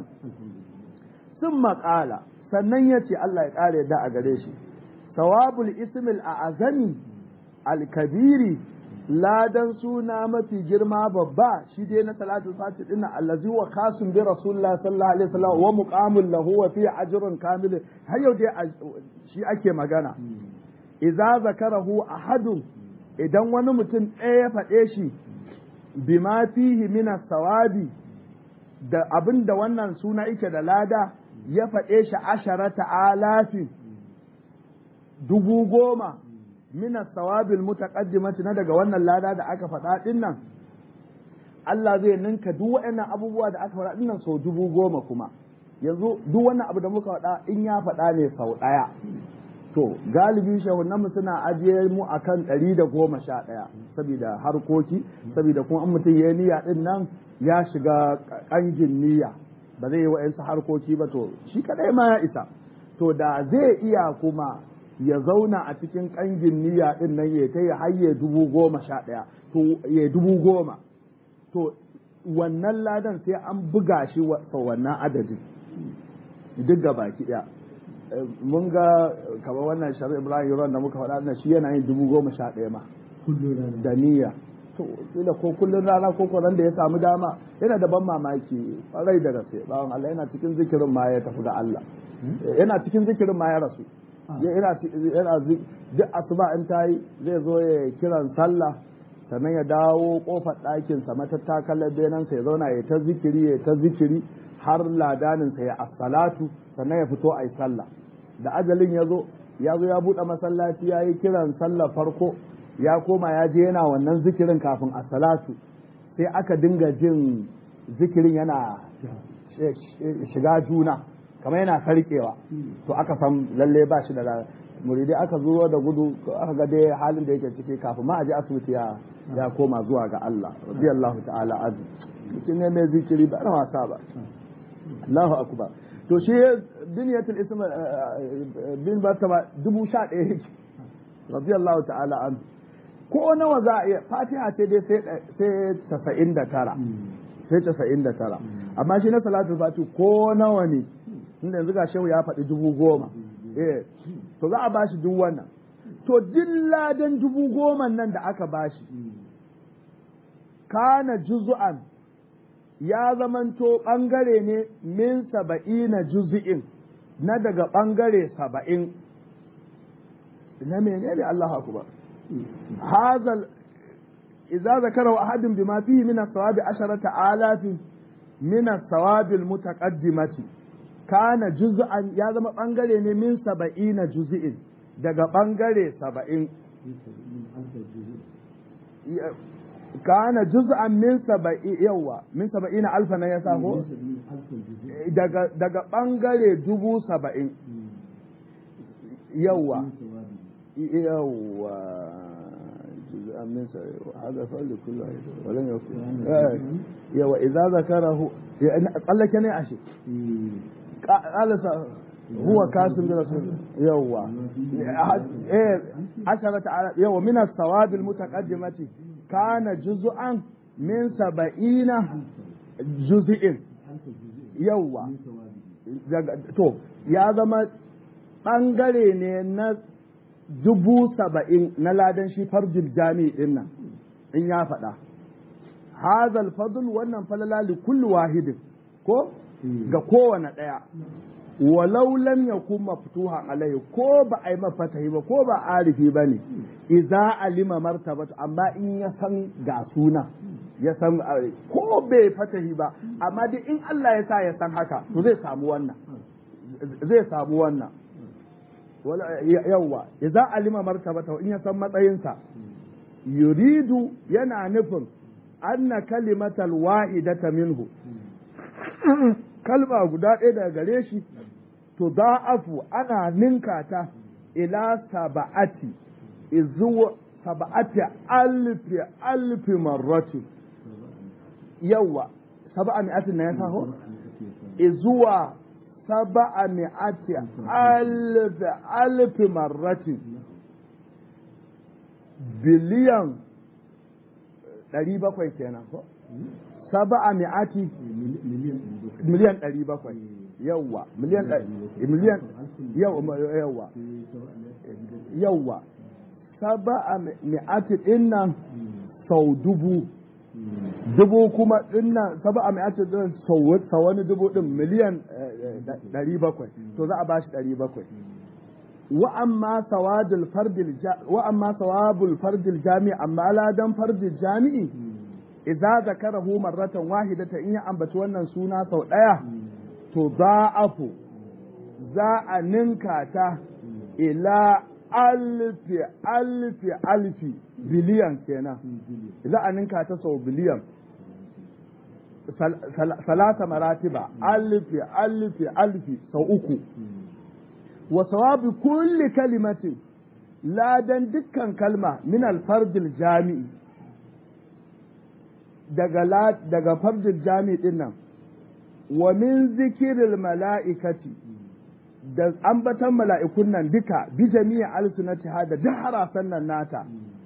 sun maƙala sannan ya ce Allah ya ƙara yadda a gare shi sawabul ismil a azami alkabiri ladan suna mafi girma babba shi dai na salatul fati din allazi wa kasun bi rasulullah sallallahu alaihi wasallam wa muqamul lahu wa fi ajrun kamil har yau dai shi ake magana idza zakarahu ahadun idan wani mutum ɗaya ya faɗe shi bima fihi min sawabi da abin da wannan suna yake da lada ya faɗe shi asharata alafi dubu goma min sawabil mutaqaddimati na daga wannan lada da aka faɗa ɗin nan Allah zai ninka duk waɗannan abubuwa da aka faɗa ɗin nan sau dubu goma kuma yanzu duk wannan abu da muka faɗa in ya faɗa ne sau ɗaya to galibi shahunanmu suna ajiye mu akan ɗari da goma sha ɗaya saboda harkoki saboda kuma an mutum ya niyya ɗin nan ya shiga ƙangin niyya ba zai yi wa'yansu harkoki ba to shi kaɗai ma ya isa to da zai iya kuma ya zauna a cikin ƙangin niyya ɗin nan ya ta ya hayye dubu goma sha ɗaya to ya dubu goma to wannan ladan sai an buga shi wa wannan adadin duk ga baki ɗaya mun ga kamar wannan shari'a ibrahim yaron da muka faɗa shi yana yin dubu goma sha ɗaya ma da niyya to kila ko kullun rana ko ko da ya samu dama yana da ban mamaki rai da gaske bawan Allah yana cikin zikirin ma ya tafi da Allah yana cikin zikirin ma ya rasu yana yana duk asuba in tayi zai zo ya kiran sallah sannan ya dawo kofar ɗakin sa matattakalar benan sa ya zauna ya ta zikiri ya ta zikiri har ladanin sa ya as-salatu sannan ya fito ayi sallah da ajalin ya zo ya zo ya buɗe masallaci ya yi kiran sallah farko ya koma ya je yana wannan zikirin kafin a salatu sai aka dinga jin zikirin yana shiga juna kamar yana sarkewa to aka san lalle ba shi da muridai aka zo da gudu aka ga dai halin da yake ciki kafin ma a je asibiti ya ya koma zuwa ga Allah radiyallahu ta'ala azu mutum ne mai zikiri ba na wasa ba Allahu akbar to shi biniyatul ism bin martaba dubu sha ɗaya yake radiyallahu ta'ala an ko nawa za a iya fatiha ce dai sai tasa'in da tara sai tasa'in da tara amma shi na salatu fati ko nawa ne inda yanzu ga shehu ya faɗi dubu goma eh to za a bashi duk wannan to dilladan dubu goma nan da aka bashi kana juzu'an ya zamanto ɓangare ne min saba'ina juzi'in na daga ɓangare saba'in na menene Allah akubar hazal idza zakara ahadun bima fihi min as-sawabi asharata alafin min as-sawabi al-mutaqaddimati kana juz'an ya zama ɓangare ne min saba'ina juzi'in daga ɓangare saba'in kana juz'an min saba'i yawa min saba'i na alfa na ya ko daga daga bangare dubu saba'in yawa yawa juz'an min saba'i hada fa'al kullu walan yakun yawa idza zakarahu tsallake ne ashe qala هو كاسم برسول يوا ايه عشرة يوا من الثواب المتقدمة كان جزءا من سبعين جزء يوا to ya zama ɓangare ne na dubu saba'in na ladan shi farjil jami'i din nan in ya faɗa hazal fadl wannan falala li kulli wahidin ko ga kowane ɗaya walau lam yakun maftuha alaihi ko ba a yi mafatahi ba ko ba arifi ba ne idza alima martabatu amma in ya san ga suna ya san ko bai fatahi ba amma dai in Allah ya sa ya san haka to zai samu wannan zai samu wannan yawwa idza alima martabatu in ya san matsayinsa yuridu yana nufin anna kalimatal wahidata minhu kalma guda ɗaya daga gare shi to da'afu ana ninka ta ila saba'ati izuwa saba'ati alfi alfi marrati yawa saba'a mi'atin na ya saho izuwa saba'a mi'ati alfi alfi marrati biliyan ɗari bakwai kenan ko saba'a mi'ati miliyan ɗari bakwai yawwa miliyan miliyan yawwa yawwa saba'a mi'ati dinnan sau dubu dubu kuma dinnan saba'a mi'ati din sau wani dubu din miliyan ɗari bakwai to za a bashi ɗari bakwai wa amma sawadul fardil wa amma sawabul fardil jami amma ladan fardil jami'i idza zakarahu marratan wahidatan in ya ambaci wannan suna sau ɗaya to za'afu za a ninka ta ila alfi alfi alfi biliyan kenan za a ninka ta sau biliyan salasa maratiba alfi alfi alfi sau uku wa sawabi kulli kalimatin ladan dukkan kalma min alfardil jami'i daga daga fardil jami'i din nan wa min zikiril mala'ikati da ambatan mala'ikun nan duka bi jami'a alsunatiha da duk harasan nan nata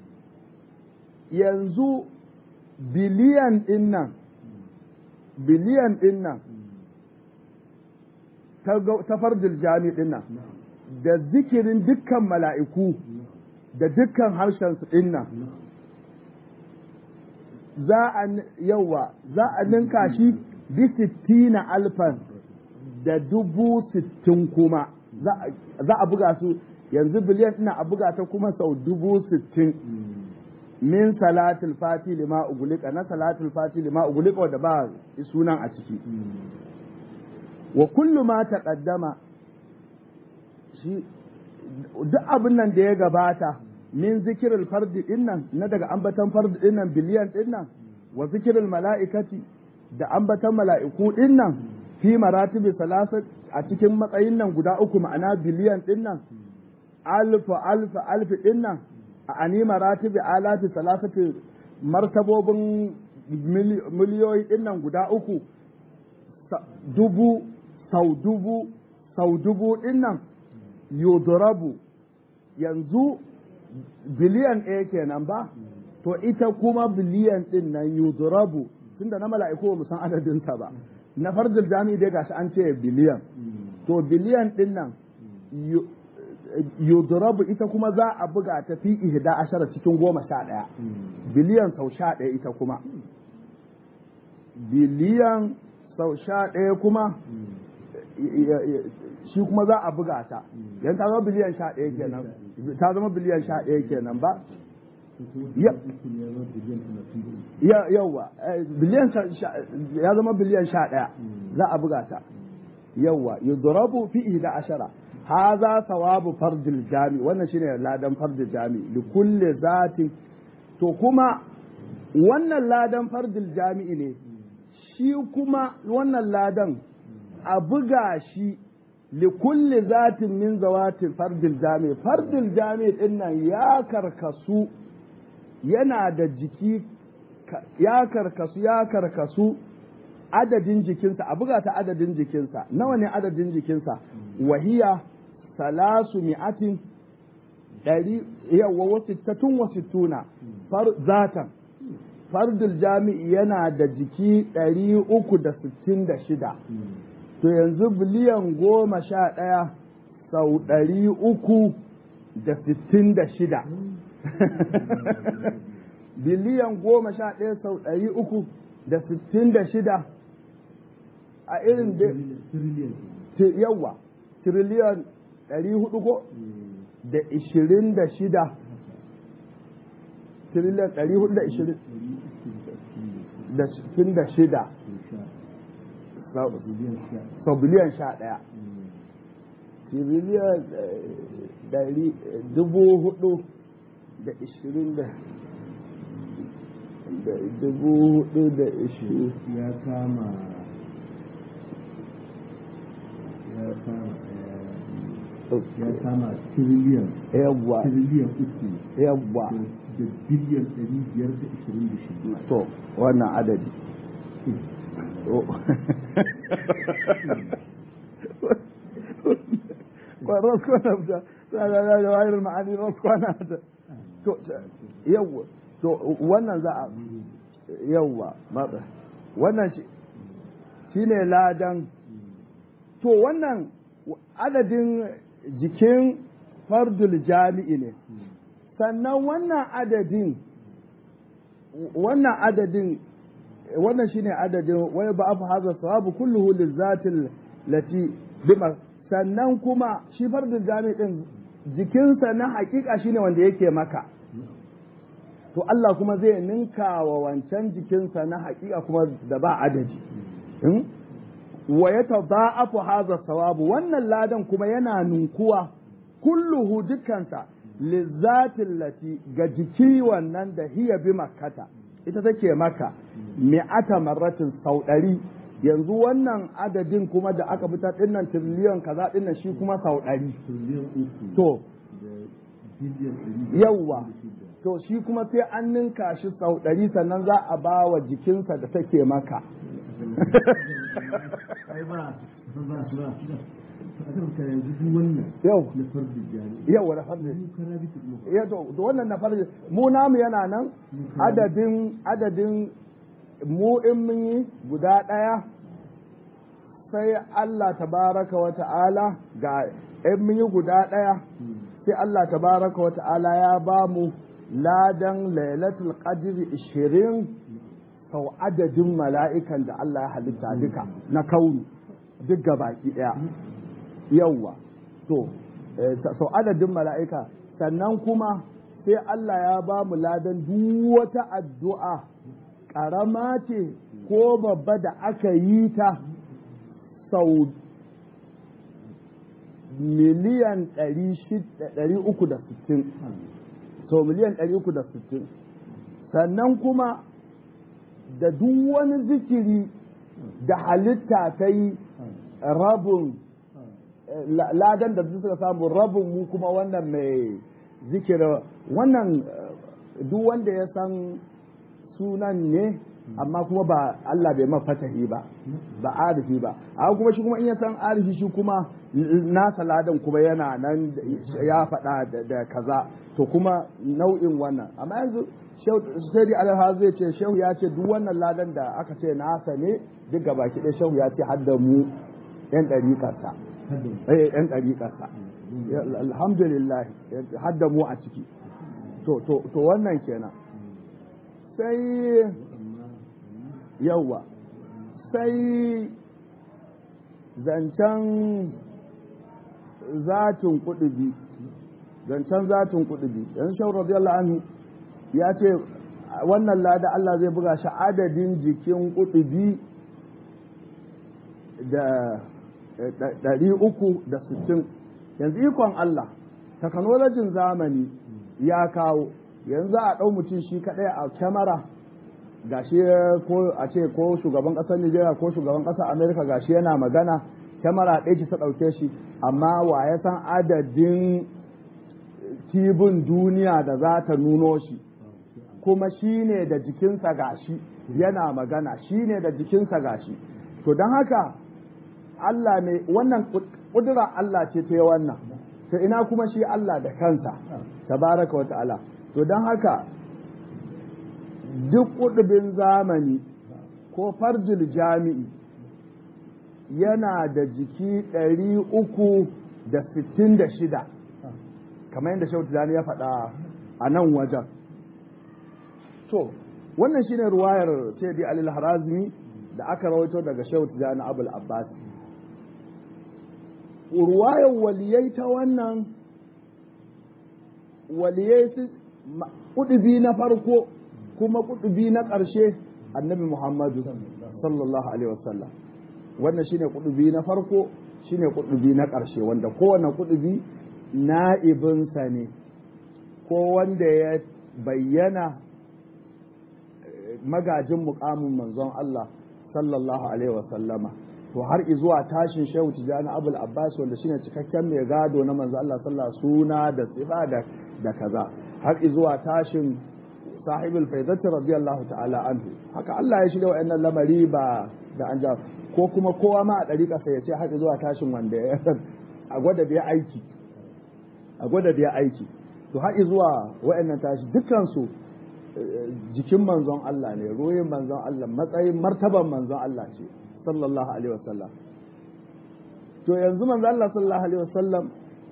yanzu biliyan din nan biliyan din nan ta fardil jami din nan da zikirin dukkan mala'iku da dukkan harshen su din nan za a yawa za a ninka shi bi sittina alfan da dubu sittin kuma za a buga su yanzu biliyan ina a buga ta kuma sau dubu sittin min salatul fati lima ugulika na salatul fati lima ugulika wadda ba sunan a ciki wa kullu ma taqaddama shi duk abin nan da ya gabata min zikirul fardi dinnan na daga ambatan fardi dinnan biliyan dinnan wa zikirul mala'ikati da ambatan mala'iku dinnan fi maratibi salasa a cikin matsayin nan guda uku ma'ana biliyan dinnan alfa alfa alfi din nan a anima ratibi alati salasati martabobin miliyoyi din nan guda uku dubu sau dubu sau dubu din nan yudrabu yanzu biliyan ɗaya kenan ba to ita kuma biliyan din nan yudrabu tunda na mala'iku ba san adadinta ba na farjil jami'i dai gashi an ce biliyan to biliyan din nan yudrabu ita kuma za a buga ta fi ihda ashara cikin goma sha ɗaya biliyan sau sha ɗaya ita kuma biliyan sau sha ɗaya kuma shi kuma za a buga ta yan ta zama biliyan sha ɗaya kenan ta zama biliyan sha ɗaya kenan ba yauwa biliyan ya zama biliyan sha ɗaya za a buga ta yauwa yudrabu fi ihda ashara haza sawabu fardil jami wannan shine ladan fardil jami li kulli zati to kuma wannan ladan fardil jami'i ne shi kuma wannan ladan a buga shi li kulli zatin min zawatin fardil jami fardil jami din nan ya karkasu yana da jiki ya karkasu ya karkasu adadin jikinsa a buga ta adadin jikinsa nawa ne adadin jikinsa wahiya salasu mi'atin ɗari yawa wasu tatun wasu tuna zatan fardul jami'i yana da jiki ɗari uku da sittin da shida to yanzu biliyan goma sha ɗaya sau ɗari uku da sittin da shida biliyan goma sha ɗaya sau ɗari uku da sittin da shida a irin da yawa tiriliyan ɗari hudu ko da ishirin da shida tiriliyan ɗari hudu da ishirin da sittin da shida sau biliyan sha ɗaya tiriliyan ɗari dubu hudu da ishirin da dubu hudu da ishirin ya kama ya kama ya kama tiriliyan yawwa tiriliyan uku yawwa da biliyan ɗari biyar da ishirin da shida to wannan adadi raskwana da da wayar ma'ani raskwana da to yawwa to wannan za a yawwa matsa wannan shi ne ladan to wannan adadin jikin fardul jami'i ne sannan wannan adadin wannan adadin wannan shine adadin wai ba afu hadha sawabu kulluhu lizatil lati bima sannan kuma shi fardul jami'i din jikinsa na hakika shine wanda yake maka to Allah kuma zai ninka wa wancan jikinsa na hakika kuma da ba adadi wa ya tada'afu hadha sawabu wannan ladan kuma yana ninkuwa kulluhu dukkansa lizzatin lati ga jiki wannan da hiya bi makkata ita take maka mi'ata marratin sau ɗari yanzu wannan adadin kuma da aka fitar dinnan tiriliyon kaza dinnan shi kuma sau ɗari tiriliyan uku to da biliyan ɗari yawwa to shi kuma sai an ninka shi sau ɗari sannan za a ba wa jikinsa da take maka ai ba ba ba ba a kan ka yanzu duk wannan yau na fardi jami'i yau da farji mu kara bi mu ya to to wannan na farji mu namu yana nan adadin adadin mu in mun yi guda ɗaya sai Allah tabaraka wa ta'ala ga in mun yi guda ɗaya sai Allah tabaraka wa ta'ala ya ba mu ladan lailatul qadri 20 sau adadin mala'ikan da Allah ya halitta duka na kauni duk baki ɗaya yawwa to eh, sau adadin mala'ika sannan kuma sai Allah ya ba mu ladan duk wata addu'a ƙarama ce ko babba da aka yi ta sau miliyan 360 sau miliyan 360 sannan kuma da duk wani zikiri da halitta ta yi rabin ladan da suka samu rabin mu kuma wannan mai zikira wannan duk wanda ya san sunan ne amma kuma ba Allah bai mafatahi ba ba arifi ba amma kuma shi kuma in ya san arifi shi kuma nasa ladan kuma yana nan ya faɗa da kaza to kuma nau'in wannan amma yanzu sai dai alha zai ce shehu ya ce duk wannan ladan da aka ce nasa ne duk gaba ki ɗaya shehu ya ce hadda mu yan ɗariƙarsa eh yan ɗariƙarsa alhamdulillah hadda mu a ciki to to to wannan kenan sai yawa sai zancen zatin kudubi zancen zatin kudubi yanzu shawar radiyallahu anhu ya ce wannan lada Allah zai buga shi adadin jikin kudubi da ɗari uku da sittin yanzu ikon Allah takanolojin zamani ya kawo yanzu a ɗau mutum shi kaɗai a kyamara gashi ko a ce ko shugaban ƙasar Nijeriya ko shugaban ƙasar Amerika gashi yana magana kyamara ɗaya ce ta ɗauke shi amma wa ya san adadin tibin duniya da za ta nuno shi kuma shi ne da jikinsa gashi yana magana shi ne da jikinsa gashi to don haka Allah ne wannan ƙudura Allah ce ta yi wannan to ina kuma shi Allah da kansa tabaraka wa ta'ala to don haka duk ƙudubin zamani ko farjil jami'i yana da jiki ɗari uku da sittin da shida kamar yadda shautu dani ya faɗa a nan wajen to wannan shine ruwayar sayyidi alil harazmi da aka rawaito daga shautu dani abul abbas ruwayar waliyai ta wannan waliyai kudubi na farko kuma kudubi na ƙarshe annabi muhammadu sallallahu alaihi wasallam wannan shine kudubi na farko shine kudubi na ƙarshe wanda kowane kudubi na'ibinsa ne ko wanda ya bayyana magajin mukamin manzon Allah sallallahu alaihi wasallama to har zuwa tashin shehu tijani abul abbas wanda shine cikakken mai gado na manzon Allah sallallahu suna da tsiba da da kaza har zuwa tashin sahibul faidati radiyallahu ta'ala anhu haka Allah ya shirya wa'annan lamari ba da an ja ko kuma kowa ma a ɗariƙa sai ya ce har zuwa tashin wanda ya a gwada da ya aiki a gwada da ya aiki to har zuwa wa'annan tashi dukkansu jikin manzon Allah ne ruhin manzon Allah matsayin martaban manzon Allah ce sallallahu alaihi wasallam to yanzu manzon Allah sallallahu alaihi wasallam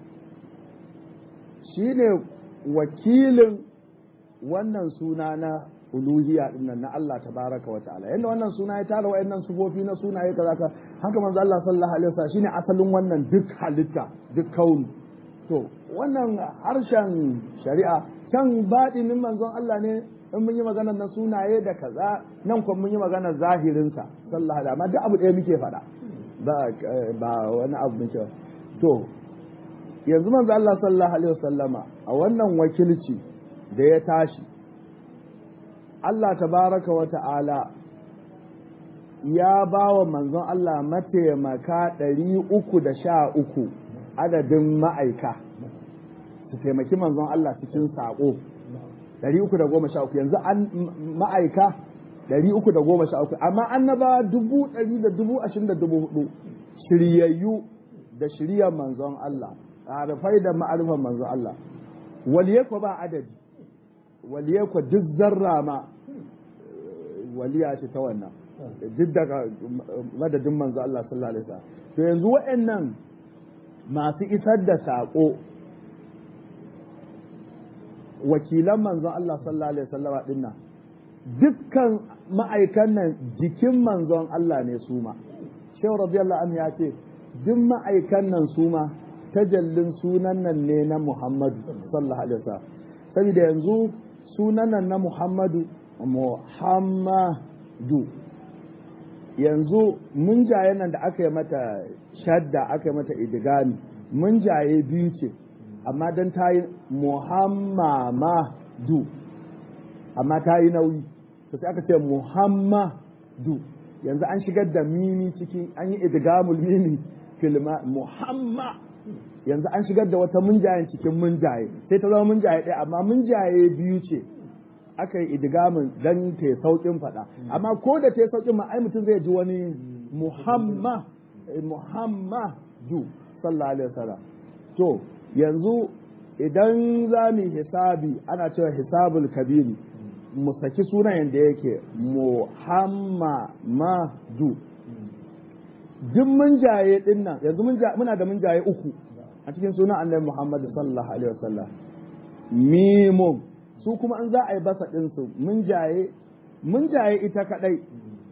shine wakilin wannan suna na uluhiyya dinnan na Allah tabaraka wa ta'ala yanda wannan suna ya tara wayannan sufofi na sunaye kaza ka haka manzo Allah sallallahu alaihi wasallam shine asalin wannan duk halitta duk kauni to wannan harshen shari'a can baɗinin manzon Allah ne in mun yi maganar na sunaye da kaza nan kuma mun yi maganar zahirinsa sallallahu alaihi amma duk abu ɗaya muke faɗa ba ba wani abu muke to yanzu manzo Allah sallallahu alaihi wasallama a wannan wakilci da ya tashi Allah tabaraka wa ta'ala ya ba wa manzon Allah mataimaka ɗari uku da sha uku adadin ma'aika su taimaki manzon Allah cikin saƙo ɗari uku da goma sha uku yanzu an ma'aika ɗari uku da goma sha uku amma annaba dubu ɗari da dubu ashirin da dubu hudu shiryayyu da shiryar manzon Allah harafai da ma'arifan manzon Allah waliyai ko ba adadi waliyai ko duk zarra ma waliya ce ta wannan duk daga madadin manzo Allah sallallahu alaihi wasallam to yanzu waɗannan masu isar da saƙo wakilan manzon Allah sallallahu alaihi wasallam din nan dukkan ma'aikan nan jikin manzon Allah ne su ma shehu radiyallahu anhu ya ce duk ma'aikan nan su ma tajallin sunan nan ne na Muhammadu sallallahu alaihi wasallam saboda yanzu sunan nan na Muhammadu Muhammadu yanzu mun jaye nan da aka yi mata shadda aka yi mata idigami mun jaye biyu ce amma don ta yi Muhammadu amma ta yi nauyi to sai aka ce Muhammadu yanzu an shigar da mimi ciki an yi idigamul mimi filma muhamma yanzu an shigar da wata munjayen cikin munjaye sai ta zama munjaye ɗaya amma munjaye biyu ce aka yi idigamin dan ta saukin faɗa amma ko da ta saukin ma ai mutum zai ji wani muhamma muhammadu sallallahu alaihi wasallam to yanzu idan za mu hisabi ana cewa hisabul kabiri mu saki sunan yadda yake muhammadu duk mun jaye din nan yanzu muna da mun jaye uku a cikin sunan annabi muhammad sallallahu alaihi wasallam mimun su kuma an za a yi basa ɗinsu mun jaye mun jaye ita kadai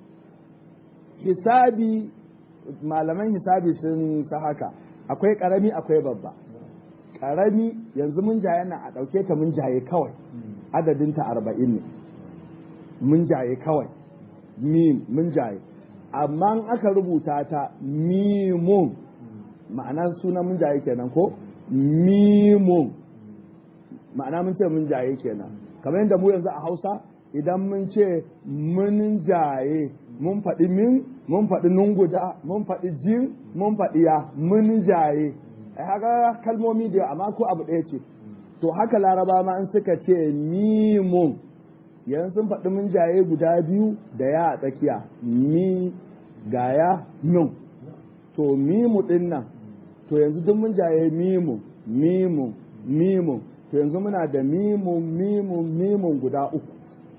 hisabi malaman hisabi sun sa haka akwai karami akwai babba karami yanzu mun jaye nan a ɗauke ta mun jaye kawai adadinta arba'in ne mun jaye kawai mim mun jaye amma in aka rubuta ta mimun ma'ana sunan mun jaye kenan ko mimun ma'ana mun ce mun jaye kenan kamar yadda mu yanzu a hausa idan mun ce mun jaye mun faɗi min mun faɗi nunguda mun faɗi jin mun faɗi ya mun jaye ai haka kalmomi da amma ko abu ɗaya ce to haka laraba ma in suka ce mimun yanzu sun faɗi mun jaye guda biyu da ya a tsakiya mi gaya nun to mimu ɗin nan to yanzu duk mun jaye mimu mimu mimu to yanzu muna da mimu mimu mimun guda uku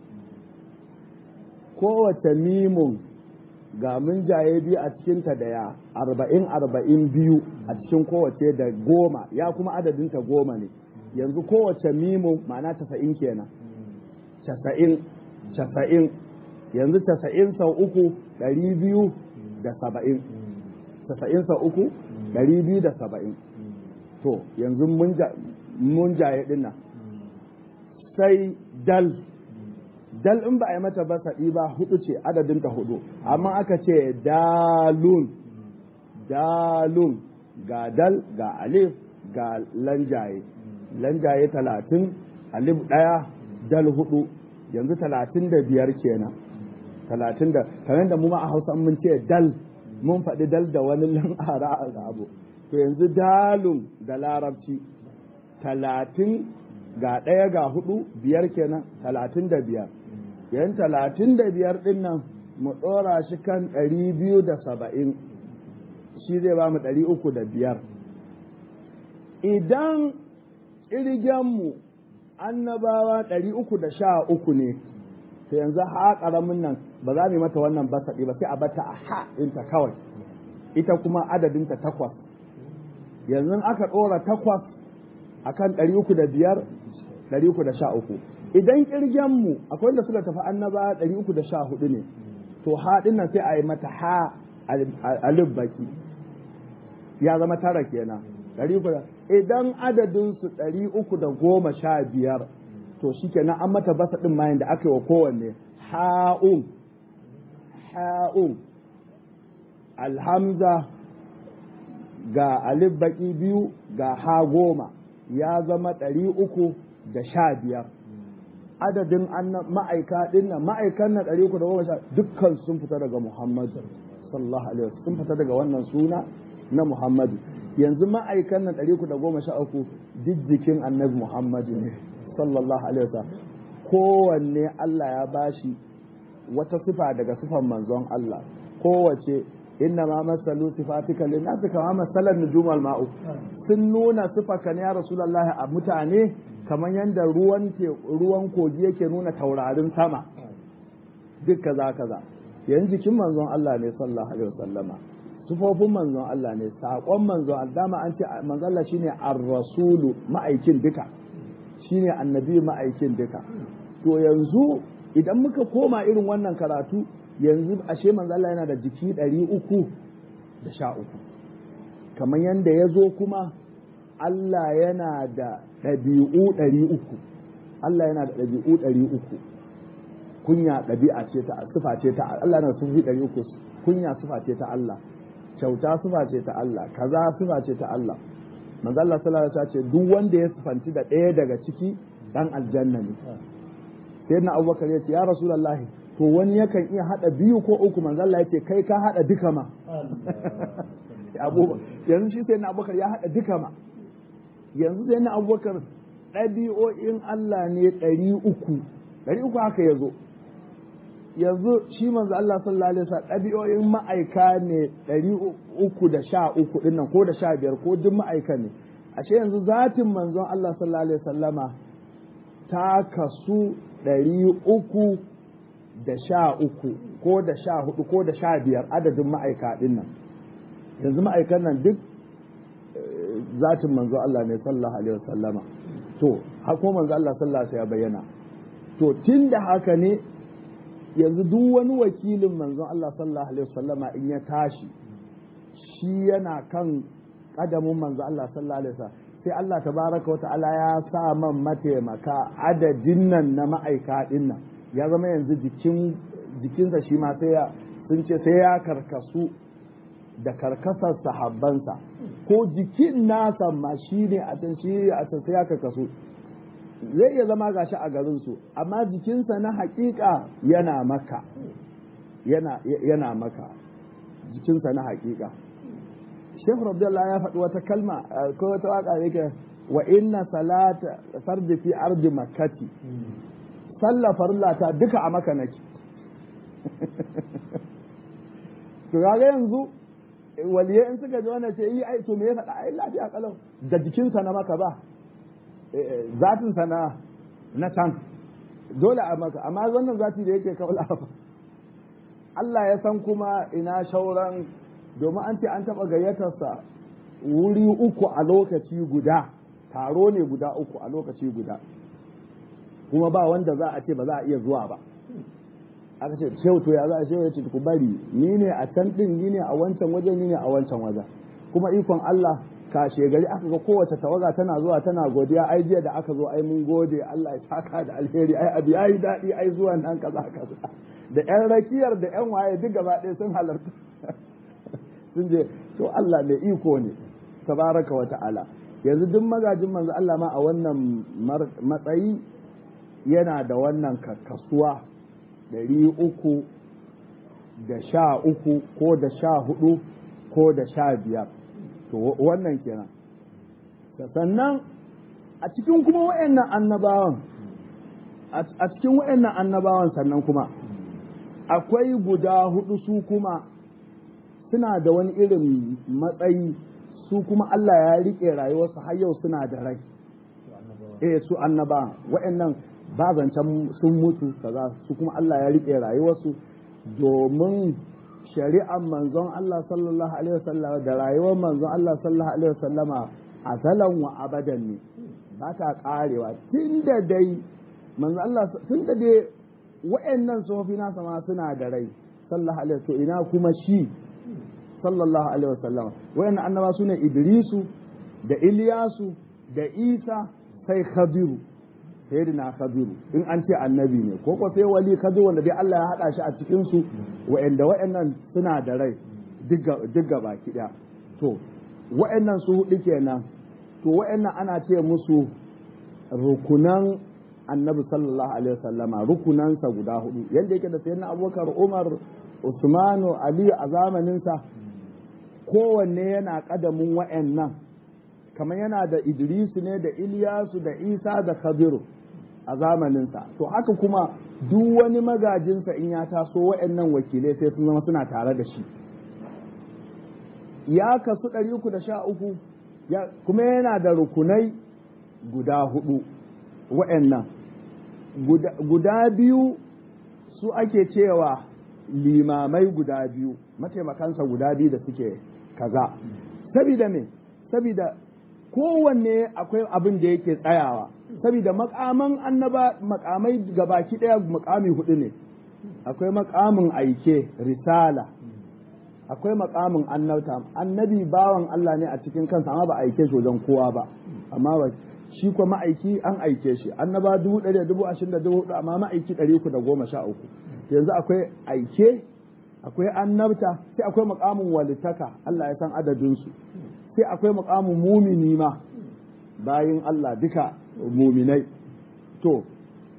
kowace mimun ga mun jaye biyu a cikinta da ya arba'in arba'in biyu a cikin kowace da goma ya kuma adadinta goma ne yanzu kowace mimun ma'ana tasa'in kenan casa'in casa'in yanzu casa'in sau uku ɗari biyu da saba'in casa'in sau uku ɗari biyu da saba'in to yanzu mun jaye dinnan sai dal dal in ba a yi mata ba saɗi ba hudu ce adadinta hudu amma aka ce dalun dalun ga dal ga alif ga lanjaye lanjaye talatin alif ɗaya dal hudu yanzu talatin da biyar kenan talatin da kamar da mu ma a hausa mun ce dal mun faɗi dal da wani lan'ara a abu to yanzu dalun da larabci talatin ga ɗaya ga hudu biyar kenan talatin da biyar yan talatin da biyar ɗin nan mu ɗora shi kan ɗari biyu da saba'in shi zai ba mu ɗari uku da biyar idan ƙirgenmu annabawa ɗari uku da sha uku ne to yanzu ha ƙaramin nan ba za mu yi mata wannan basaɗi ba sai a bata a ha ɗinta kawai ita kuma adadinta takwas yanzu aka ɗora takwas akan ɗari uku da biyar ɗari uku da sha uku idan ƙirgenmu akwai wanda suka tafi annaba ɗari uku da sha hudu ne to haɗin nan sai a yi mata ha alif baki ya zama tara kenan ɗari uku da idan adadinsu ɗari uku da goma sha biyar to shi kenan an mata basa ɗin mayan da aka yi wa kowanne ha'un ha'un alhamza ga alif baki biyu ga ha goma ya zama ɗari uku da sha biyar adadin ma'aika ɗin nan ma'aikan na ɗari uku da goma sha dukkan sun fita daga muhammadu sallallahu alaihi wasallam sun fita daga wannan suna na muhammadu yanzu ma'aikan na ɗari uku da goma sha uku duk jikin annabi muhammadu ne sallallahu alaihi wasallam kowanne Allah ya bashi wata sifa daga sifan manzon Allah kowace inna ma masalu sifatika linnasi kama masalan nujumal ma'u sun nuna sifaka ne ya rasulullahi a mutane kamar yadda ruwan ruwan kogi yake nuna taurarin sama duk kaza kaza yan jikin manzon Allah ne sallallahu alaihi wasallama sifofin manzon Allah ne saƙon manzon Allah dama an ce manzon Allah shine ar-rasulu ma'aikin duka shine annabi ma'aikin duka to yanzu idan muka koma irin wannan karatu yanzu ashe manzo Allah yana da jiki ɗari uku da sha uku kamar yadda ya zo kuma Allah yana da ɗabi'u ɗari uku Allah yana da ɗabi'u ɗari uku kunya ɗabi'a ce ta sifa ce ta Allah yana sufi ɗari uku kunya sifa ce ta Allah kyauta sifa ce ta Allah kaza sifa ce ta Allah manzo Allah sallallahu alaihi wasallam ce duk wanda ya sifanci da ɗaya daga ciki dan aljanna ne sai na abubakar ya ce ya rasulullahi to wani yakan iya hada biyu ko uku manzo Allah yace kai ka hada duka ma abubakar yanzu shi sai na abubakar ya haɗa duka ma yanzu sai na abubakar ɗabi'o'in Allah ne ɗari uku ɗari uku haka ya zo yanzu shi manzo Allah sallallahu alaihi wasallam ɗabi'o'in ma'aika ne ɗari uku da sha uku ɗin nan ko da sha biyar ko duk ma'aika ne ashe yanzu zatin manzon Allah sallallahu alaihi wasallama ta kasu ɗari uku da sha uku ko da sha hudu ko da sha biyar adadin ma'aika ɗin nan yanzu ma'aikan nan duk zatin manzo Allah ne sallallahu alaihi wasallama to hako manzo Allah sallallahu alaihi ya bayyana to tun da haka ne yanzu duk wani wakilin manzon Allah sallallahu alaihi wasallama in ya tashi shi yana kan kadamin manzo Allah sallallahu alaihi wasallam sai Allah tabaraka wata'ala ya sa man mataimaka adadin nan na ma'aika din nan ya zama yanzu jikin jikinsa shi ma sai ya sun ce sai ya karkasu da karkasar sahabbansa ko jikin nasa ma shi ne a can shi a can sai ya karkasu zai iya zama gashi a garinsu amma jikinsa na hakika yana maka yana yana maka jikinsa na hakika Sheikh Rabdullah ya faɗi wata kalma ko wata waka yake wa inna salata fardi fi ardi makkati sallah farillata duka a maka nake to kaga yanzu waliyai in suka ji wannan ce yi ai to me ya faɗa ai lafiya kalau da jikinsa na maka ba zatinsa na na can dole a maka amma wannan zati da yake kaula Allah ya san kuma ina shauran domin an ce an taɓa gayyatarsa wuri uku a lokaci guda taro ne guda uku a lokaci guda kuma ba wanda za a ce ba za a iya zuwa ba aka ce shehu to ya za a shehu ya ce ku bari ni ne a can din ni ne a wancan wajen ni ne a wancan wajen kuma ikon Allah kashe gari aka ga kowace tawaga tana zuwa tana godiya ai jiya da aka zo ai mun gode Allah ya saka da alheri ai abi yayi daɗi ai zuwan nan kaza kaza da yan rakiyar da yan waye duk gaba ɗaya sun halarta sun je to Allah mai iko ne tabaraka wa ta'ala yanzu duk magajin manzo Allah ma a wannan matsayi yana da wannan kasuwa ɗari uku da sha uku ko da sha hudu ko da sha biyar to wannan kenan sannan a cikin kuma wa'annan annabawan a cikin wa'annan annabawan sannan kuma akwai guda hudu su kuma suna da wani irin matsayi su kuma Allah ya riƙe rayuwarsu har yau suna da rai eh su annaba wa'annan ba zancen sun mutu kaza su kuma Allah ya riƙe rayuwarsu domin shari'ar manzon Allah sallallahu alaihi wasallam da rayuwar manzon Allah sallallahu alaihi wasallama asalan wa abadan ne ba ta karewa tunda dai manzon Allah tunda dai wa'annan sofi nasa ma suna da rai sallallahu alaihi to ina kuma shi sallallahu alaihi wasallam wa'annan annaba sune Idrisu da Iliyasu da Isa sai Khadiru sayyidina Khadiru in an ce annabi ne ko ko sai wali Khadiru wanda dai Allah ya hada shi a cikin su wa'anda wa'annan suna da rai duk baki daya to wa'annan su hudu kenan to wa'annan ana ce musu rukunan annabi sallallahu alaihi wasallama rukunansa guda hudu yadda yake da sayyidina abubakar umar usmanu ali a zamaninsa kowanne yana kadamin wa'annan kamar yana da idrisu ne da iliyasu da isa da khabiru a zamaninsa to haka kuma duk wani magajinsa in ya taso wa'annan wakilai sai sun zama suna tare da shi ya kasu ɗari uku da sha uku kuma yana da rukunai guda hudu wa'annan guda biyu su ake cewa limamai guda biyu mataimakansa guda biyu da suke kaza sabida me sabida kowanne akwai abin da yake tsayawa sabida makaman annaba makamai gabaki daya makami hudu ne akwai makamin aike risala akwai makamin annabta annabi bawan Allah ne a cikin kansa amma ba aike shi wajen kowa ba amma ba shi kuma ma'aiki an aike shi annaba dubu ɗari dubu ashirin da dubu hudu amma ma'aiki ɗari uku da goma sha uku yanzu akwai aike akwai annabta sai akwai makamin walitaka Allah ya san adadinsu sai akwai makamin mumini ma bayin Allah duka muminai to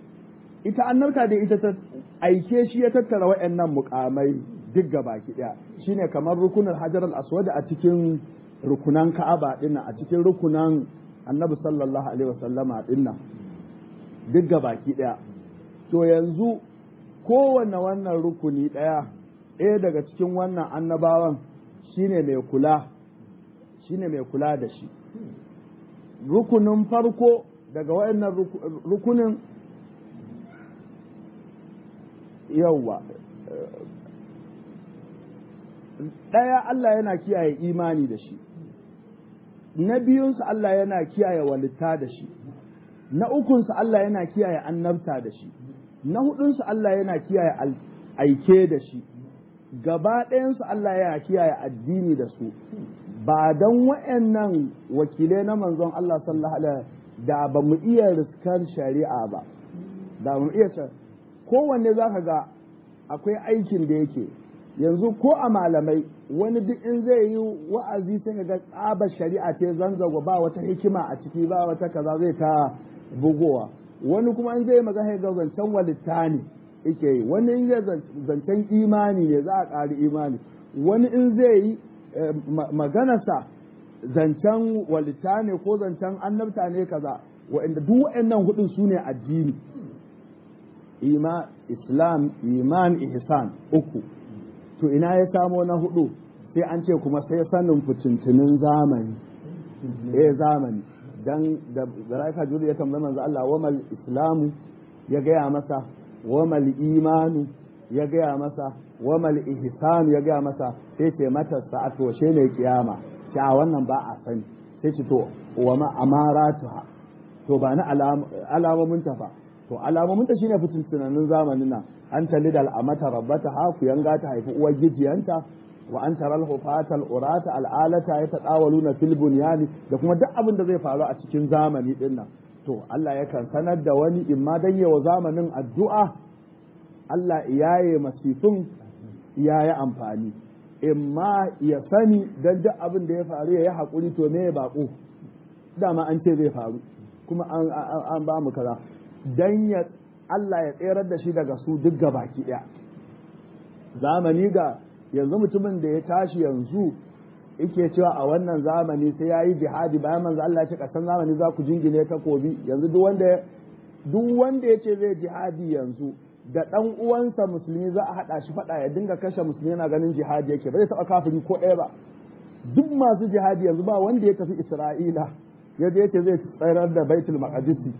ita annabta da ita ta aike shi ya tattara waɗannan mukamai duk baki ɗaya shine kamar rukunin hajar al-aswad a cikin rukunan ka'aba dinnan a cikin rukunan annabi sallallahu alaihi wasallama dinnan duk ga baki daya to yanzu kowanne wannan rukuni daya ɗaya daga cikin wannan annabawan shine mai kula shine mai kula da shi rukunin farko daga wayannan rukunin yauwa ɗaya Allah yana kiyaye imani da shi na biyunsa Allah yana kiyaye walitta da shi na ukunsa Allah yana kiyaye annabta da shi na hudunsa Allah yana kiyaye aike da shi gaba ɗayansu Allah yana kiyaye addini da su ba don wa'annan wakilai na manzon Allah sallallahu alaihi da ba mu iya riskar shari'a ba da mu iya kowanne za ka ga akwai aikin da yake yanzu ko a malamai wani duk in zai yi wa'azi sai ga tsabar shari'a ce zanzago ba wata hikima a ciki ba wata kaza zai ta bugowa wani kuma in zai magana ga zancen walitta ne yake yi wani in zai zancen imani ne za a ƙari imani wani in zai yi maganarsa zancen walitta ne ko zancen annabta ne kaza wa'anda duk wa'annan hudun su ne addini ima islam iman ihsan uku to ina ya samo na hudu sai an ce kuma sai sanin fitintunin zamani eh zamani dan da zaraika juri ya tambayi manzo Allah wamal islamu ya gaya masa wamal imanu ya gaya masa wamal ihsanu ya gaya masa sai ce mata sa'atu she ne kiyama sha wannan ba a sani sai ce to wa ma amaratuha to ba na alamomin ta fa to alamomin ta shine fitin tunanin zamanin nan an tali da al'amata rabbata ha ku yanga ta haifi uwar gijiyanta wa an taral hufata al'urata al'alata ya tadawaluna fil bunyani da kuma duk abin da zai faru a cikin zamani din nan to Allah yakan sanar da wani imma dan yawa zamanin addu'a Allah iyaye masifin iyaye amfani imma ya sani dan duk abin da ya faru ya yi haƙuri to me ya baƙo dama an ce zai faru kuma an ba mu kaza dan ya Allah ya tserar da shi daga su duk baki ɗaya zamani ga yanzu mutumin da ya tashi yanzu yake cewa a wannan zamani sai ya yi jihadi bayan manzo Allah ya ce kasan zamani za ku jingine takobi yanzu duk wanda duk wanda ya ce zai jihadi yanzu da ɗan uwansa musulmi za a haɗa shi faɗa ya dinga kashe musulmi yana ganin jihadi yake ba zai taɓa kafiri ko ɗaya ba duk masu jihadi yanzu ba wanda ya tafi Isra'ila yadda yake zai tsayar da Baitul Maqdisi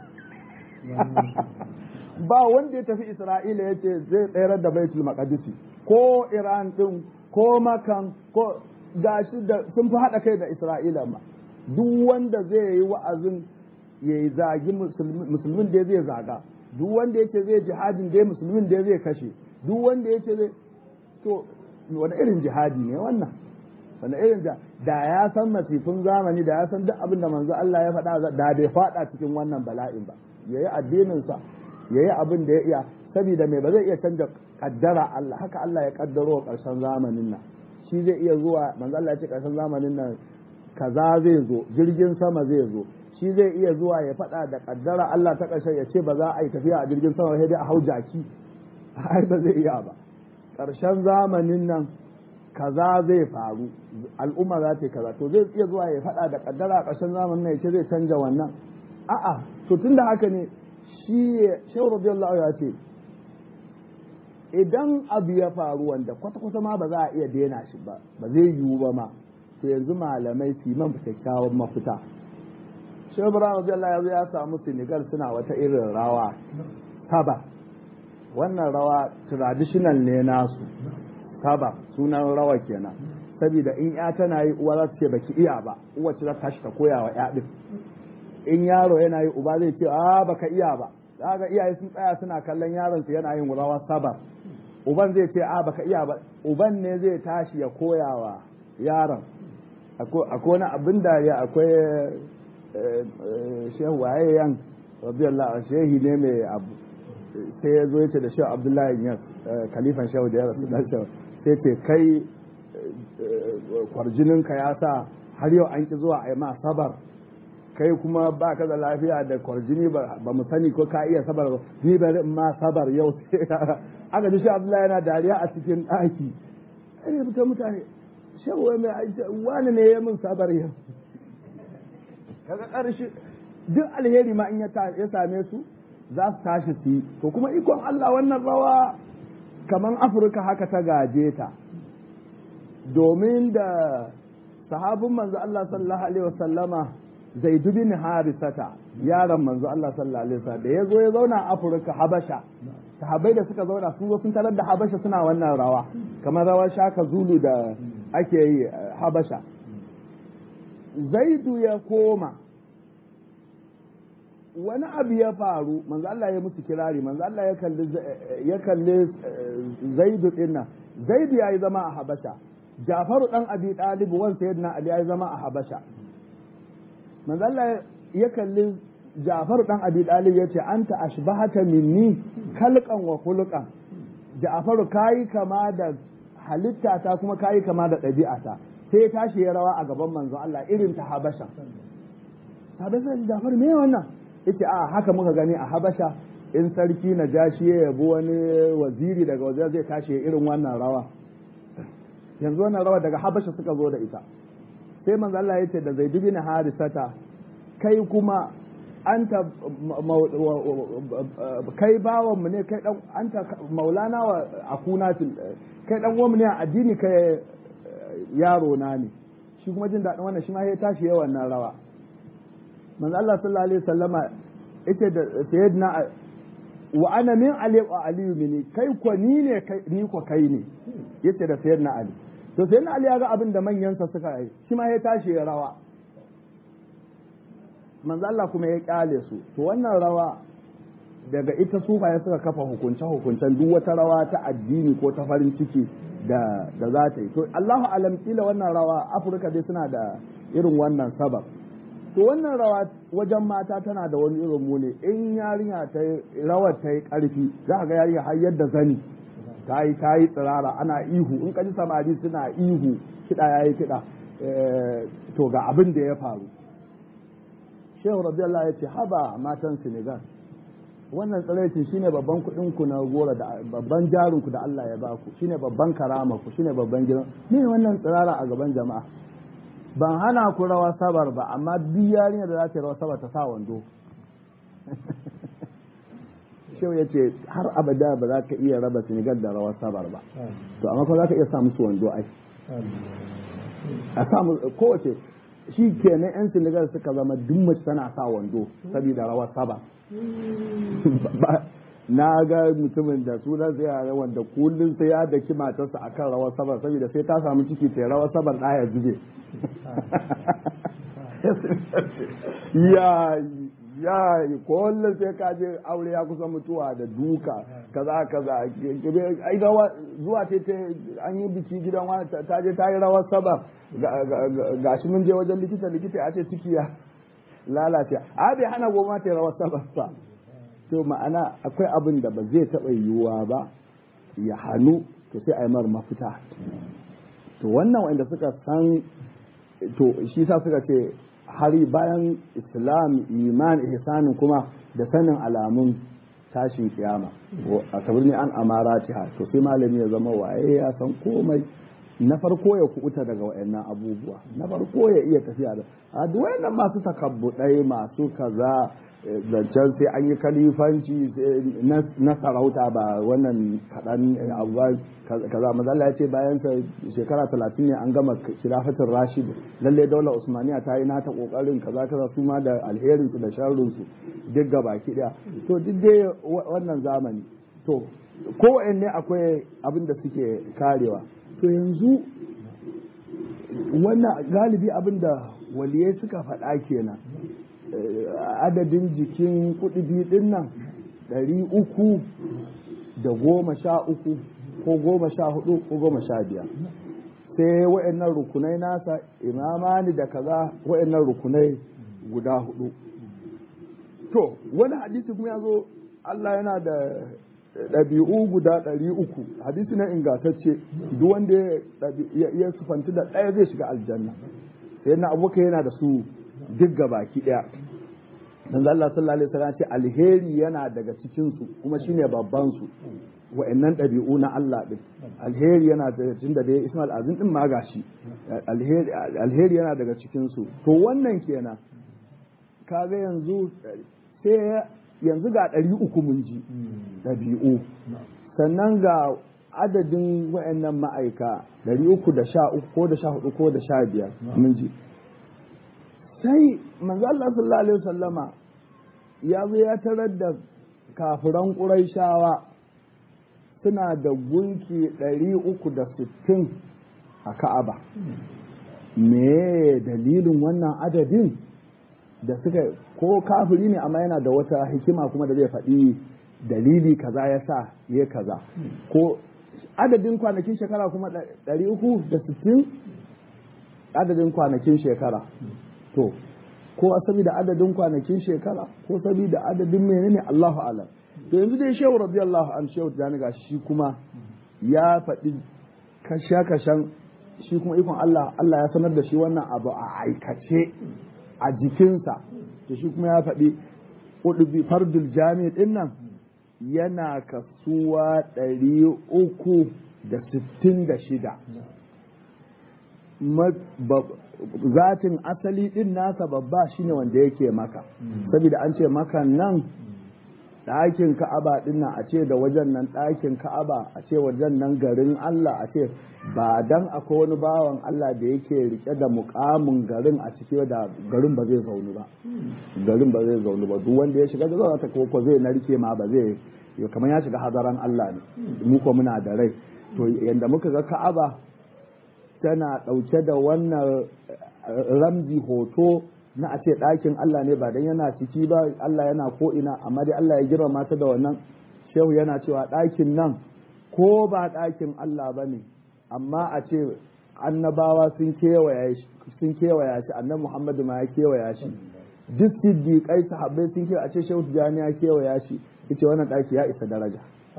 ba wanda ya tafi Isra'ila ya ce zai tsayar da Baitul Maqdisi ko Iran din ko Makan ko gashi da sun fi haɗa kai da Isra'ila ma duk wanda zai yi wa'azin ya yi zagi musulmin da zai zaga duk wanda yake zai jihadin dai musulmin da zai kashe duk wanda yake zai to wani irin jihadi ne wannan wani irin da da ya san masifin zamani da ya san duk abin da manzo Allah ya faɗa da bai faɗa cikin wannan bala'in ba yayi addinin sa yayi abin da ya iya saboda mai ba zai iya canja kaddara Allah haka Allah ya kaddaro karshen zamanin nan shi zai iya zuwa manzo Allah ya ce karshen zamanin nan kaza zai zo jirgin sama zai zo shi zai iya zuwa ya faɗa da kaddara Allah ta ƙarshe ya ce ba za a yi tafiya a jirgin sama sai dai a hau jaki ai ba zai iya ba ƙarshen zamanin nan kaza zai faru al'umma za ta yi kaza to zai iya zuwa ya faɗa da kaddara a ƙarshen zamanin nan ya ce zai canja wannan a'a to tun da haka ne shi shehu radiyallahu ya ce idan abu ya faru wanda kwata-kwata ma ba za a iya daina shi ba ba zai yiwu ba ma to yanzu malamai su yi man kyakkyawan mafita shi ibrahim radiyallahu yanzu ya samu senegal suna wata irin rawa taba wannan rawa traditional ne nasu taba sunan rawa kenan saboda in ya tana yi uwa za ta ce baki iya ba uwa ce za ta tashi ta koya wa ya din in yaro yana yi uba zai ce a baka iya ba ga iyaye sun tsaya suna kallon yaron su yana yin rawa sabar uban zai ce a baka iya ba uban ne zai tashi ya koya wa yaron akwai wani abin da ya akwai shehu waye yan radiyallahu shehi ne mai abu sai ya zo ya ce da shehu abdullahi yas kalifan shehu da ya rasu dan shehu sai ce kai kwarjininka ya sa har yau an ki zuwa a yi ma sabar kai kuma ba ka da lafiya da kwarjini ba mu sani ko ka iya sabar ni bari in ma sabar yau sai aka ji shi abdullahi yana dariya a cikin ɗaki sai ya fita mutane shehu wai mai wani ne ya min sabar yau kaga ƙarshe duk alheri ma in ya same su za su tashi su yi to kuma ikon Allah wannan rawa kaman Afirka haka ta gaje ta domin da sahabin manzo Allah sallallahu alaihi wasallama Zaid bin Harisata yaron manzo Allah sallallahu alaihi wasallam da yazo ya zauna a Afirka Habasha sahabbai da suka zauna sun zo sun tarar da Habasha suna wannan rawa kamar rawar shaka zulu da ake yi Habasha Zaidu ya koma wani abu ya faru manzo Allah ya musu kirari manzo Allah ya kalli ya kalli Zaidu dinnan Zaidu yayi zama a Habasha Jafaru dan Abi Talib wan sayyidina Ali yayi zama a Habasha manzo Allah ya kalli Jafaru dan Abi Talib yace anta ashbahata minni kalqan wa khuluqan Jafaru kai kama da halitta ta kuma kai kama da ɗabi'ata sai ya tashi ya rawa a gaban manzo Allah irin ta Habasha Habasha Jafaru me wannan yace a haka muka gani a Habasha in sarki na jashi ya yabo wani waziri daga waje zai tashi irin wannan rawa yanzu wannan rawa daga Habasha suka zo da ita sai manzo Allah yace da Zaid bin Harisata kai kuma anta kai bawan mu ne kai dan anta maulana wa akuna kai dan uwan mu ne a addini kai yaro na ne shi kuma jin daɗin wannan shi ma ya tashi yawan nan rawa manzo Allah sallallahu alaihi wasallama yace da sayyidina wa ana min ali wa ali mini kai ko ni ne kai ni ko kai ne yace da sayyidina ali to sayyidina ali ya ga abin da manyan sa suka yi shi ma ya tashi ya rawa manzo Allah kuma ya kyale su to wannan rawa daga ita sufaye suka kafa hukunce hukuncen duk wata rawa ta addini ko ta farin ciki da da za ta yi to Allahu alam kila wannan rawa Afirka dai suna da irin wannan sabab to wannan rawa wajen mata tana da wani irin mune in yarinya ta rawar ta yi karfi za ga yarinya har yadda zani ta yi ta yi tsirara ana ihu in ka ji samari suna ihu kiɗa ya yi kiɗa to ga abin da ya faru shehu radiyallahu ya ce haba matan senegal wannan tsiraicin shine babban kuɗin ku na gora da babban jarin ku da Allah ya baku shine babban karama ku shine babban gidan me wannan tsirara a gaban jama'a ban hana ku rawa sabar ba amma duk yarinya da za ta rawa sabar ta sa wando shehu ya ce har abada ba za ka iya raba Senegal da rawar sabar ba to amma kuma za ka iya sa musu wando ai a samu kowace shi kenan yan Senegal suka zama duk mace tana sa wando saboda rawar sabar na ga mutumin da sunan sai yare wanda kullum sai ya daki matarsa akan rawar sabar saboda sai ta samu ciki ta rawar sabar ɗaya zube ya ya kullum sai ka je aure ya kusa mutuwa da duka kaza kaza ai ga zuwa ta an yi biki gidan wani ta je ta yi rawar sabar gashi mun je wajen likita likita ya ce ciki ya lalace a bai hana goma ta rawar sabar ba to ma'ana akwai abin da ba zai taɓa yiwuwa ba ya hannu to sai a yi mar mafita to wannan wanda suka san to shi sa suka ce hari bayan islam iman ihsanin kuma da sanin alamun tashin kiyama a kabirni an amara to sai malami ya zama waye ya san komai na farko ya kubuta daga wayannan abubuwa na farko ya iya tafiya da a duk wayannan masu takabbudai masu kaza zancen sai an yi kalifanci na sarauta ba wannan kaɗan abu ba kaza mazalla ya ce bayan sa shekara talatin ne an gama khilafatin rashid lalle daular usmaniya ta yi nata kokarin kaza kaza su ma da alherin su da sharrin su duk ga baki daya to duk dai wannan zamani to ko ne akwai abin da suke karewa to yanzu wannan galibi abin da waliyai suka faɗa kenan adadin jikin kuɗi ɗin nan ɗari uku da goma sha uku ko goma sha hudu ko goma sha biyar sai wa'annan rukunai nasa imamani da kaza wa'annan rukunai guda hudu to wani hadisi kuma ya zo Allah yana da ɗabi'u guda ɗari uku hadisi na ingantacce duk wanda ya sufanti da ɗaya zai shiga aljanna sai na abokai yana da su duk baki ɗaya dan Allah sallallahu alaihi wasallam ce alheri yana daga cikin su kuma shine babban su wa'annan ɗabi'u na Allah ɗin alheri yana daga cikin da dai Ismail Azim ɗin ma gashi alheri yana daga cikin su to wannan kenan kaga yanzu sai yanzu ga ɗari uku mun ji ɗabi'u sannan ga adadin wa'annan ma'aika ɗari uku da sha uku ko da sha hudu ko da sha biyar mun ji sai manzo Allah sallallahu alaihi wasallama ya zo ya tarar da kafiran ƙuraishawa suna da gunki ɗari uku da sittin a ka'aba me dalilin wannan adadin da suka ko kafiri ne amma yana da wata hikima kuma da zai faɗi dalili kaza ya sa ya kaza ko adadin kwanakin shekara kuma ɗari uku da sittin adadin kwanakin shekara to ko saboda adadin kwanakin shekara ko saboda adadin menene Allahu alam to yanzu dai shehu radiyallahu an shehu da ga shi kuma ya faɗi kashe-kashen shi kuma ikon Allah Allah ya sanar da shi wannan abu a aikace a jikinsa to shi kuma ya faɗi ƙudubi fardul jami ɗin nan yana kasuwa ɗari uku da sittin da shida zatin asali ɗin nasa babba shine wanda yake maka saboda an ce maka nan ɗakin ka'aba ɗin nan a ce da wajen nan ɗakin ka'aba a ce wajen nan garin Allah a ce ba dan akwai wani bawan Allah da yake rike da mukamin garin a ciki da garin ba zai zaunu ba garin ba zai zaunu ba duk wanda ya shiga da zauna ta ko zai narke ma ba zai kamar ya shiga hadaran Allah ne mu ko muna da rai to yanda muka ga ka'aba tana ɗauke da wannan ramzi hoto na a ce ɗakin Allah ne ba dan yana ciki ba Allah yana ko ina amma dai Allah ya girmama ta da wannan shehu yana cewa ɗakin nan ko ba ɗakin Allah ba ne amma a ce annabawa sun kewaya shi sun kewaya shi annabi Muhammadu ma ya kewaya shi duk siddiƙai sahabbai sun kewaya a ce shehu tijani ya kewaya shi yace wannan ɗaki ya isa daraja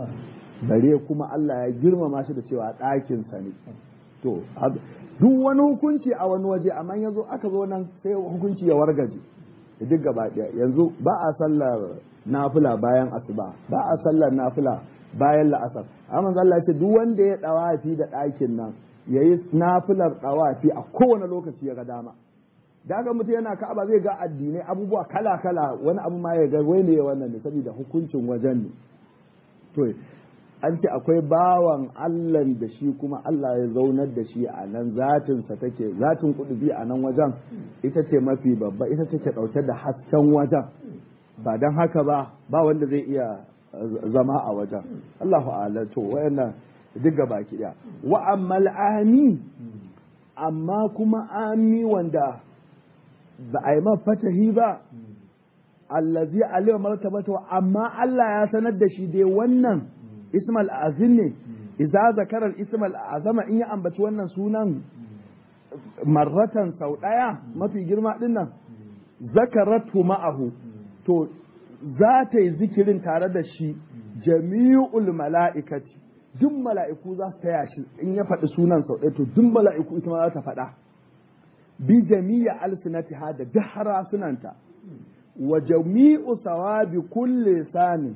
bare kuma Allah ya girmama shi da cewa ɗakinsa ne to duk wani hukunci a wani waje amma yanzu aka zo nan sai hukunci ya wargaje duk gaba ɗaya yanzu ba a sallar nafila bayan asuba ba a sallar nafila bayan la'asar amma Allah ya ce duk wanda ya dawafi da ɗakin nan yayi nafilar dawafi a kowane lokaci ya ga dama da ga mutum yana ka'aba zai ga addinai abubuwa kala kala wani abu ma ya ga wai ne wannan ne saboda hukuncin wajen ne to an ce akwai bawan Allah da shi kuma Allah ya zaunar da shi a nan zatinsa take zatin kudubi a nan wajen ita ce mafi babba ita take ɗauke da hasken wajen ba don haka ba ba wanda zai iya zama a wajen Allahu a'ala to wayannan duk gaba ki daya wa ammal ami amma kuma ami wanda ba a yi fatahi ba allazi alaihi martabatu amma Allah ya sanar da shi dai wannan ismal azim ne idza zakara ismal azama in ya ambaci wannan sunan marratan sau daya mafi girma din nan zakaratu ma'ahu to za ta yi zikirin tare da shi jami'ul mala'ikati duk mala'iku za su taya shi in ya faɗi sunan sau ɗaya to duk mala'iku ita ma za ta faɗa bi jami'a alsinatiha da duk harasunanta wa jami'u sawabi kulli sani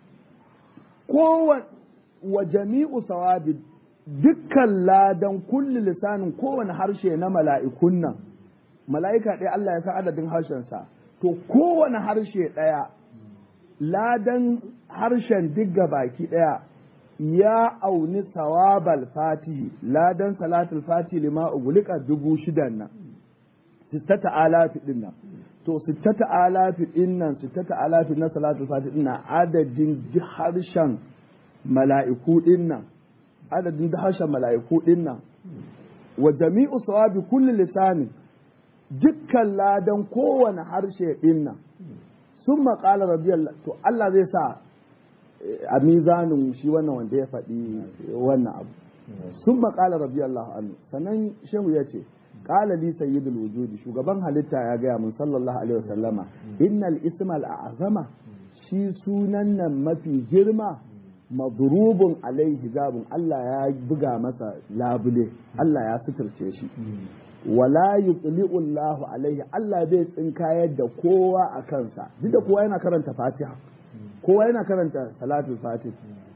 wa jami'u sawabi dukkan ladan kulli lisanin kowane harshe na mala'ikun nan mala'ika ɗaya Allah ya san adadin harshensa to kowane harshe ɗaya ladan harshen digga baki ɗaya ya auni sawabal fatihi ladan salatul fatihi lima ugulika dubu shidan nan sittata alafi din nan to sittata alafi din nan sittata alafi na salatul fatihi din nan adadin harshen mala'iku din nan adadin harshen mala'iku din nan wa jami'u sawabi kulli lisanin dukkan ladan kowane harshe din nan sun maƙala radiyallahu to Allah zai sa a mizanin shi wannan wanda ya faɗi wannan abu sun maƙala radiyallahu anhu sannan shehu ya ce ƙala li sayyidul wujudi shugaban halitta ya gaya mun sallallahu alaihi wasallama innal ismal a'zama shi sunan nan mafi girma madrubun alaihi zabun Allah ya buga masa labule Allah ya suturce shi wala yutli'u Allah alaihi Allah bai tsinkayar da kowa a kansa duk da kowa yana karanta Fatiha kowa yana karanta salatul fatih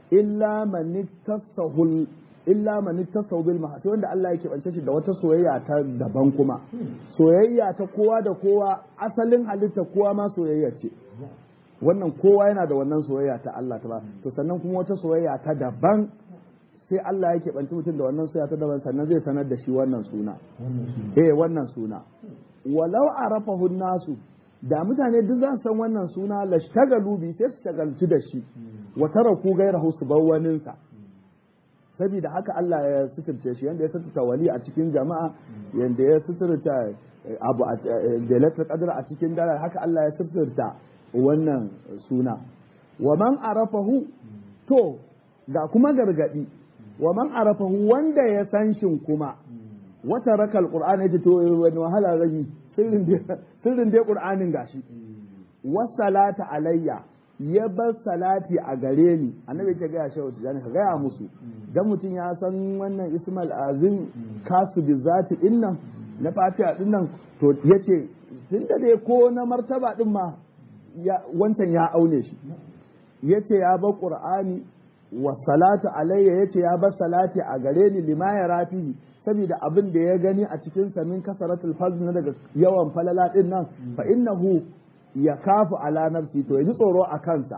illa man ittasahul illa man ittasahu bil mahasi wanda Allah yake bance shi da wata soyayya ta daban kuma soyayya ta kowa da kowa asalin halitta kowa ma soyayya ce wannan kowa yana da wannan soyayya ta Allah ta ba to sannan kuma wata soyayya ta daban sai Allah yake banci mutum da wannan soyayya ta daban sannan zai sanar da shi wannan suna eh wannan suna walau arafahu nasu da mutane duk za su san wannan suna lashtagalu bi sai su shagaltu da shi wa taraku gairahu su bar waninsa saboda haka Allah ya suturce shi yanda ya suturta wali a cikin jama'a yanda ya suturta abu da latar kadar a cikin dare haka Allah ya suturta wannan suna wa man arafahu to ga kuma gargadi wa man arafahu wanda ya san shin kuma wata rakal qur'ani yace to wani wahala zan sirrin dai sirrin dai qur'anin gashi wasalata alayya ya bar salati a gare ni annabi ta gaya shehu tijani ka gaya musu dan mutum ya san wannan ismail azim kasu bi zati dinnan na fatiha dinnan to yace tun da dai ko na martaba din ma wancan ya aune shi yace ya bar qur'ani wa salatu alayya yace ya bar salati a gare ni lima ya rafihi saboda abin da ya gani a cikin sa min kasaratul fazl na daga yawan falala din nan fa innahu ya kafu ala nafsi to ya ji tsoro a kansa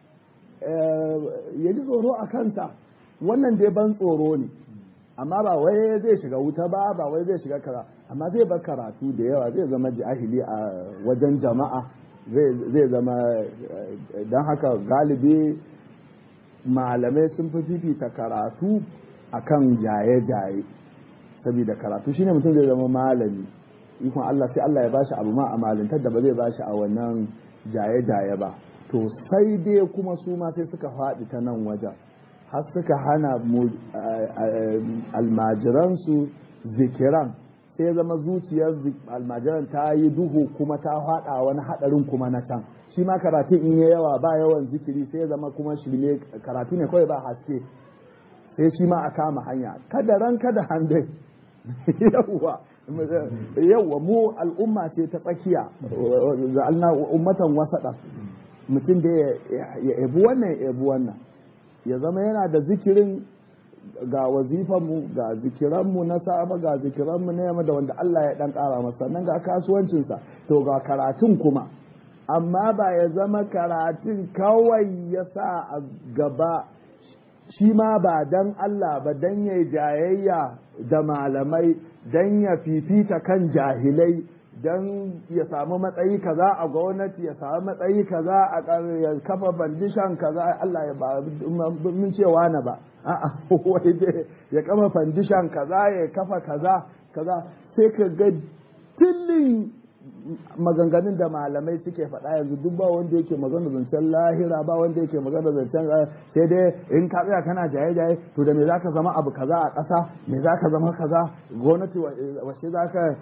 ya ji tsoro a kansa wannan dai ban tsoro ne amma ba wai zai shiga wuta ba ba wai zai shiga kara amma zai bar karatu da yawa zai zama jahili a wajen jama'a zai zama don haka galibi malamai sun fi fifita karatu akan jaye-jaye saboda karatu shine mutum zai zama malami ikon Allah sai Allah ya bashi abu ma a malintar da ba zai bashi a wannan jaye-jaye ba to sai dai kuma su ma sai suka faɗi ta nan wajen har suka hana almajiransu zikiran sai zama zuciyar almajiran ta yi duhu kuma ta faɗa wani haɗarin kuma na can shi ma karatun in ya yawa ba yawan zikiri sai zama kuma shirme karatu ne kawai ba haske sai shi ma a kama hanya kada ran kada handai yawwa yawwa mu al'umma ce ta tsakiya za'alna ummatan wasaɗa mutum da ya ebi wannan ya ebi wannan ya zama yana da zikirin ga wazifanmu ga zikiranmu na safa ga zikiranmu na yamma da wanda Allah ya dan ƙara masa sannan ga kasuwancinsa to ga karatun kuma amma ba ya zama karatun kawai ya sa a gaba shi ma ba dan Allah ba dan ya jayayya da malamai dan ya fifita kan jahilai dan ya samu matsayi kaza a gwamnati ya samu matsayi kaza a ya kafa bandishan kaza Allah ya ba mun cewa na ba a'a wai dai ya kafa bandishan kaza ya kafa kaza kaza sai ka ga tillin maganganun da malamai suke faɗa yanzu duk ba wanda yake magana zancen lahira ba wanda yake magana zancen sai dai in ka tsaya kana jaye jaye to da me zaka zama abu kaza a ƙasa me zaka zama kaza gwamnati wace zaka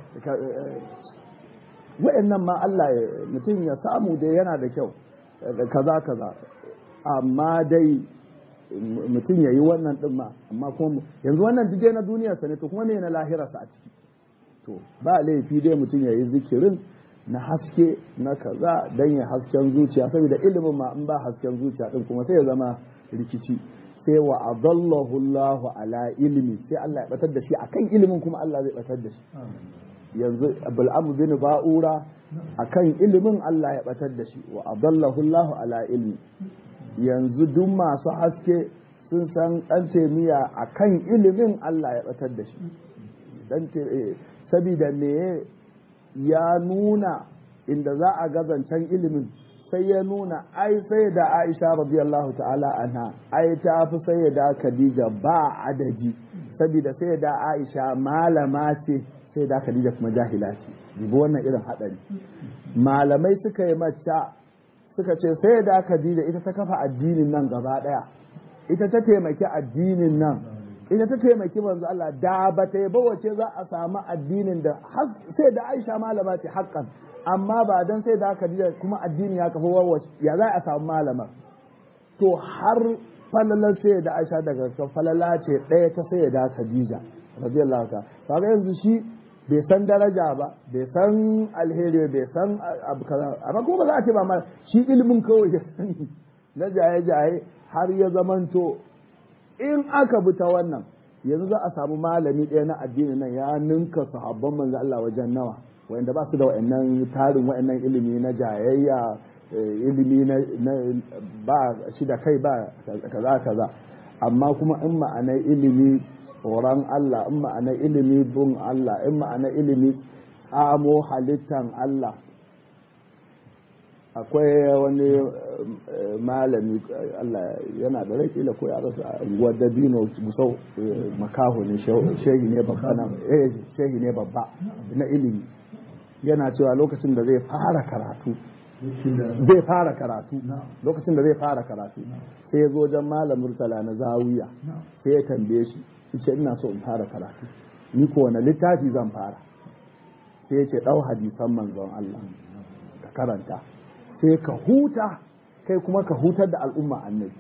wa'annan ma Allah mutum ya samu dai yana da kyau kaza kaza amma dai mutum ya yi wannan din ma amma kuma yanzu wannan duk na duniyarsa ne to kuma ne na lahirarsa a ciki to ba laifi dai mutum ya yi zikirin na haske na kaza don ya hasken zuciya saboda ilimin ma in ba hasken zuciya din kuma sai ya zama rikici sai wa adallahu Allahu ala ilmi sai Allah ya batar da shi akan ilimin kuma Allah zai batar da shi yanzu bil'amu bin ba'ura akan ilimin Allah ya batar da shi wa adallahu Allahu ala ilmi yanzu duk masu haske sun san dan temiya akan ilimin Allah ya batar da shi dan sabida me ya nuna inda za a zancen ilimin sai ya nuna ai sai da Aisha radiyallahu ta'ala anha ai ta fi sai da Khadija ba adadi saboda sai da Aisha malama ce sai da Khadija kuma jahila ce dubi wannan irin hadari malamai suka yi mata suka ce sai da Khadija ita ta kafa addinin nan gaba daya ita ta taimaki addinin nan ita ta taimaki manzo Allah da ba ta yaba wace za a samu addinin da sai da Aisha malama ce haƙƙan amma ba dan sai da Khadija kuma addini ya kafa wawace ya za a samu malama to har falalar sai da Aisha daga falala ce ɗaya ta sai da Khadija radiyallahu ta kaga yanzu shi bai san daraja ba bai san alheri bai san abu kaza amma kuma ba za a ce ba ma shi ilimin kawai ya sani na jaye-jaye har ya zamanto in aka bi ta wannan yanzu za a samu malami ɗaya na addini nan ya ninka sahabban manzo Allah wajen nawa wanda ba su da wa'annan tarin wa'annan ilimi na jayayya ilimi na ba shi da kai ba kaza kaza amma kuma in ma'anar ilimi tsoron Allah in ma'anar ilimi bin Allah in ma'anar ilimi tsamo halittan Allah akwai wani malami Allah yana da rai kila ko ya rasa unguwar dabino musau makaho ne shehi ne babba na shehi ne babba na ilimi yana cewa lokacin da zai fara karatu zai fara karatu lokacin da zai fara karatu sai ya zo wajen malam murtala na zawiya sai ya tambaye shi ce ina so in fara karatu ni ko wani littafi zan fara sai ya ce ɗau hadisan manzon Allah ka karanta sai ka huta kai kuma ka hutar da al'umma annabi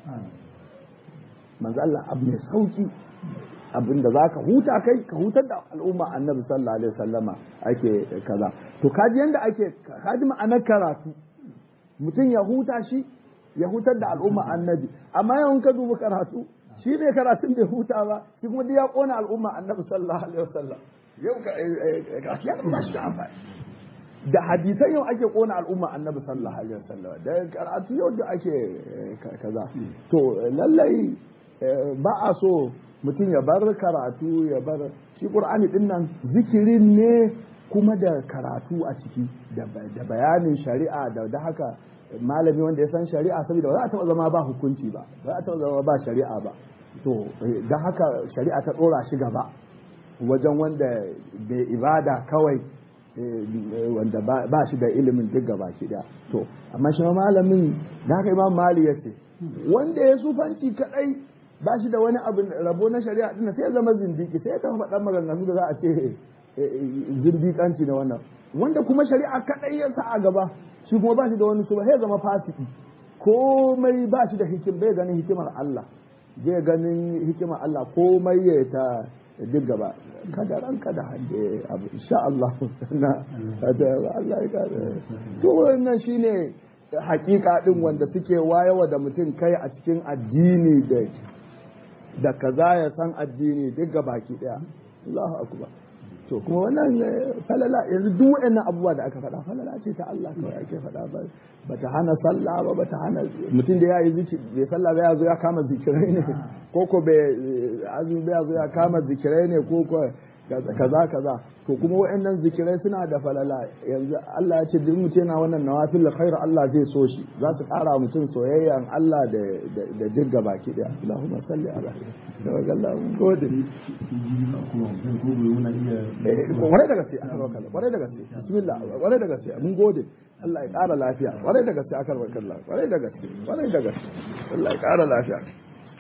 manzo Allah abu mai sauki abinda za ka huta kai ka hutar da al'umma annabi sallallahu alaihi wasallama ake kaza to kaji yanda ake kaji ma'anar karatu mutum ya huta shi ya hutar da al'umma annabi amma yawan ka duba karatu shi ne karatun bai huta ba shi kuma duk ya kona al'umma annabi sallallahu alaihi wasallam yau ka ya ba shi amfani da hadisan yau ake kona al'umma annabi sallallahu alaihi wasallam da karatu yau da ake kaza to lallai ba a so mutum ya bar karatu ya bar shi qur'ani din nan zikirin ne kuma da karatu a ciki da bayanin shari'a da da haka malami wanda ya san shari'a saboda ba za a taɓa zama ba hukunci ba ba za a taɓa zama ba shari'a ba to da haka shari'a ta ɗora shi gaba wajen wanda bai ibada kawai wanda ba shi da ilimin duk gaba ki da to amma shi malamin da haka imam mali ya ce wanda ya sufanci kadai ba shi da wani abu rabo na shari'a din sai ya zama zindiki sai ya tafi faɗan maganganu da za a ce zindikanci na wannan wanda kuma shari'a kadai ya sa a gaba shi kuma ba shi da wani su ba sai ya zama fasiki komai ba shi da hikim bai ganin hikimar Allah zai ganin hikimar Allah komai ya ta duk gaba kada ranka da hande abu insha Allah na Allah ya kada to wannan shine hakika din wanda suke wayewa da mutum kai a cikin addini da da kaza ya san addini duk baki daya Allahu akbar to kuma wannan falala yanzu duk waɗannan abubuwa da aka faɗa falala ce ta Allah kawai ake faɗa ba bata hana sallah ba bata hana mutum da yayi zikiri bai sallah ba ya zo ya kama zikirai ne ko ko bai azumi ba ya zo ya kama zikirai ne ko ko kaza kaza to kuma waɗannan zikirai suna da falala yanzu Allah ya ce duk mutum yana wannan nawafil khair Allah zai so shi za su ƙara mutum soyayyan Allah da da jirga baki daya Allahumma salli ala da Allah mun gode kwarai da gaske aka roƙa kwarai da gaske bismillah kwarai da gaske mun gode Allah ya ƙara lafiya kwarai da gaske aka roƙa kwarai da gaske kwarai da gaske Allah ya ƙara lafiya